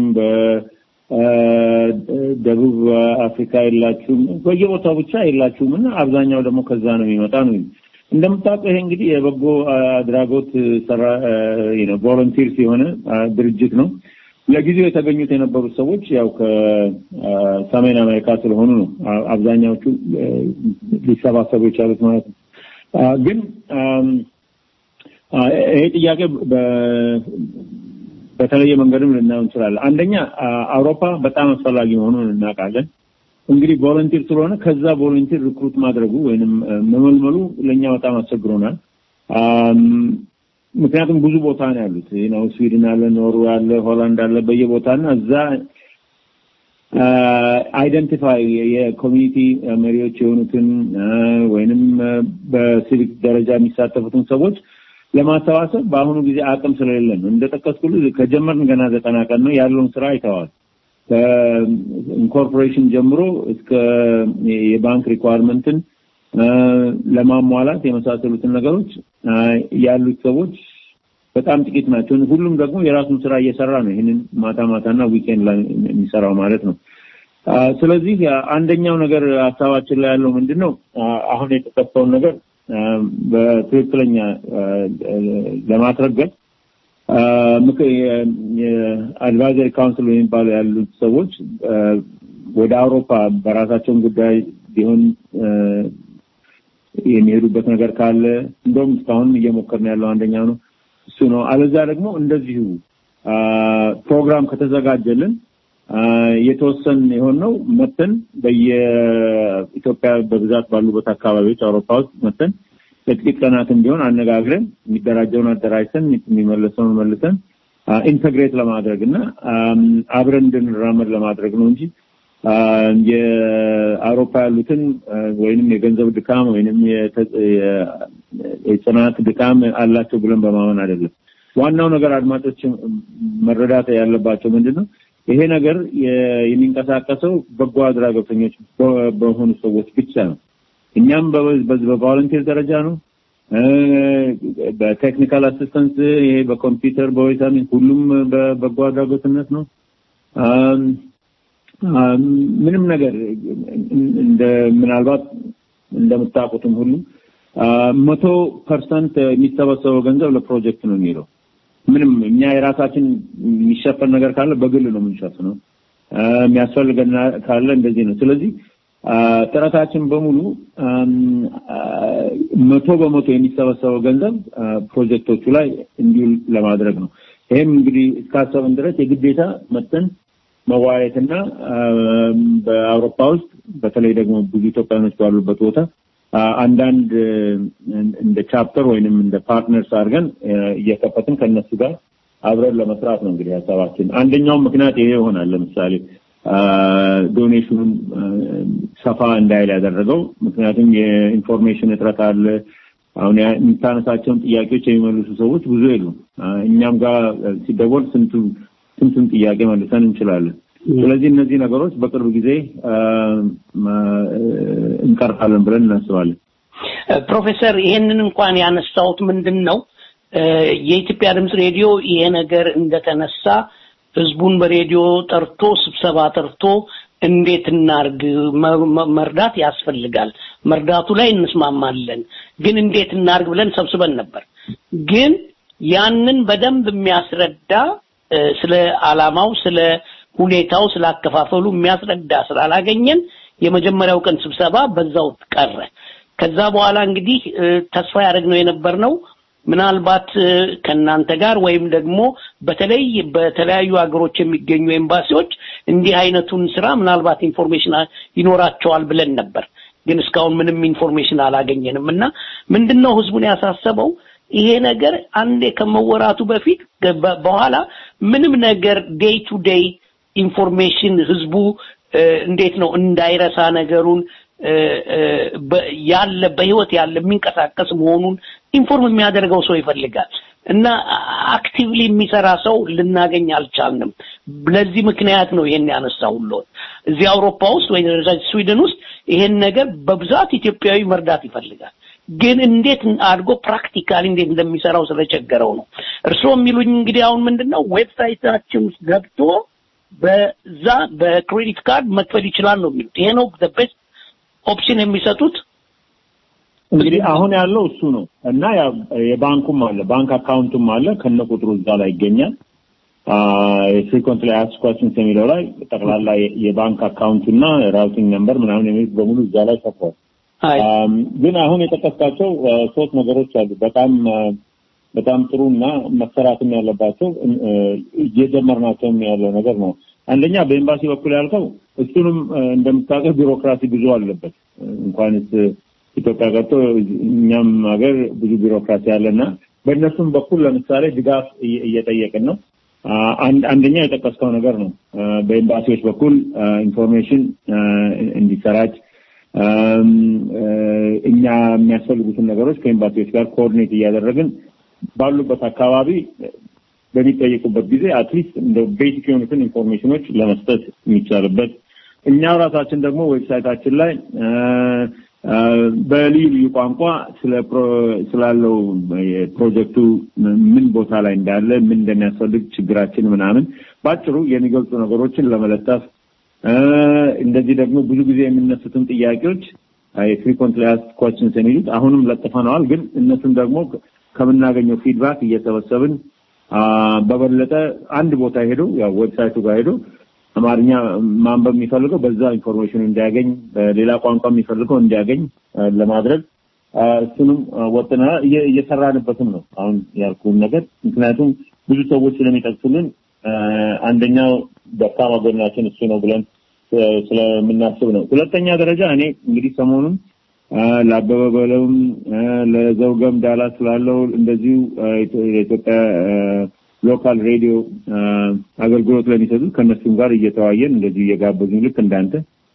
በደቡብ አፍሪካ የላችሁም፣ በየቦታው ብቻ የላችሁም እና አብዛኛው ደግሞ ከዛ ነው የሚመጣ ነው። እንደምታውቀው ይሄ እንግዲህ የበጎ አድራጎት ሰራ ቮለንቲርስ የሆነ ድርጅት ነው። ለጊዜው የተገኙት የነበሩት ሰዎች ያው ከሰሜን አሜሪካ ስለሆኑ ነው አብዛኛዎቹ ሊሰባሰቡ የቻሉት ማለት ነው። ግን ይሄ ጥያቄ በተለየ መንገድም ልናየው እንችላለን። አንደኛ አውሮፓ በጣም አስፈላጊ መሆኑን እናውቃለን። እንግዲህ ቮለንቲር ስለሆነ ከዛ ቮለንቲር ሪክሩት ማድረጉ ወይንም መመልመሉ ለእኛ በጣም አስቸግሮናል። ምክንያቱም ብዙ ቦታ ነው ያሉት ነው ስዊድን አለ፣ ኖርዌይ አለ፣ ሆላንድ አለ በየቦታ እና እዛ አይደንቲፋይ የኮሚኒቲ መሪዎች የሆኑትን ወይንም በሲቪክ ደረጃ የሚሳተፉትን ሰዎች ለማሰባሰብ በአሁኑ ጊዜ አቅም ስለሌለን ነው። እንደጠቀስኩልህ ከጀመርን ገና ዘጠና ቀን ነው ያለውን ስራ አይተዋል። ከኢንኮርፖሬሽን ጀምሮ እስከ የባንክ ሪኳርመንትን ለማሟላት የመሳሰሉትን ነገሮች ያሉት ሰዎች በጣም ጥቂት ናቸው። ሁሉም ደግሞ የራሱን ስራ እየሰራ ነው። ይህንን ማታ ማታና ዊኬንድ ላይ የሚሰራው ማለት ነው። ስለዚህ አንደኛው ነገር ሀሳባችን ላይ ያለው ምንድን ነው? አሁን የተጠቀሰውን ነገር በትክክለኛ ለማስረገጥ አድቫይዘሪ ካውንስል የሚባለው ያሉት ሰዎች ወደ አውሮፓ በራሳቸውን ጉዳይ ቢሆን የሚሄዱበት ነገር ካለ እንደውም እስካሁን እየሞከርን ያለው አንደኛው ነው እሱ ነው። አለዛ ደግሞ እንደዚሁ ፕሮግራም ከተዘጋጀልን የተወሰን የሆን ነው መተን በየኢትዮጵያ በብዛት ባሉበት አካባቢዎች አውሮፓ ውስጥ መተን ለጥቂት ቀናትም ቢሆን አነጋግረን የሚደራጀውን አደራጅተን የሚመለሰውን መልሰን ኢንተግሬት ለማድረግ እና አብረን እንድንራመድ ለማድረግ ነው እንጂ የአውሮፓ ያሉትን ወይንም የገንዘብ ድካም ወይንም የጽናት ድካም አላቸው ብለን በማመን አይደለም። ዋናው ነገር አድማጮች መረዳት ያለባቸው ምንድን ነው፣ ይሄ ነገር የሚንቀሳቀሰው በጎ አድራጎተኞች በሆኑ ሰዎች ብቻ ነው። እኛም በቮለንቲር ደረጃ ነው፣ በቴክኒካል አሲስተንስ ይሄ በኮምፒውተር በወይሳሚን ሁሉም በበጎ አድራጎትነት ነው። ምንም ነገር እንደ ምናልባት እንደምታውቁትም ሁሉ መቶ ፐርሰንት የሚሰበሰበው ገንዘብ ለፕሮጀክት ነው የሚለው። ምንም እኛ የራሳችን የሚሸፈን ነገር ካለ በግል ነው የምንሸፍነው። የሚያስፈልገን ካለ እንደዚህ ነው። ስለዚህ ጥረታችን በሙሉ መቶ በመቶ የሚሰበሰበው ገንዘብ ፕሮጀክቶቹ ላይ እንዲውል ለማድረግ ነው። ይህም እንግዲህ እስካሰብን ድረስ የግዴታ መጠን መዋየትና በአውሮፓ ውስጥ በተለይ ደግሞ ብዙ ኢትዮጵያኖች ባሉበት ቦታ አንዳንድ እንደ ቻፕተር ወይንም እንደ ፓርትነርስ አድርገን እየከፈትን ከነሱ ጋር አብረን ለመስራት ነው እንግዲህ ሀሳባችን። አንደኛው ምክንያት ይሄ ይሆናል። ለምሳሌ ዶኔሽኑን ሰፋ እንዳይል ያደረገው ምክንያቱም የኢንፎርሜሽን እጥረት አለ። አሁን የምታነሳቸውን ጥያቄዎች የሚመልሱ ሰዎች ብዙ የሉም። እኛም ጋር ሲደወል ስንቱ ስንቱን ጥያቄ መልሰን እንችላለን። ስለዚህ እነዚህ ነገሮች በቅርብ ጊዜ እንቀርፋለን ብለን እናስባለን። ፕሮፌሰር ይሄንን እንኳን ያነሳሁት ምንድን ነው የኢትዮጵያ ድምፅ ሬዲዮ ይሄ ነገር እንደተነሳ ህዝቡን በሬዲዮ ጠርቶ ስብሰባ ጠርቶ እንዴት እናርግ መርዳት ያስፈልጋል፣ መርዳቱ ላይ እንስማማለን፣ ግን እንዴት እናርግ ብለን ሰብስበን ነበር። ግን ያንን በደንብ የሚያስረዳ ስለ አላማው ስለ ሁኔታው ስላከፋፈሉ የሚያስረዳ ስላላገኘን የመጀመሪያው ቀን ስብሰባ በዛው ቀረ። ከዛ በኋላ እንግዲህ ተስፋ ያደረግነው የነበርነው ምናልባት እ፣ ከእናንተ ጋር ወይም ደግሞ በተለይ በተለያዩ ሀገሮች የሚገኙ ኤምባሲዎች እንዲህ አይነቱን ስራ ምናልባት ኢንፎርሜሽን አ- ይኖራቸዋል ብለን ነበር። ግን እስካሁን ምንም ኢንፎርሜሽን አላገኘንም እና ምንድነው ህዝቡን ያሳሰበው ይሄ ነገር አንዴ ከመወራቱ በፊት ገ- በ- በኋላ ምንም ነገር ዴይ ቱ ዴይ ኢንፎርሜሽን ህዝቡ እ፣ እንዴት ነው እንዳይረሳ ነገሩን እ፣ እ፣ በ- ያለ በህይወት ያለ የሚንቀሳቀስ መሆኑን ኢንፎርም የሚያደርገው ሰው ይፈልጋል እና አክቲቭሊ የሚሰራ ሰው ልናገኝ አልቻልንም። ለዚህ ምክንያት ነው ይሄን ያነሳሁልዎት። እዚህ አውሮፓ ውስጥ ወይ ስዊድን ውስጥ ይሄን ነገር በብዛት ኢትዮጵያዊ መርዳት ይፈልጋል። ግን እንዴት አድርጎ ፕራክቲካሊ እንዴት እንደሚሰራው ስለቸገረው ነው። እርስዎ የሚሉኝ እንግዲህ አሁን ምንድነው ዌብሳይታችን ውስጥ ገብቶ በዛ በክሬዲት ካርድ መክፈል ይችላል ነው የሚሉት። ይሄ ነው ቤስት ኦፕሽን የሚሰጡት። እንግዲህ አሁን ያለው እሱ ነው እና ያ የባንኩም አለ ባንክ አካውንቱም አለ ከነ ቁጥሩ እዛ ላይ ይገኛል። ፍሪኮንት ላይ አስክ ኮስችንስ የሚለው ላይ ጠቅላላ የ- የባንክ አካውንቱና ራውቲንግ ነምበር ምናምን የሚሉት በሙሉ እዛ ላይ ሰፍሯል። አም፣ ግን አሁን የጠቀስካቸው አ፣ ሶስት ነገሮች አሉ በጣም አ፣ በጣም ጥሩ እና መሰራትም ያለባቸው እ፣ እየጀመርናቸውም ያለው ነገር ነው። አንደኛ በኤምባሲ በኩል ያልከው እሱንም አ፣ እንደምታውቀው ቢሮክራሲ ብዙ አለበት እንኳንስ ኢትዮጵያ ገብቶ እኛም ሀገር ብዙ ቢሮክራሲ አለና በእነሱም በኩል ለምሳሌ ድጋፍ እየ- እየጠየቅን ነው። አ፣ አንድ- አንደኛ የጠቀስከው ነገር ነው። አ፣ በኤምባሲዎች በኩል አ፣ ኢንፎርሜሽን አ፣ እንዲሰራጭ አም፣ አ፣ እኛ የሚያስፈልጉትን ነገሮች ከኤምባሲዎች ጋር ኮኦርዲኔት እያደረግን ባሉበት አካባቢ በሚጠይቁበት ጊዜ አትሊስት እንደ ቤሲክ የሆኑትን ኢንፎርሜሽኖች ለመስጠት የሚቻልበት እኛው ራሳችን ደግሞ ዌብሳይታችን ላይ አ፣ አ፣ በልዩ ልዩ ቋንቋ ስለ ፕሮ- ስላለው የፕሮጀክቱ ምን ቦታ ላይ እንዳለ ምን እንደሚያስፈልግ ችግራችን ምናምን ባጭሩ የሚገልጹ ነገሮችን ለመለጠፍ አ፣ እንደዚህ ደግሞ ብዙ ጊዜ የሚነሱትን ጥያቄዎች የፍሪኮንትሊ አስክድ ኮስችንስ የሚሉት አሁንም ለጥፈነዋል። ግን እነሱን ደግሞ ከምናገኘው ፊድባክ እየሰበሰብን አ፣ በበለጠ አንድ ቦታ ሄዶ ያው ዌብሳይቱ ጋር ሄዶ አማርኛ ማንበብ የሚፈልገው በዛ ኢንፎርሜሽን እንዲያገኝ ሌላ ቋንቋ የሚፈልገው እንዲያገኝ አ፣ ለማድረግ አ፣ እሱንም አ፣ ወጥና እየ- እየሰራንበትም ነው አሁን ያልኩህን ነገር ምክንያቱም ብዙ ሰዎች ስለሚጠቅሱልን አ፣ አንደኛው ደካማ ጎናችን እሱ ነው ብለን ስ- ስለምናስብ ነው። ሁለተኛ ደረጃ እኔ እንግዲህ ሰሞኑን አ፣ ለአበበ በለውም አ፣ ለዘውገም ዳላስ ስላለው እንደዚሁ አ፣ የኢትዮ- የኢትዮጵያ አ፣ ሎካል ሬዲዮ አ፣ አገልግሎት ለሚሰጡት ከእነሱም ጋር እየተዋየን እንደዚሁ እየጋበዙኝ ልክ እንዳንተ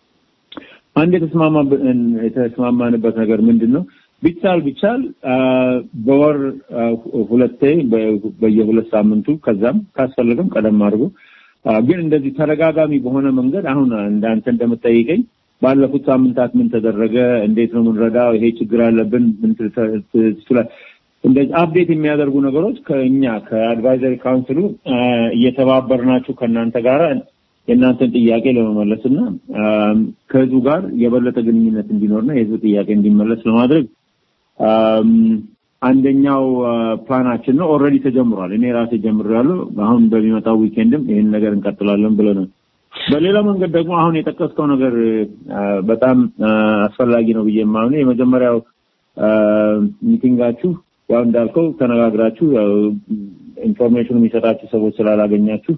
አንድ የተስማማብ- የተስማማንበት ነገር ምንድን ነው? ቢቻል ቢቻል አ፣ በወር አ፣ ሁለቴ በ- በየሁለት ሳምንቱ ከዛም ካስፈለገም ቀደም አድርጎ አ፣ ግን እንደዚህ ተደጋጋሚ በሆነ መንገድ አሁን እንዳንተ እንደምጠይቀኝ ባለፉት ሳምንታት ምን ተደረገ፣ እንዴት ነው የምንረዳው፣ ይሄ ችግር አለብን፣ ምን ትል- ትችላል እንደዚህ አፕዴት የሚያደርጉ ነገሮች ከእኛ ከአድቫይዘሪ ካውንስሉ አ፣ እየተባበርናችሁ ከእናንተ ጋር የእናንተን ጥያቄ ለመመለስ እና አም፣ ከህዝቡ ጋር የበለጠ ግንኙነት እንዲኖርና የህዝብ ጥያቄ እንዲመለስ ለማድረግ አም፣ አንደኛው አ፣ ፕላናችን ነው። ኦልሬዲ ተጀምሯል። እኔ ራሴ ጀምሬያለሁ። አሁን በሚመጣው ዊኬንድም ይህን ነገር እንቀጥላለን ብለናል። በሌላ መንገድ ደግሞ አሁን የጠቀስከው ነገር አ፣ በጣም አ፣ አስፈላጊ ነው ብዬ የማምነው የመጀመሪያው አ፣ ሚቲንጋችሁ ያው እንዳልከው ተነጋግራችሁ ያው ኢንፎርሜሽኑ የሚሰጣችሁ ሰዎች ስላላገኛችሁ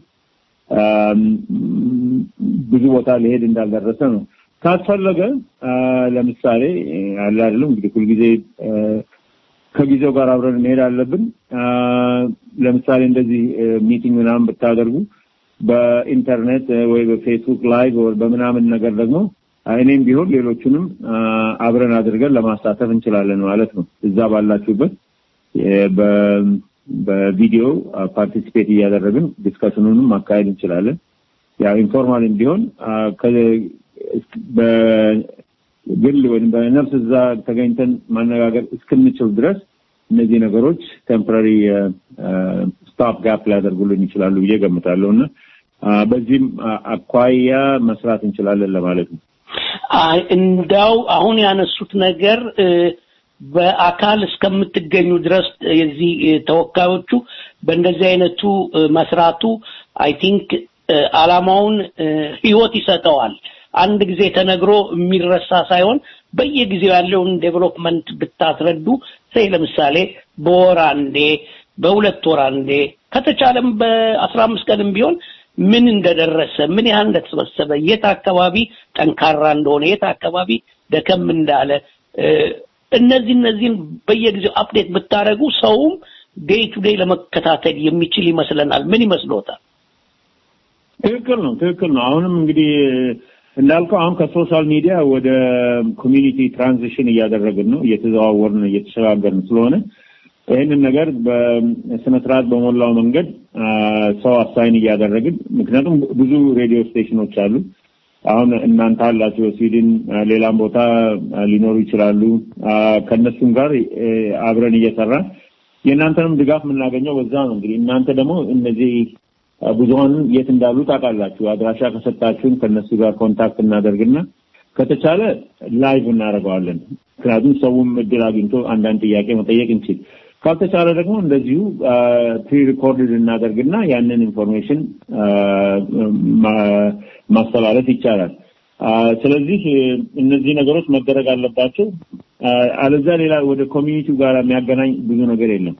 አም፣ ብዙ ቦታ ሊሄድ እንዳልደረሰ ነው። ካስፈለገ አ፣ ለምሳሌ አለ አይደለም እንግዲህ ሁልጊዜ አ፣ ከጊዜው ጋር አብረን መሄድ አለብን። አ፣ ለምሳሌ እንደዚህ ሚቲንግ ምናምን ብታደርጉ በኢንተርኔት አ፣ ወይ በፌስቡክ ላይቭ ወይ በምናምን ነገር ደግሞ አ፣ እኔም ቢሆን ሌሎቹንም አ፣ አብረን አድርገን ለማሳተፍ እንችላለን ማለት ነው። እዛ ባላችሁበት የ- በ- በቪዲዮ ፓርቲሲፔት እያደረግን ዲስከሽኑንም ማካሄድ እንችላለን። ያው ኢንፎርማልም ቢሆን አ፣ ከ- በግል ወይም በነፍስ እዛ ተገኝተን ማነጋገር እስክንችል ድረስ እነዚህ ነገሮች ቴምፖራሪ ስታፕ ጋፕ ሊያደርጉልን ይችላሉ ብዬ ገምታለሁ እና አ፣ በዚህም አ- አኳያ መስራት እንችላለን ለማለት ነው። አይ እንዳው አሁን ያነሱት ነገር እ፣ በአካል እስከምትገኙ ድረስ የዚህ እ፣ ተወካዮቹ በእንደዚህ አይነቱ እ፣ መስራቱ አይ ቲንክ አላማውን እ፣ ህይወት ይሰጠዋል። አንድ ጊዜ ተነግሮ የሚረሳ ሳይሆን በየጊዜው ያለውን ዴቨሎፕመንት ብታስረዱ ሰይ ለምሳሌ በወር አንዴ በሁለት ወር አንዴ ከተቻለም በአስራ አምስት ቀንም ቢሆን ምን እንደደረሰ ምን ያህል እንደተሰበሰበ የት አካባቢ ጠንካራ እንደሆነ የት አካባቢ ደከም እንዳለ እነዚህ እነዚህን በየጊዜው አፕዴት ብታደረጉ ሰውም ዴይ ቱ ዴይ ለመከታተል የሚችል ይመስለናል። ምን ይመስሎታል? ትክክል ነው፣ ትክክል ነው። አሁንም እንግዲህ እንዳልከው አሁን ከሶሻል ሚዲያ ወደ ኮሚኒቲ ትራንዚሽን እያደረግን ነው፣ እየተዘዋወርን እየተሸጋገርን ስለሆነ ይህንን ነገር በስነ ስርዓት በሞላው መንገድ ሰው አሳይን እያደረግን ምክንያቱም ብዙ ሬዲዮ ስቴሽኖች አሉ። አሁን እናንተ አላችሁ በስዊድን ሌላም ቦታ ሊኖሩ ይችላሉ። ከእነሱም ጋር አብረን እየሰራን የእናንተንም ድጋፍ የምናገኘው በዛ ነው። እንግዲህ እናንተ ደግሞ እነዚህ ብዙሀን የት እንዳሉ ታውቃላችሁ። አድራሻ ከሰጣችሁን ከእነሱ ጋር ኮንታክት እናደርግና ከተቻለ ላይቭ እናደርገዋለን። ምክንያቱም ሰውም እድል አግኝቶ አንዳንድ ጥያቄ መጠየቅ እንችል። ካልተቻለ ደግሞ እንደዚሁ ፕሪ ሪኮርድድ እናደርግና ያንን ኢንፎርሜሽን ማስተላለፍ ይቻላል። ስለዚህ እነዚህ ነገሮች መደረግ አለባቸው። አለዛ ሌላ ወደ ኮሚኒቲው ጋር የሚያገናኝ ብዙ ነገር የለም።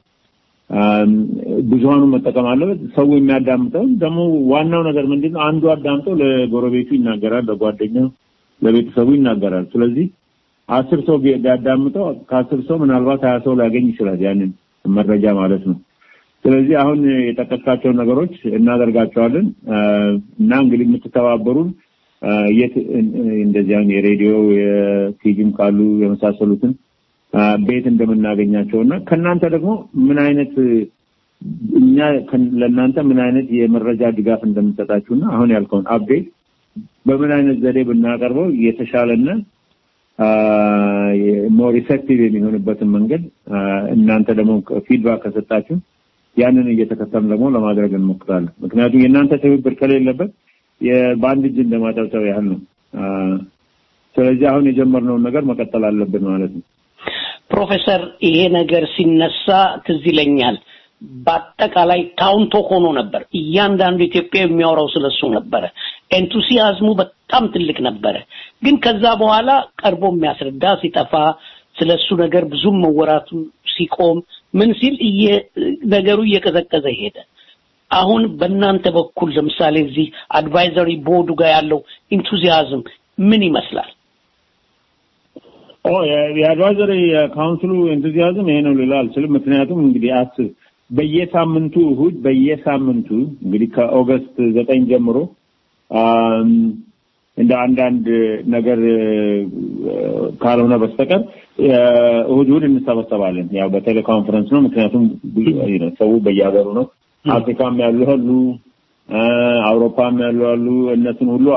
ብዙሀኑ መጠቀም አለበት። ሰው የሚያዳምጠው ደግሞ ዋናው ነገር ምንድን ነው? አንዱ አዳምጠው ለጎረቤቱ ይናገራል፣ ለጓደኛው፣ ለቤተሰቡ ይናገራል። ስለዚህ አስር ሰው ቢያዳምጠው ከአስር ሰው ምናልባት ሀያ ሰው ሊያገኝ ይችላል ያንን መረጃ ማለት ነው። ስለዚህ አሁን የጠቀስካቸውን ነገሮች እናደርጋቸዋለን እና እንግዲህ የምትተባበሩን የት እንደዚህ አሁን የሬዲዮ የቲቪም ካሉ የመሳሰሉትን ቤት እንደምናገኛቸው እና ከእናንተ ደግሞ ምን አይነት እኛ ለእናንተ ምን አይነት የመረጃ ድጋፍ እንደምንሰጣችሁና አሁን ያልከውን አፕዴት በምን አይነት ዘዴ ብናቀርበው የተሻለና ሞር ኢፌክቲቭ የሚሆንበትን መንገድ እናንተ ደግሞ ፊድባክ ከሰጣችሁ ያንን እየተከተልን ደግሞ ለማድረግ እንሞክራለን። ምክንያቱም የእናንተ ትብብር ከሌለበት በአንድ እጅ እንደማጨብጨብ ያህል ነው። ስለዚህ አሁን የጀመርነውን ነገር መቀጠል አለብን ማለት ነው። ፕሮፌሰር ይሄ ነገር ሲነሳ ትዝ ይለኛል። በአጠቃላይ ታውንቶ ሆኖ ነበር። እያንዳንዱ ኢትዮጵያ የሚያወራው ስለሱ ነበረ። ኤንቱሲያዝሙ በጣም ትልቅ ነበረ። ግን ከዛ በኋላ ቀርቦ የሚያስረዳ ሲጠፋ ስለሱ ነገር ብዙም መወራቱ ሲቆም ምን ሲል ነገሩ እየቀዘቀዘ ሄደ። አሁን በእናንተ በኩል ለምሳሌ እዚህ አድቫይዘሪ ቦርዱ ጋር ያለው ኢንቱዚያዝም ምን ይመስላል? ኦ የአድቫይዘሪ ካውንስሉ ኤንቱዚያዝም ይሄ ነው ልል አልችልም። ምክንያቱም እንግዲህ አስብ በየሳምንቱ እሁድ በየሳምንቱ እንግዲህ ከኦገስት ዘጠኝ ጀምሮ እንደ አንዳንድ ነገር ካልሆነ በስተቀር እሁድ እሁድ እንሰበሰባለን። ያው በቴሌኮንፈረንስ ነው። ምክንያቱም ሰው በየሀገሩ ነው። አፍሪካም ያሉ አሉ፣ አውሮፓም ያሉ አሉ። እነሱን ሁሉ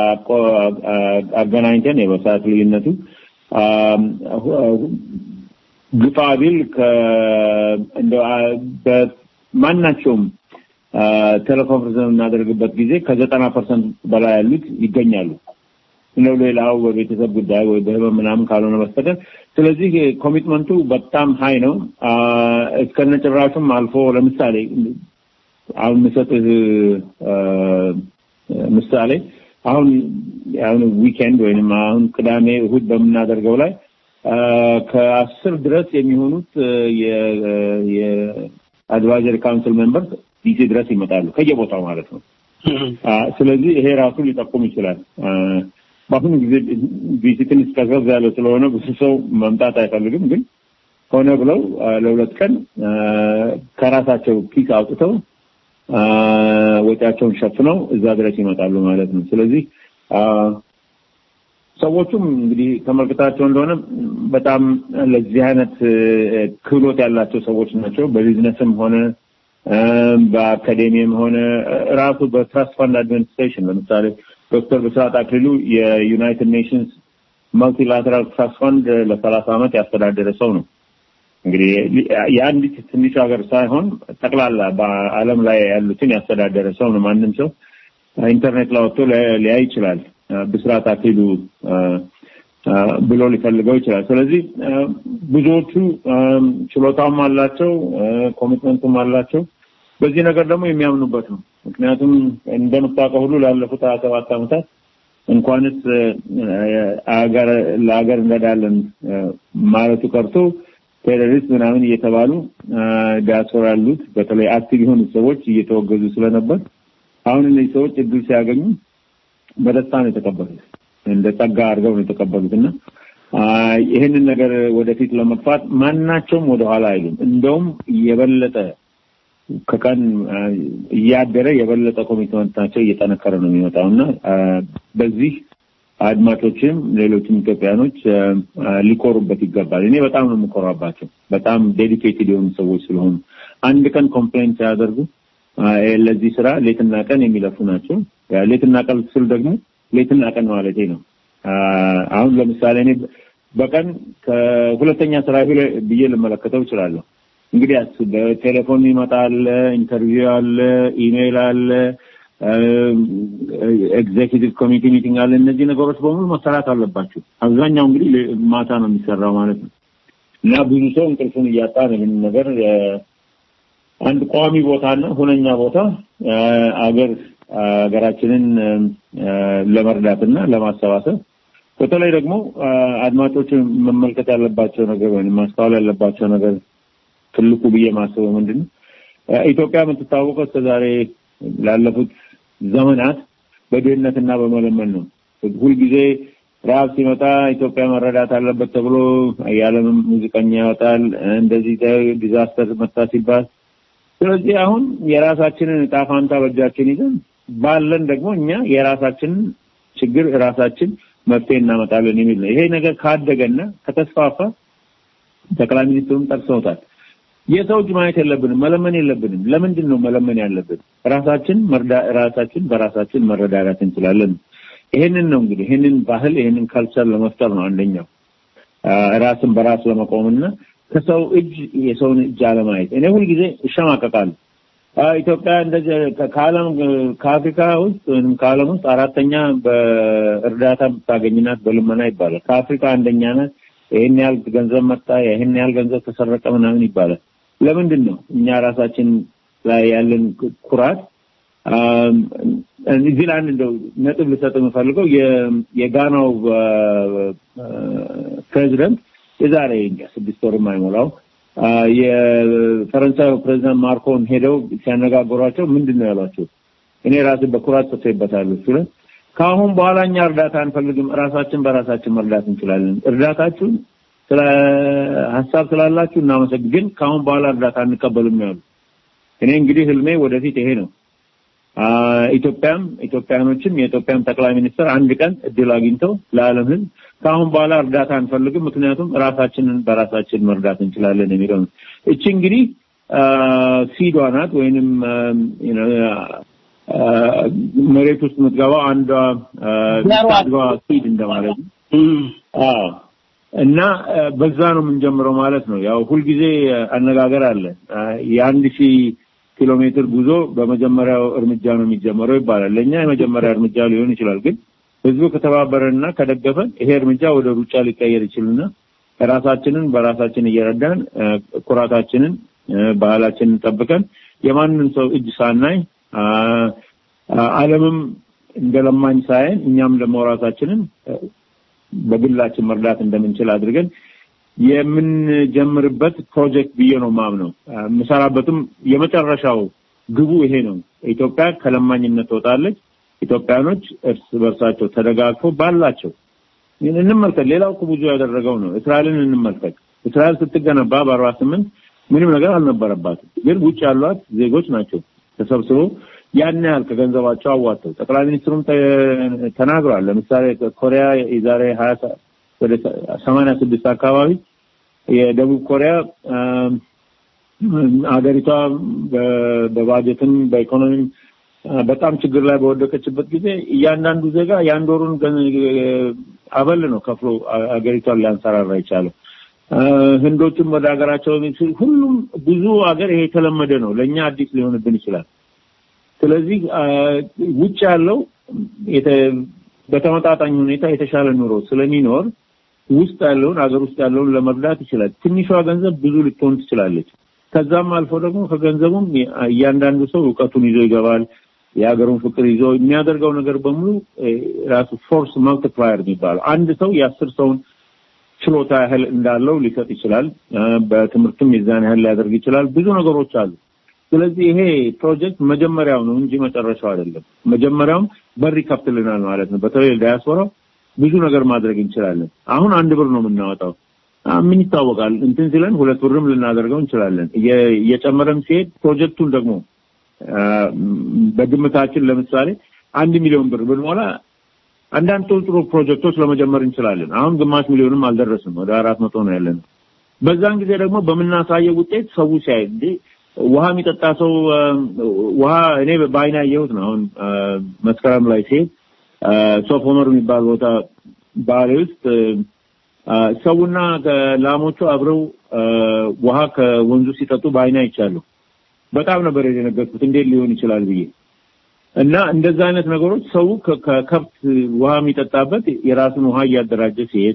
አገናኝተን የበሰዓት ልዩነቱ ግፋ ቢል በማናቸውም ቴሌኮንፈረንስ የምናደርግበት ጊዜ ከዘጠና ፐርሰንት በላይ ያሉት ይገኛሉ። ነው ሌላው በቤተሰብ ጉዳይ ወይ በህመም ምናምን ካልሆነ በስተቀር ስለዚህ ኮሚትመንቱ በጣም ሀይ ነው። እስከነ ጭራሹም አልፎ ለምሳሌ አሁን የምሰጥህ ምሳሌ አሁን አሁን ዊኬንድ ወይንም አሁን ቅዳሜ እሁድ በምናደርገው ላይ ከአስር ድረስ የሚሆኑት የአድቫይዘሪ ካውንስል ሜምበርስ ዲሲ ድረስ ይመጣሉ ከየቦታው ማለት ነው። ስለዚህ ይሄ ራሱ ሊጠቁም ይችላል። በአሁኑ ጊዜ ዲሲ ትንሽ ቀዝቀዝ ያለ ስለሆነ ብዙ ሰው መምጣት አይፈልግም። ግን ሆነ ብለው ለሁለት ቀን ከራሳቸው ኪስ አውጥተው ወጪያቸውን ሸፍነው እዛ ድረስ ይመጣሉ ማለት ነው። ስለዚህ ሰዎቹም እንግዲህ ተመልክታቸው እንደሆነ በጣም ለዚህ አይነት ክህሎት ያላቸው ሰዎች ናቸው። በቢዝነስም ሆነ በአካዴሚም ሆነ ራሱ በትራስት ፈንድ አድሚኒስትሬሽን ለምሳሌ ዶክተር ብስራት አክሊሉ የዩናይትድ ኔሽንስ መልቲላተራል ትራስት ፈንድ ለሰላሳ ዓመት ያስተዳደረ ሰው ነው። እንግዲህ የአንዲት ትንሽ ሀገር ሳይሆን ጠቅላላ በዓለም ላይ ያሉትን ያስተዳደረ ሰው ነው። ማንም ሰው ኢንተርኔት ላይ ወጥቶ ሊያይ ይችላል። ብስራት አክሊሉ ብሎ ሊፈልገው ይችላል። ስለዚህ ብዙዎቹ ችሎታውም አላቸው፣ ኮሚትመንቱም አላቸው። በዚህ ነገር ደግሞ የሚያምኑበት ነው። ምክንያቱም እንደምታውቀው ሁሉ ላለፉት ሀያ ሰባት ዓመታት እንኳንስ ለሀገር እንረዳለን ማለቱ ቀርቶ ቴሮሪስት ምናምን እየተባሉ ዲያስፖራ ያሉት በተለይ አክቲቭ የሆኑ ሰዎች እየተወገዙ ስለነበር አሁን እነዚህ ሰዎች እድል ሲያገኙ በደስታ ነው የተቀበሉት። እንደ ጸጋ አድርገው ነው የተቀበሉት እና ይህንን ነገር ወደፊት ለመግፋት ማናቸውም ወደኋላ አይሉም። እንደውም የበለጠ ከቀን እያደረ የበለጠ ኮሚትመንታቸው እየጠነከረ ነው የሚመጣው እና በዚህ አድማጮችም ሌሎችም ኢትዮጵያኖች ሊኮሩበት ይገባል። እኔ በጣም ነው የምኮራባቸው። በጣም ዴዲኬትድ የሆኑ ሰዎች ስለሆኑ አንድ ቀን ኮምፕሌንት ሳያደርጉ ለዚህ ስራ ሌትና ቀን የሚለፉ ናቸው። ሌትና ቀን ስል ደግሞ ሌትና ቀን ማለቴ ነው። አሁን ለምሳሌ እኔ በቀን ከሁለተኛ ስራ ብዬ ልመለከተው እችላለሁ። እንግዲህ በቴሌፎን ይመጣል፣ ኢንተርቪው አለ፣ ኢሜይል አለ፣ ኤግዜኪቲቭ ኮሚቴ ሚቲንግ አለ። እነዚህ ነገሮች በሙሉ መሰራት አለባቸው። አብዛኛው እንግዲህ ማታ ነው የሚሰራው ማለት ነው እና ብዙ ሰው እንቅልፉን እያጣ ነው ይህን ነገር አንድ ቋሚ ቦታና ሁነኛ ቦታ አገር ሀገራችንን ለመርዳትና ለማሰባሰብ በተለይ ደግሞ አድማጮች መመልከት ያለባቸው ነገር ወይም ማስተዋል ያለባቸው ነገር ትልቁ ብዬ ማስበው ምንድን ነው ኢትዮጵያ የምትታወቀው እስከዛሬ ላለፉት ዘመናት በድህነትና በመለመን ነው። ሁልጊዜ ረሀብ ሲመጣ ኢትዮጵያ መረዳት አለበት ተብሎ የዓለም ሙዚቀኛ ያወጣል። እንደዚህ ዲዛስተር መጣ ሲባል ስለዚህ አሁን የራሳችንን እጣ ፋንታ በእጃችን ይዘን ባለን ደግሞ እኛ የራሳችንን ችግር ራሳችን መፍትሄ እናመጣለን የሚል ነው። ይሄ ነገር ካደገና ከተስፋፋ ጠቅላይ ሚኒስትሩም ጠቅሰውታል። የሰው እጅ ማየት የለብንም፣ መለመን የለብንም። ለምንድን ነው መለመን ያለብን? ራሳችን መርዳ ራሳችን በራሳችን መረዳዳት እንችላለን። ይሄንን ነው እንግዲህ ይሄንን ባህል ይሄንን ካልቸር ለመፍጠር ነው አንደኛው ራስን በራስ ለመቆምና ከሰው እጅ የሰውን እጅ አለማየት። እኔ ሁልጊዜ እሸማቀቃለሁ። ኢትዮጵያ እንደዚህ ከዓለም ከአፍሪካ ውስጥ ወይም ከዓለም ውስጥ አራተኛ በእርዳታ የምታገኝናት በልመና ይባላል። ከአፍሪካ አንደኛ ናት። ይህን ያህል ገንዘብ መጣ፣ ይህን ያህል ገንዘብ ተሰረቀ ምናምን ይባላል። ለምንድን ነው እኛ ራሳችን ላይ ያለን ኩራት? እዚህ ላይ አንድ እንደው ነጥብ ልሰጥ የምፈልገው የጋናው ፕሬዚደንት የዛሬ ስድስት ወር የማይሞላው የፈረንሳዩ ፕሬዚዳንት ማርኮን ሄደው ሲያነጋግሯቸው ምንድን ነው ያሏቸው? እኔ ራሴ በኩራት ጽፌበታለሁ ሲሉ ከአሁን በኋላ እኛ እርዳታ አንፈልግም፣ ራሳችን በራሳችን መርዳት እንችላለን። እርዳታችሁን ስለ ሀሳብ ስላላችሁ እናመሰግ፣ ግን ከአሁን በኋላ እርዳታ አንቀበልም ያሉ። እኔ እንግዲህ ህልሜ ወደፊት ይሄ ነው። ኢትዮጵያም ኢትዮጵያኖችም የኢትዮጵያም ጠቅላይ ሚኒስትር አንድ ቀን እድል አግኝተው ለዓለም ህዝብ ከአሁን በኋላ እርዳታ አንፈልግም፣ ምክንያቱም ራሳችንን በራሳችን መርዳት እንችላለን የሚለው ነው። እቺ እንግዲህ ሲዷ ናት ወይንም መሬት ውስጥ የምትገባው አንዷ ታድጓ ሲድ እንደማለት ነው። አዎ እና በዛ ነው የምንጀምረው ማለት ነው። ያው ሁልጊዜ አነጋገር አለ የአንድ ሺህ ኪሎ ሜትር ጉዞ በመጀመሪያው እርምጃ ነው የሚጀመረው ይባላል። ለእኛ የመጀመሪያ እርምጃ ሊሆን ይችላል፣ ግን ህዝቡ ከተባበረንና ከደገፈን ይሄ እርምጃ ወደ ሩጫ ሊቀየር ይችልና ራሳችንን በራሳችን እየረዳን ኩራታችንን፣ ባህላችንን ጠብቀን የማንም ሰው እጅ ሳናይ ዓለምም እንደ ለማኝ ሳይን እኛም ደግሞ ራሳችንን በግላችን መርዳት እንደምንችል አድርገን የምንጀምርበት ፕሮጀክት ብዬ ነው ማምነው። የምሰራበትም የመጨረሻው ግቡ ይሄ ነው። ኢትዮጵያ ከለማኝነት ትወጣለች። ኢትዮጵያኖች እርስ በርሳቸው ተደጋግፎ ባላቸው እንመልከት። ሌላው እኮ ብዙ ያደረገው ነው። እስራኤልን እንመልከት። እስራኤል ስትገነባ በአርባ ስምንት ምንም ነገር አልነበረባትም። ግን ውጭ ያሏት ዜጎች ናቸው ተሰብስበው ያን ያህል ከገንዘባቸው አዋጥተው ጠቅላይ ሚኒስትሩም ተናግረዋል። ለምሳሌ ኮሪያ የዛሬ ሀያ ወደ ሰማንያ ስድስት አካባቢ የደቡብ ኮሪያ ሀገሪቷ በባጀትም በኢኮኖሚም በጣም ችግር ላይ በወደቀችበት ጊዜ እያንዳንዱ ዜጋ የአንድ ወሩን አበል ነው ከፍሎ ሀገሪቷን ሊያንሰራራ የቻለው። ህንዶችም ወደ ሀገራቸው ሁሉም ብዙ ሀገር ይሄ የተለመደ ነው። ለእኛ አዲስ ሊሆንብን ይችላል። ስለዚህ ውጭ ያለው በተመጣጣኝ ሁኔታ የተሻለ ኑሮ ስለሚኖር ውስጥ ያለውን አገር ውስጥ ያለውን ለመርዳት ይችላል። ትንሿ ገንዘብ ብዙ ልትሆን ትችላለች። ከዛም አልፎ ደግሞ ከገንዘቡም እያንዳንዱ ሰው እውቀቱን ይዞ ይገባል። የሀገሩን ፍቅር ይዞ የሚያደርገው ነገር በሙሉ ራሱ ፎርስ መልቲፕላየር የሚባለው አንድ ሰው የአስር ሰውን ችሎታ ያህል እንዳለው ሊሰጥ ይችላል። በትምህርትም የዛን ያህል ሊያደርግ ይችላል። ብዙ ነገሮች አሉ። ስለዚህ ይሄ ፕሮጀክት መጀመሪያው ነው እንጂ መጨረሻው አይደለም። መጀመሪያውም በር ይከፍትልናል ማለት ነው። በተለይ ዳያስፖራው ብዙ ነገር ማድረግ እንችላለን። አሁን አንድ ብር ነው የምናወጣው። ምን ይታወቃል እንትን ሲለን ሁለት ብርም ልናደርገው እንችላለን። እየጨመረም ሲሄድ ፕሮጀክቱን ደግሞ በግምታችን ለምሳሌ አንድ ሚሊዮን ብር ብንሞላ አንዳንድ ጥሩ ጥሩ ፕሮጀክቶች ለመጀመር እንችላለን። አሁን ግማሽ ሚሊዮንም አልደረስም፣ ወደ አራት መቶ ነው ያለን። በዛን ጊዜ ደግሞ በምናሳየው ውጤት ሰው ሲያይ እንዴ ውሃ የሚጠጣ ሰው ውሃ እኔ በአይና ያየሁት ነው። አሁን መስከረም ላይ ሲሄድ ሶፍ ኦመር የሚባል ቦታ ባሌ ውስጥ ሰውና ላሞቹ አብረው ውሃ ከወንዙ ሲጠጡ በአይና ይቻሉ። በጣም ነበር የደነገጥኩት እንዴት ሊሆን ይችላል ብዬ እና እንደዛ አይነት ነገሮች ሰው ከከብት ውሃ የሚጠጣበት የራሱን ውሃ እያደራጀ ሲሄድ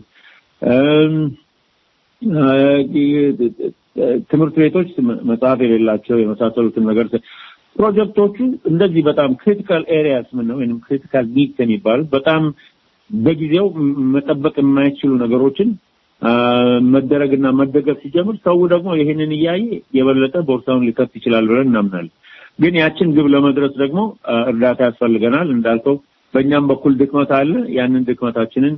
ትምህርት ቤቶች መጽሐፍ የሌላቸው የመሳሰሉትን ነገር ፕሮጀክቶቹ እንደዚህ በጣም ክሪቲካል ኤሪያስ ምን ነው ወይም ክሪቲካል ኒድስ የሚባሉት በጣም በጊዜው መጠበቅ የማይችሉ ነገሮችን መደረግና መደገፍ ሲጀምር ሰው ደግሞ ይህንን እያየ የበለጠ ቦርሳውን ሊከፍት ይችላል ብለን እናምናለን። ግን ያችን ግብ ለመድረስ ደግሞ እርዳታ ያስፈልገናል። እንዳልከው በእኛም በኩል ድክመት አለ። ያንን ድክመታችንን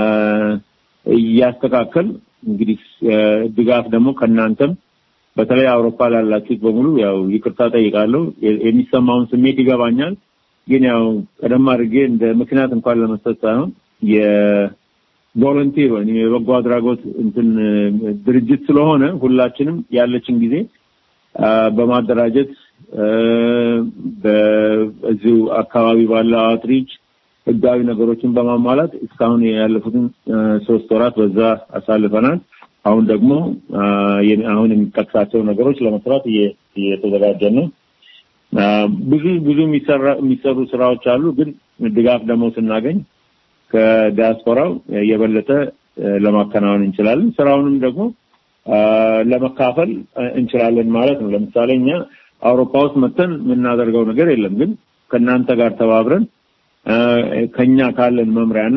እያስተካከል እንግዲህ ድጋፍ ደግሞ ከእናንተም በተለይ አውሮፓ ላላችሁት በሙሉ ያው ይቅርታ ጠይቃለሁ። የሚሰማውን ስሜት ይገባኛል። ግን ያው ቀደም አድርጌ እንደ ምክንያት እንኳን ለመስጠት ሳይሆን የቮለንቲር ወይም የበጎ አድራጎት እንትን ድርጅት ስለሆነ ሁላችንም ያለችን ጊዜ በማደራጀት በዚሁ አካባቢ ባለው አውትሪች ህጋዊ ነገሮችን በማሟላት እስካሁን ያለፉትን ሶስት ወራት በዛ አሳልፈናል። አሁን ደግሞ አሁን የሚጠቅሳቸው ነገሮች ለመስራት እየተዘጋጀን ነው። ብዙ ብዙ የሚሰሩ ስራዎች አሉ። ግን ድጋፍ ደግሞ ስናገኝ ከዲያስፖራው የበለጠ ለማከናወን እንችላለን። ስራውንም ደግሞ ለመካፈል እንችላለን ማለት ነው። ለምሳሌ እኛ አውሮፓ ውስጥ መተን የምናደርገው ነገር የለም። ግን ከእናንተ ጋር ተባብረን ከኛ ካለን መምሪያና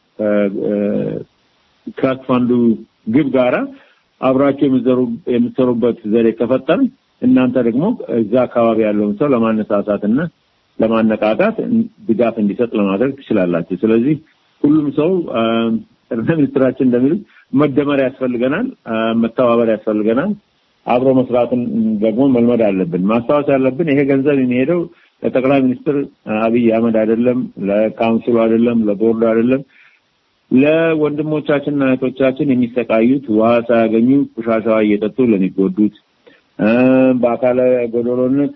ትራስት ፋንዱ ግብ ጋራ አብራቸው የምትሰሩበት ዘዴ ከፈጠን እናንተ ደግሞ እዛ አካባቢ ያለውን ሰው ለማነሳሳትና ለማነቃቃት ድጋፍ እንዲሰጥ ለማድረግ ትችላላችሁ። ስለዚህ ሁሉም ሰው ጠቅላይ ሚኒስትራችን እንደሚሉት መደመር ያስፈልገናል፣ መተባበር ያስፈልገናል። አብሮ መስራትን ደግሞ መልመድ አለብን። ማስታወስ ያለብን ይሄ ገንዘብ የሚሄደው ለጠቅላይ ሚኒስትር አብይ አህመድ አይደለም፣ ለካውንስሉ አይደለም፣ ለቦርዱ አይደለም። ለወንድሞቻችንና እህቶቻችን የሚሰቃዩት ውሃ ሳያገኙ ቆሻሻ እየጠጡ ለሚጎዱት በአካለ ጎደሎነት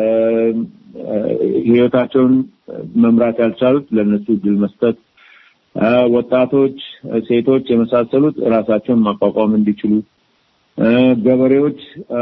ህይወታቸውን መምራት ያልቻሉት ለነሱ እድል መስጠት፣ ወጣቶች፣ ሴቶች የመሳሰሉት ራሳቸውን ማቋቋም እንዲችሉ፣ ገበሬዎች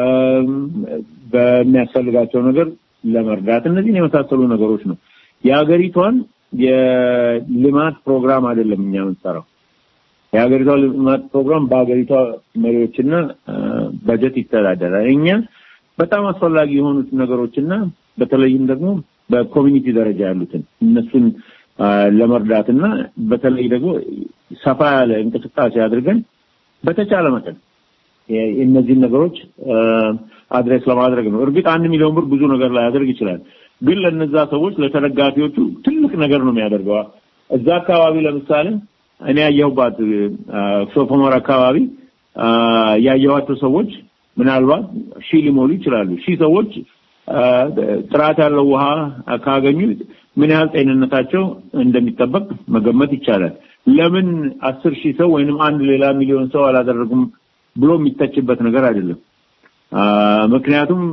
በሚያስፈልጋቸው ነገር ለመርዳት እነዚህን የመሳሰሉ ነገሮች ነው። የሀገሪቷን የልማት ፕሮግራም አይደለም እኛ የምንሰራው። የሀገሪቷ ልማት ፕሮግራም በሀገሪቷ መሪዎችና በጀት ይተዳደራል። እኛ በጣም አስፈላጊ የሆኑት ነገሮችና በተለይም ደግሞ በኮሚኒቲ ደረጃ ያሉትን እነሱን ለመርዳትና በተለይ ደግሞ ሰፋ ያለ እንቅስቃሴ አድርገን በተቻለ መጠን እነዚህን ነገሮች አድሬስ ለማድረግ ነው። እርግጥ አንድ ሚሊዮን ብር ብዙ ነገር ላያደርግ ይችላል። ግን ለነዛ ሰዎች ለተደጋፊዎቹ ትልቅ ነገር ነው የሚያደርገው። እዛ አካባቢ ለምሳሌ እኔ ያየሁባት ሶፎሞር አካባቢ ያየኋቸው ሰዎች ምናልባት ሺህ ሊሞሉ ይችላሉ። ሺህ ሰዎች ጥራት ያለው ውሃ ካገኙ ምን ያህል ጤንነታቸው እንደሚጠበቅ መገመት ይቻላል። ለምን አስር ሺህ ሰው ወይንም አንድ ሌላ ሚሊዮን ሰው አላደረጉም ብሎ የሚተችበት ነገር አይደለም። ምክንያቱም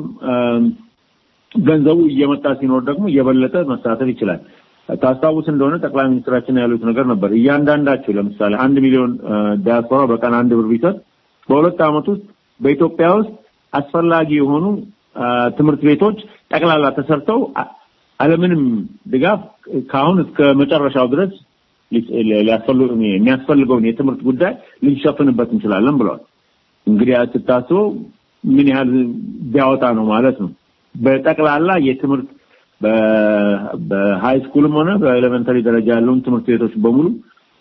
ገንዘቡ እየመጣ ሲኖር ደግሞ እየበለጠ መሳተፍ ይችላል። ታስታውስ እንደሆነ ጠቅላይ ሚኒስትራችን ያሉት ነገር ነበር። እያንዳንዳቸው ለምሳሌ አንድ ሚሊዮን ዲያስፖራ በቀን አንድ ብር ቢሰጥ በሁለት ዓመት ውስጥ በኢትዮጵያ ውስጥ አስፈላጊ የሆኑ ትምህርት ቤቶች ጠቅላላ ተሰርተው አለምንም ድጋፍ ከአሁን እስከ መጨረሻው ድረስ የሚያስፈልገውን የትምህርት ጉዳይ ልንሸፍንበት እንችላለን ብለዋል። እንግዲህ ስታስበው ምን ያህል ቢያወጣ ነው ማለት ነው። በጠቅላላ የትምህርት በሃይ ስኩልም ሆነ በኤሌመንተሪ ደረጃ ያለውን ትምህርት ቤቶች በሙሉ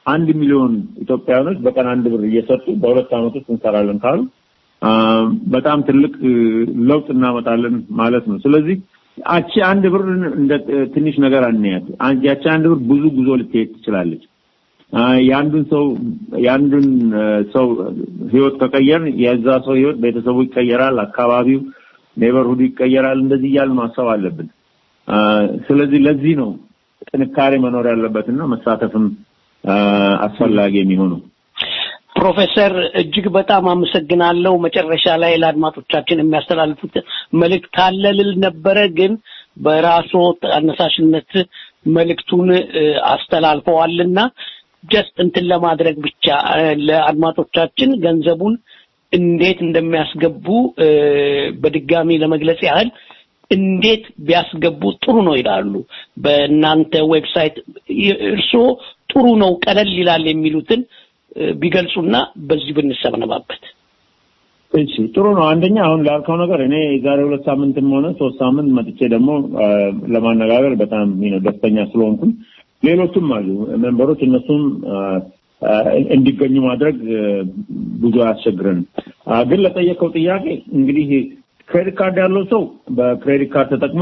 አንድ ሚሊዮን ኢትዮጵያውያኖች በቀን አንድ ብር እየሰጡ በሁለት ዓመት ውስጥ እንሰራለን ካሉ አ፣ በጣም ትልቅ እ፣ ለውጥ እናመጣለን ማለት ነው። ስለዚህ አቺ አንድ ብር እንደ እ፣ ትንሽ ነገር አንያት። አንቺ ያቺ አንድ ብር ብዙ ጉዞ ልትሄድ ትችላለች። አ፣ የአንዱን ሰው የአንዱን እ፣ ሰው ህይወት ከቀየርን የዛ ሰው ህይወት ቤተሰቡ ይቀየራል፣ አካባቢው ኔበርሁድ ይቀየራል። እንደዚህ እያልን ማሰብ አለብን። አ፣ ስለዚህ ለዚህ ነው ጥንካሬ መኖር ያለበትና መሳተፍም አ፣ አስፈላጊ የሚሆነው። ፕሮፌሰር እጅግ በጣም አመሰግናለሁ። መጨረሻ ላይ ለአድማጮቻችን የሚያስተላልፉት መልእክት ካለ ልል ነበረ፣ ግን በራስዎ አነሳሽነት መልእክቱን እ፣ አስተላልፈዋልና ጀስት እንትን ለማድረግ ብቻ እ፣ ለአድማጮቻችን ገንዘቡን እንዴት እንደሚያስገቡ እ፣ በድጋሚ ለመግለጽ ያህል እንዴት ቢያስገቡ ጥሩ ነው ይላሉ። በእናንተ ዌብሳይት ይ- እርስዎ ጥሩ ነው ቀለል ይላል የሚሉትን እ፣ ቢገልጹና በዚህ ብንሰበነባበት። እሺ ጥሩ ነው። አንደኛ አሁን ላልከው ነገር እኔ የዛሬ ሁለት ሳምንትም ሆነ ሶስት ሳምንት መጥቼ ደግሞ አ፣ ለማነጋገር በጣም you know ደስተኛ ስለሆንኩኝ ሌሎችም አሉ ሜምበሮች እነሱም አ፣ አ፣ እንዲገኙ ማድረግ አ፣ ብዙ አያስቸግረንም። አ፣ ግን ለጠየቀው ጥያቄ እንግዲህ ክሬዲት ካርድ ያለው ሰው በክሬዲት ካርድ ተጠቅሞ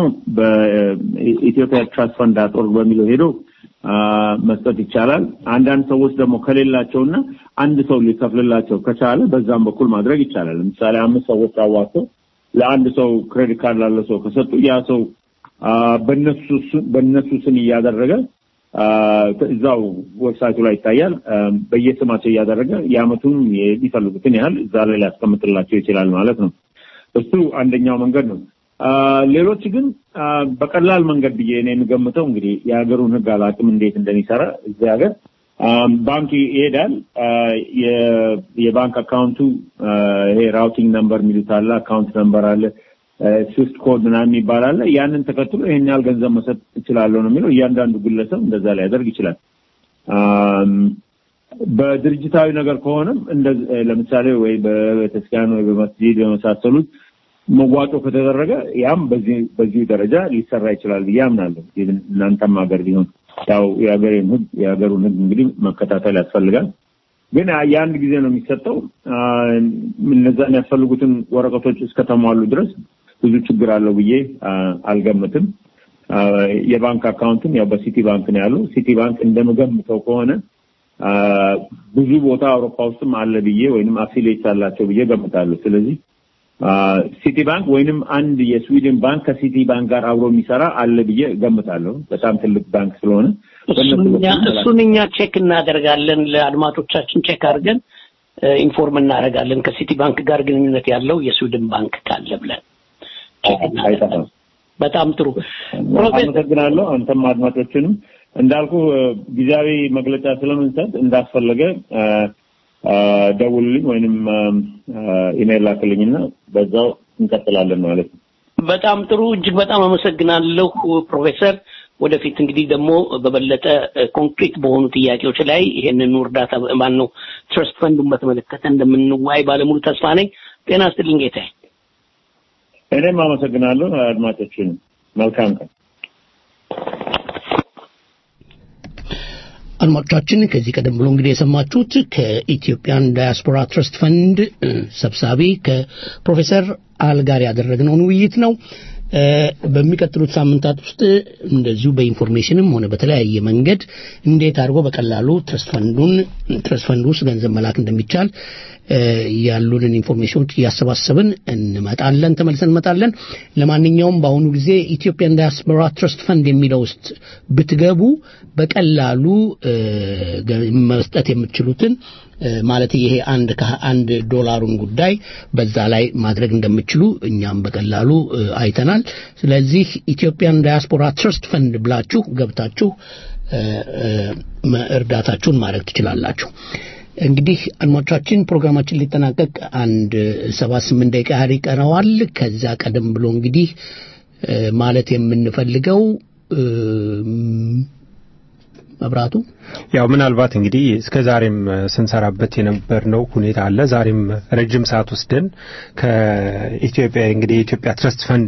በኢትዮጵያ ትራስት ፈንድ ዳት ኦርግ በሚለው ሄዶ አ፣ መስጠት ይቻላል። አንዳንድ ሰዎች ደግሞ ከሌላቸውና አንድ ሰው ሊከፍልላቸው ከቻለ በዛም በኩል ማድረግ ይቻላል። ለምሳሌ አምስት ሰዎች አዋጥተው ለአንድ ሰው ክሬዲት ካርድ ላለው ሰው ከሰጡ ያ ሰው አ፣ በነሱ ስ- በነሱ ስም እያደረገ አ፣ እዛው ዌብሳይቱ ላይ ይታያል። አ፣ በየስማቸው እያደረገ የአመቱን የሚፈልጉትን ያህል እዛ ላይ ሊያስቀምጥላቸው ይችላል ማለት ነው። እሱ አንደኛው መንገድ ነው። አ፣ ሌሎች ግን አ፣ በቀላል መንገድ ብዬ እኔ የምገምተው እንግዲህ የሀገሩን ሕግ አላውቅም እንዴት እንደሚሰራ እዚህ ሀገር አ፣ ባንክ ይሄዳል። አ፣ የ- የባንክ አካውንቱ አ፣ ይሄ ራውቲንግ ነምበር የሚሉት አለ፣ አካውንት ነምበር አለ፣ ስዊፍት ኮድ ምናምን የሚባል አለ። ያንን ተከትሎ ይሄን ያህል ገንዘብ መሰጥ እችላለሁ ነው የሚለው። እያንዳንዱ ግለሰብ እንደዛ ሊያደርግ ይችላል። አም፣ በድርጅታዊ ነገር ከሆነም እንደ ለምሳሌ ወይ በቤተክርስቲያን ወይ በመስጂድ በመሳሰሉት መዋጮ ከተደረገ ያም በዚህ በዚሁ ደረጃ ሊሰራ ይችላል ብዬ አምናለሁ። ኢቭን እናንተም ሀገር ቢሆን ያው የሀገሬን ህግ የሀገሩን ህግ እንግዲህ መከታተል ያስፈልጋል። ግን የአንድ ጊዜ ነው የሚሰጠው። አ፣ እነዛ የሚያስፈልጉትን ወረቀቶች እስከተሟሉ ድረስ ብዙ ችግር አለው ብዬ አ፣ አልገምትም። አ፣ የባንክ አካውንትም ያው በሲቲ ባንክ ነው ያለው። ሲቲ ባንክ እንደምገምተው ከሆነ አ፣ ብዙ ቦታ አውሮፓ ውስጥም አለ ብዬ ወይንም አፊሊየት አላቸው ብዬ ገምታለሁ። ስለዚህ አ፣ ሲቲ ባንክ ወይንም አንድ የስዊድን ባንክ ከሲቲ ባንክ ጋር አብሮ የሚሰራ አለ ብዬ ገምታለሁ። በጣም ትልቅ ባንክ ስለሆነ በእነሱ እሱን እኛ- በኩል እሱን እኛ ቼክ እናደርጋለን። ለአድማጮቻችን ቼክ አድርገን እ፣ ኢንፎርም እናደርጋለን ከሲቲ ባንክ ጋር ግንኙነት ያለው የስዊድን ባንክ ካለ ብለን ቼክ እናደርጋለን። በጣም ጥሩ ፕሮፌሰር አመሰግናለሁ። አንተም አድማጮችንም እንዳልኩ እ፣ ጊዜያዊ መግለጫ ስለምንሰጥ እንዳስፈለገ እ፣ እ፣ ደውልልኝ ወይንም እ፣ ኢሜይል ላክልኝና በዛው እንቀጥላለን ማለት ነው። በጣም ጥሩ እጅግ በጣም አመሰግናለሁ ፕሮፌሰር። ወደፊት እንግዲህ ደግሞ በበለጠ ኮንክሪት በሆኑ ጥያቄዎች ላይ ይሄንን እርዳታ ማን ነው ትረስት ፈንዱን በተመለከተ እንደምንዋይ ባለሙሉ ተስፋ ነኝ። ጤና ይስጥልኝ ጌታዬ። እኔም አመሰግናለሁ አድማጮችንም። መልካም ቀን። አድማጮቻችን ከዚህ ቀደም ብሎ እንግዲህ የሰማችሁት ከኢትዮጵያን ዳያስፖራ ትረስት ፈንድ እ፣ ሰብሳቢ ከፕሮፌሰር አል ጋር ያደረግነውን ውይይት ነው። እ፣ በሚቀጥሉት ሳምንታት ውስጥ እንደዚሁ በኢንፎርሜሽንም ሆነ በተለያየ መንገድ እንዴት አድርጎ በቀላሉ ትረስት ፈንዱን ትረስት ፈንዱ ውስጥ ገንዘብ መላክ እንደሚቻል እ፣ ያሉንን ኢንፎርሜሽኖች እያሰባሰብን እንመጣለን፣ ተመልሰን እንመጣለን። ለማንኛውም በአሁኑ ጊዜ ኢትዮጵያን ዳያስፖራ ትረስት ፈንድ የሚለው ውስጥ ብትገቡ በቀላሉ እ፣ ገ- መስጠት የምትችሉትን እ፣ ማለት ይሄ አንድ ከአንድ ዶላሩን ጉዳይ በዛ ላይ ማድረግ እንደምችሉ እኛም በቀላሉ እ፣ አይተናል። ስለዚህ ኢትዮጵያን ዳያስፖራ ትረስት ፈንድ ብላችሁ ገብታችሁ እ፣ እ፣ መ- እርዳታችሁን ማድረግ ትችላላችሁ። እንግዲህ አድማጮቻችን ፕሮግራማችን ሊጠናቀቅ አንድ ሰባ ስምንት ደቂቃ ያህል ይቀረዋል። ከዛ ቀደም ብሎ እንግዲህ እ፣ ማለት የምንፈልገው እ፣ መብራቱ ያው ምናልባት እንግዲህ እስከ ዛሬም ስንሰራበት የነበርነው ሁኔታ አለ። ዛሬም ረጅም ሰዓት ወስደን ከኢትዮጵያ እንግዲህ የኢትዮጵያ ትረስት ፈንድ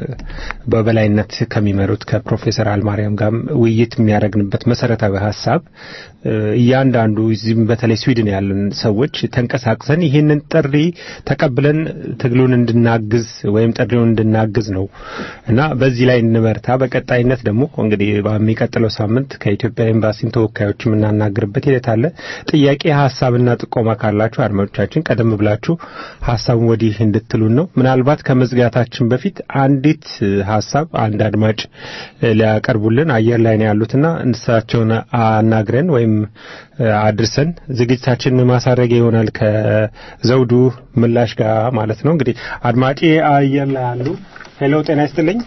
በበላይነት ከሚመሩት ከፕሮፌሰር አልማርያም ጋር ውይይት የሚያደርግንበት መሰረታዊ ሀሳብ እያንዳንዱ እዚህም በተለይ ስዊድን ያለን ሰዎች ተንቀሳቅሰን ይህንን ጥሪ ተቀብለን ትግሉን እንድናግዝ ወይም ጥሪውን እንድናግዝ ነው እና በዚህ ላይ እንበርታ። በቀጣይነት ደግሞ እንግዲህ በሚቀጥለው ሳምንት ከኢትዮጵያ ኤምባሲም ተወካዮች የምናናግርበት ሂደት አለ። ጥያቄ ሀሳብና ጥቆማ ካላችሁ አድማጮቻችን ቀደም ብላችሁ ሀሳቡን ወዲህ እንድትሉን ነው። ምናልባት ከመዝጋታችን በፊት አንዲት ሀሳብ አንድ አድማጭ ሊያቀርቡልን አየር ላይ ነው ያሉትና እንስሳቸውን አናግረን ወይም አድርሰን ዝግጅታችን ማሳረጊያ ይሆናል ከዘውዱ ምላሽ ጋር ማለት ነው። እንግዲህ አድማጭ አየር ላይ አሉ። ሄሎ፣ ጤና ይስጥልኝ።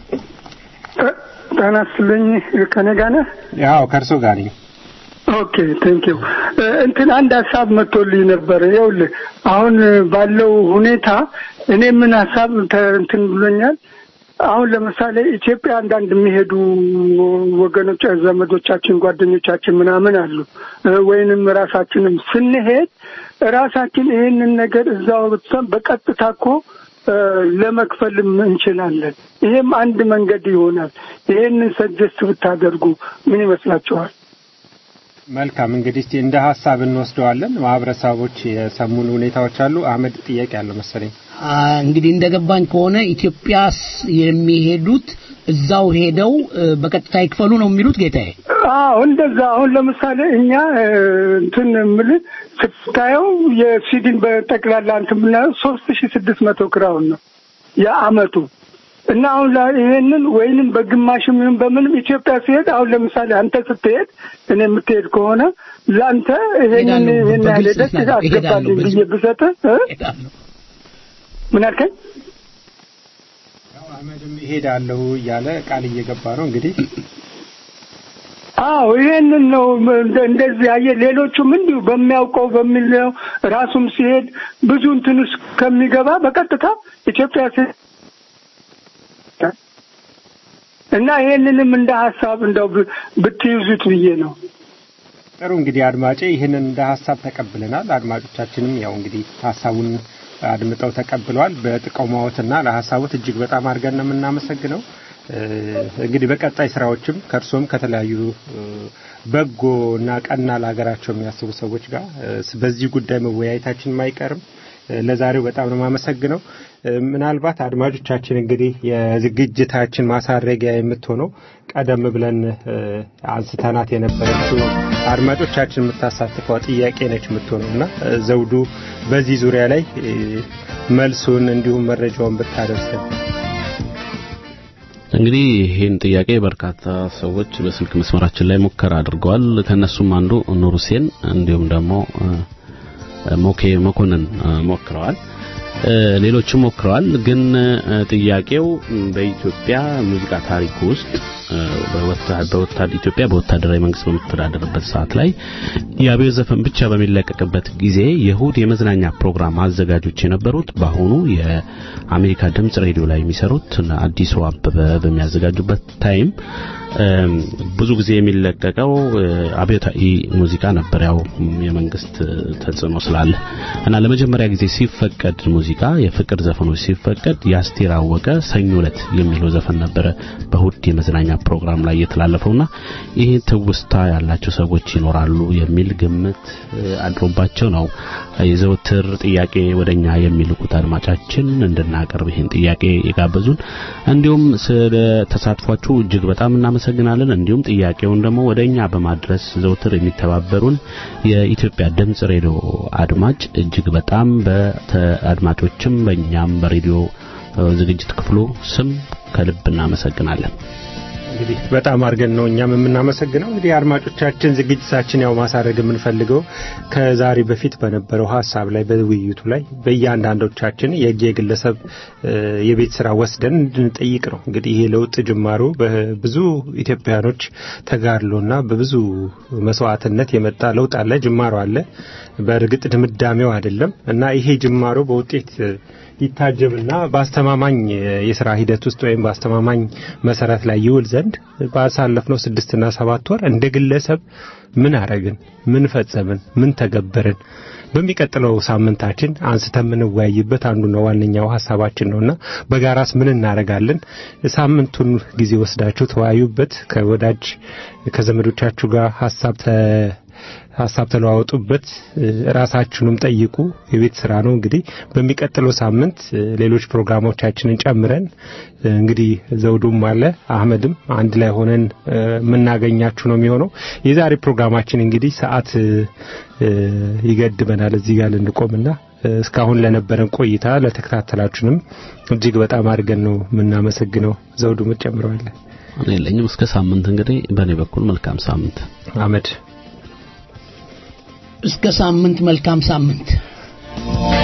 ጤና ይስጥልኝ። ከኔ ጋር ነህ? ያው ከእርሶ ጋር ነኝ። ኦኬ ቴንክ ዩ እንትን አንድ ሀሳብ መጥቶልኝ ነበር። ይኸውልህ አሁን ባለው ሁኔታ እኔ ምን ሀሳብ እንትን ብሎኛል። አሁን ለምሳሌ ኢትዮጵያ አንዳንድ የሚሄዱ ወገኖች፣ ዘመዶቻችን፣ ጓደኞቻችን ምናምን አሉ ወይንም ራሳችንም ስንሄድ ራሳችን ይሄንን ነገር እዛው በቀጥታ እኮ ለመክፈልም እንችላለን። ይሄም አንድ መንገድ ይሆናል። ይሄንን ሰጀስት ብታደርጉ ምን ይመስላችኋል? መልካም እንግዲህ እስቲ እንደ ሀሳብ እንወስደዋለን። ማህበረሰቦች የሰሙን ሁኔታዎች አሉ። አህመድ ጥያቄ አለው መሰለኝ። እንግዲህ እንደገባኝ ከሆነ ኢትዮጵያስ የሚሄዱት እዛው ሄደው በቀጥታ ይክፈሉ ነው የሚሉት ጌታዬ? አዎ እንደዛ። አሁን ለምሳሌ እኛ እንትን የምልህ ስታየው የስዊድን በጠቅላላ እንትን ብናየው ሶስት ሺ ስድስት መቶ ክራውን ነው የአመቱ እና አሁን ይሄንን ወይንም በግማሽም ይሁን በምንም ኢትዮጵያ ሲሄድ አሁን ለምሳሌ አንተ ስትሄድ እኔ የምትሄድ ከሆነ ለአንተ ይሄንን ይሄን ያህል ሄደህ አስገባልኝ ብዬ ብሰጥህ ምን አልከኝ? አህመድም እሄዳለሁ እያለ ቃል እየገባ ነው እንግዲህ አዎ ይሄንን ነው እንደዚህ አየህ። ሌሎቹም እንዲሁ በሚያውቀው በሚለው ራሱም ሲሄድ ብዙ እንትን ውስጥ ከሚገባ በቀጥታ ኢትዮጵያ ሲሄድ እና ይሄንንም እንደ ሀሳብ እንደው ብትይዙት ብዬ ነው። ጥሩ እንግዲህ አድማጬ ይህንን እንደ ሀሳብ ተቀብለናል። አድማጮቻችንም ያው እንግዲህ ሀሳቡን አድምጠው ተቀብለዋል። በጥቆማዎትና ለሀሳቦት እጅግ በጣም አድርገን ነው የምናመሰግነው። እንግዲህ በቀጣይ ስራዎችም ከእርሶም ከተለያዩ በጎ እና ቀና ለሀገራቸው የሚያስቡ ሰዎች ጋር በዚህ ጉዳይ መወያየታችን አይቀርም። ለዛሬው በጣም ነው የማመሰግነው። ምናልባት አድማጮቻችን እንግዲህ የዝግጅታችን ማሳረጊያ የምትሆነው ቀደም ብለን አንስተናት የነበረችው አድማጮቻችን የምታሳትፈው ጥያቄ ነች የምትሆነው እና ዘውዱ በዚህ ዙሪያ ላይ መልሱን እንዲሁም መረጃውን ብታደርሰን። እንግዲህ ይህን ጥያቄ በርካታ ሰዎች በስልክ መስመራችን ላይ ሙከራ አድርገዋል። ከነሱም አንዱ ኑር ሁሴን እንዲሁም ደግሞ ሞኬ መኮንን ሞክረዋል። ሌሎችም ሞክረዋል። ግን ጥያቄው በኢትዮጵያ ሙዚቃ ታሪክ ውስጥ በወታደር ኢትዮጵያ በወታደራዊ መንግስት በምትተዳደርበት ሰዓት ላይ የአብዮት ዘፈን ብቻ በሚለቀቅበት ጊዜ የእሁድ የመዝናኛ ፕሮግራም አዘጋጆች የነበሩት በአሁኑ የአሜሪካ ድምጽ ሬዲዮ ላይ የሚሰሩት አዲሱ አበበ በሚያዘጋጁበት ታይም ብዙ ጊዜ የሚለቀቀው አብዮታዊ ሙዚቃ ነበር። ያው የመንግስት ተጽዕኖ ስላለ እና ለመጀመሪያ ጊዜ ሲፈቀድ ሙዚቃ የፍቅር ዘፈኖች ሲፈቀድ የአስቴር አወቀ ሰኞ ዕለት የሚለው ዘፈን ነበረ በእሁድ የመዝናኛ ፕሮግራም ላይ የተላለፈውና ይህ ትውስታ ያላቸው ሰዎች ይኖራሉ የሚል ግምት አድሮባቸው ነው የዘውትር ጥያቄ ወደኛ የሚልኩት አድማጫችን እንድናቀርብ ይህን ጥያቄ የጋበዙን። እንዲሁም ስለ ተሳትፏችሁ እጅግ በጣም እናመሰግናለን። እንዲሁም ጥያቄውን ደግሞ ወደኛ በማድረስ ዘውትር የሚተባበሩን የኢትዮጵያ ድምጽ ሬዲዮ አድማጭ እጅግ በጣም በአድማጮችም በእኛም በሬዲዮ ዝግጅት ክፍሉ ስም ከልብ እናመሰግናለን። እንግዲህ በጣም አድርገን ነው እኛም የምናመሰግነው። እንግዲህ አድማጮቻችን ዝግጅታችን ያው ማሳረግ የምንፈልገው ከዛሬ በፊት በነበረው ሀሳብ ላይ በውይይቱ ላይ በእያንዳንዶቻችን የግለሰብ የቤት ስራ ወስደን እንድንጠይቅ ነው። እንግዲህ ይሄ ለውጥ ጅማሮ በብዙ ኢትዮጵያኖች ተጋድሎና በብዙ መስዋዕትነት የመጣ ለውጥ አለ፣ ጅማሮ አለ። በእርግጥ ድምዳሜው አይደለም እና ይሄ ጅማሮ በውጤት ይታጀብና በአስተማማኝ የስራ ሂደት ውስጥ ወይም በአስተማማኝ መሰረት ላይ ይውል ዘንድ ባሳለፍነው ስድስትና ሰባት ወር እንደ ግለሰብ ምን አረግን፣ ምን ፈጸምን፣ ምን ተገበርን በሚቀጥለው ሳምንታችን አንስተን የምንወያይበት አንዱና ዋነኛው ሀሳባችን ነውና በጋራስ ምን እናደርጋለን? ሳምንቱን ጊዜ ወስዳችሁ ተወያዩበት። ከወዳጅ ከዘመዶቻችሁ ጋር ሀሳብ ተ ሀሳብ ተለዋወጡበት። ራሳችሁንም ጠይቁ። የቤት ስራ ነው እንግዲህ በሚቀጥለው ሳምንት ሌሎች ፕሮግራሞቻችንን ጨምረን እንግዲህ ዘውዱም አለ አህመድም አንድ ላይ ሆነን የምናገኛችሁ ነው የሚሆነው። የዛሬ ፕሮግራማችን እንግዲህ ሰዓት ይገድበናል እዚህ ጋር ልንቆምና እስካሁን ለነበረን ቆይታ ለተከታተላችሁንም እጅግ በጣም አድርገን ነው የምናመሰግነው። ዘውዱ ምትጨምረዋለን? እኔ የለኝም። እስከ ሳምንት እንግዲህ በእኔ በኩል መልካም ሳምንት አህመድ እስከ ሳምንት መልካም ሳምንት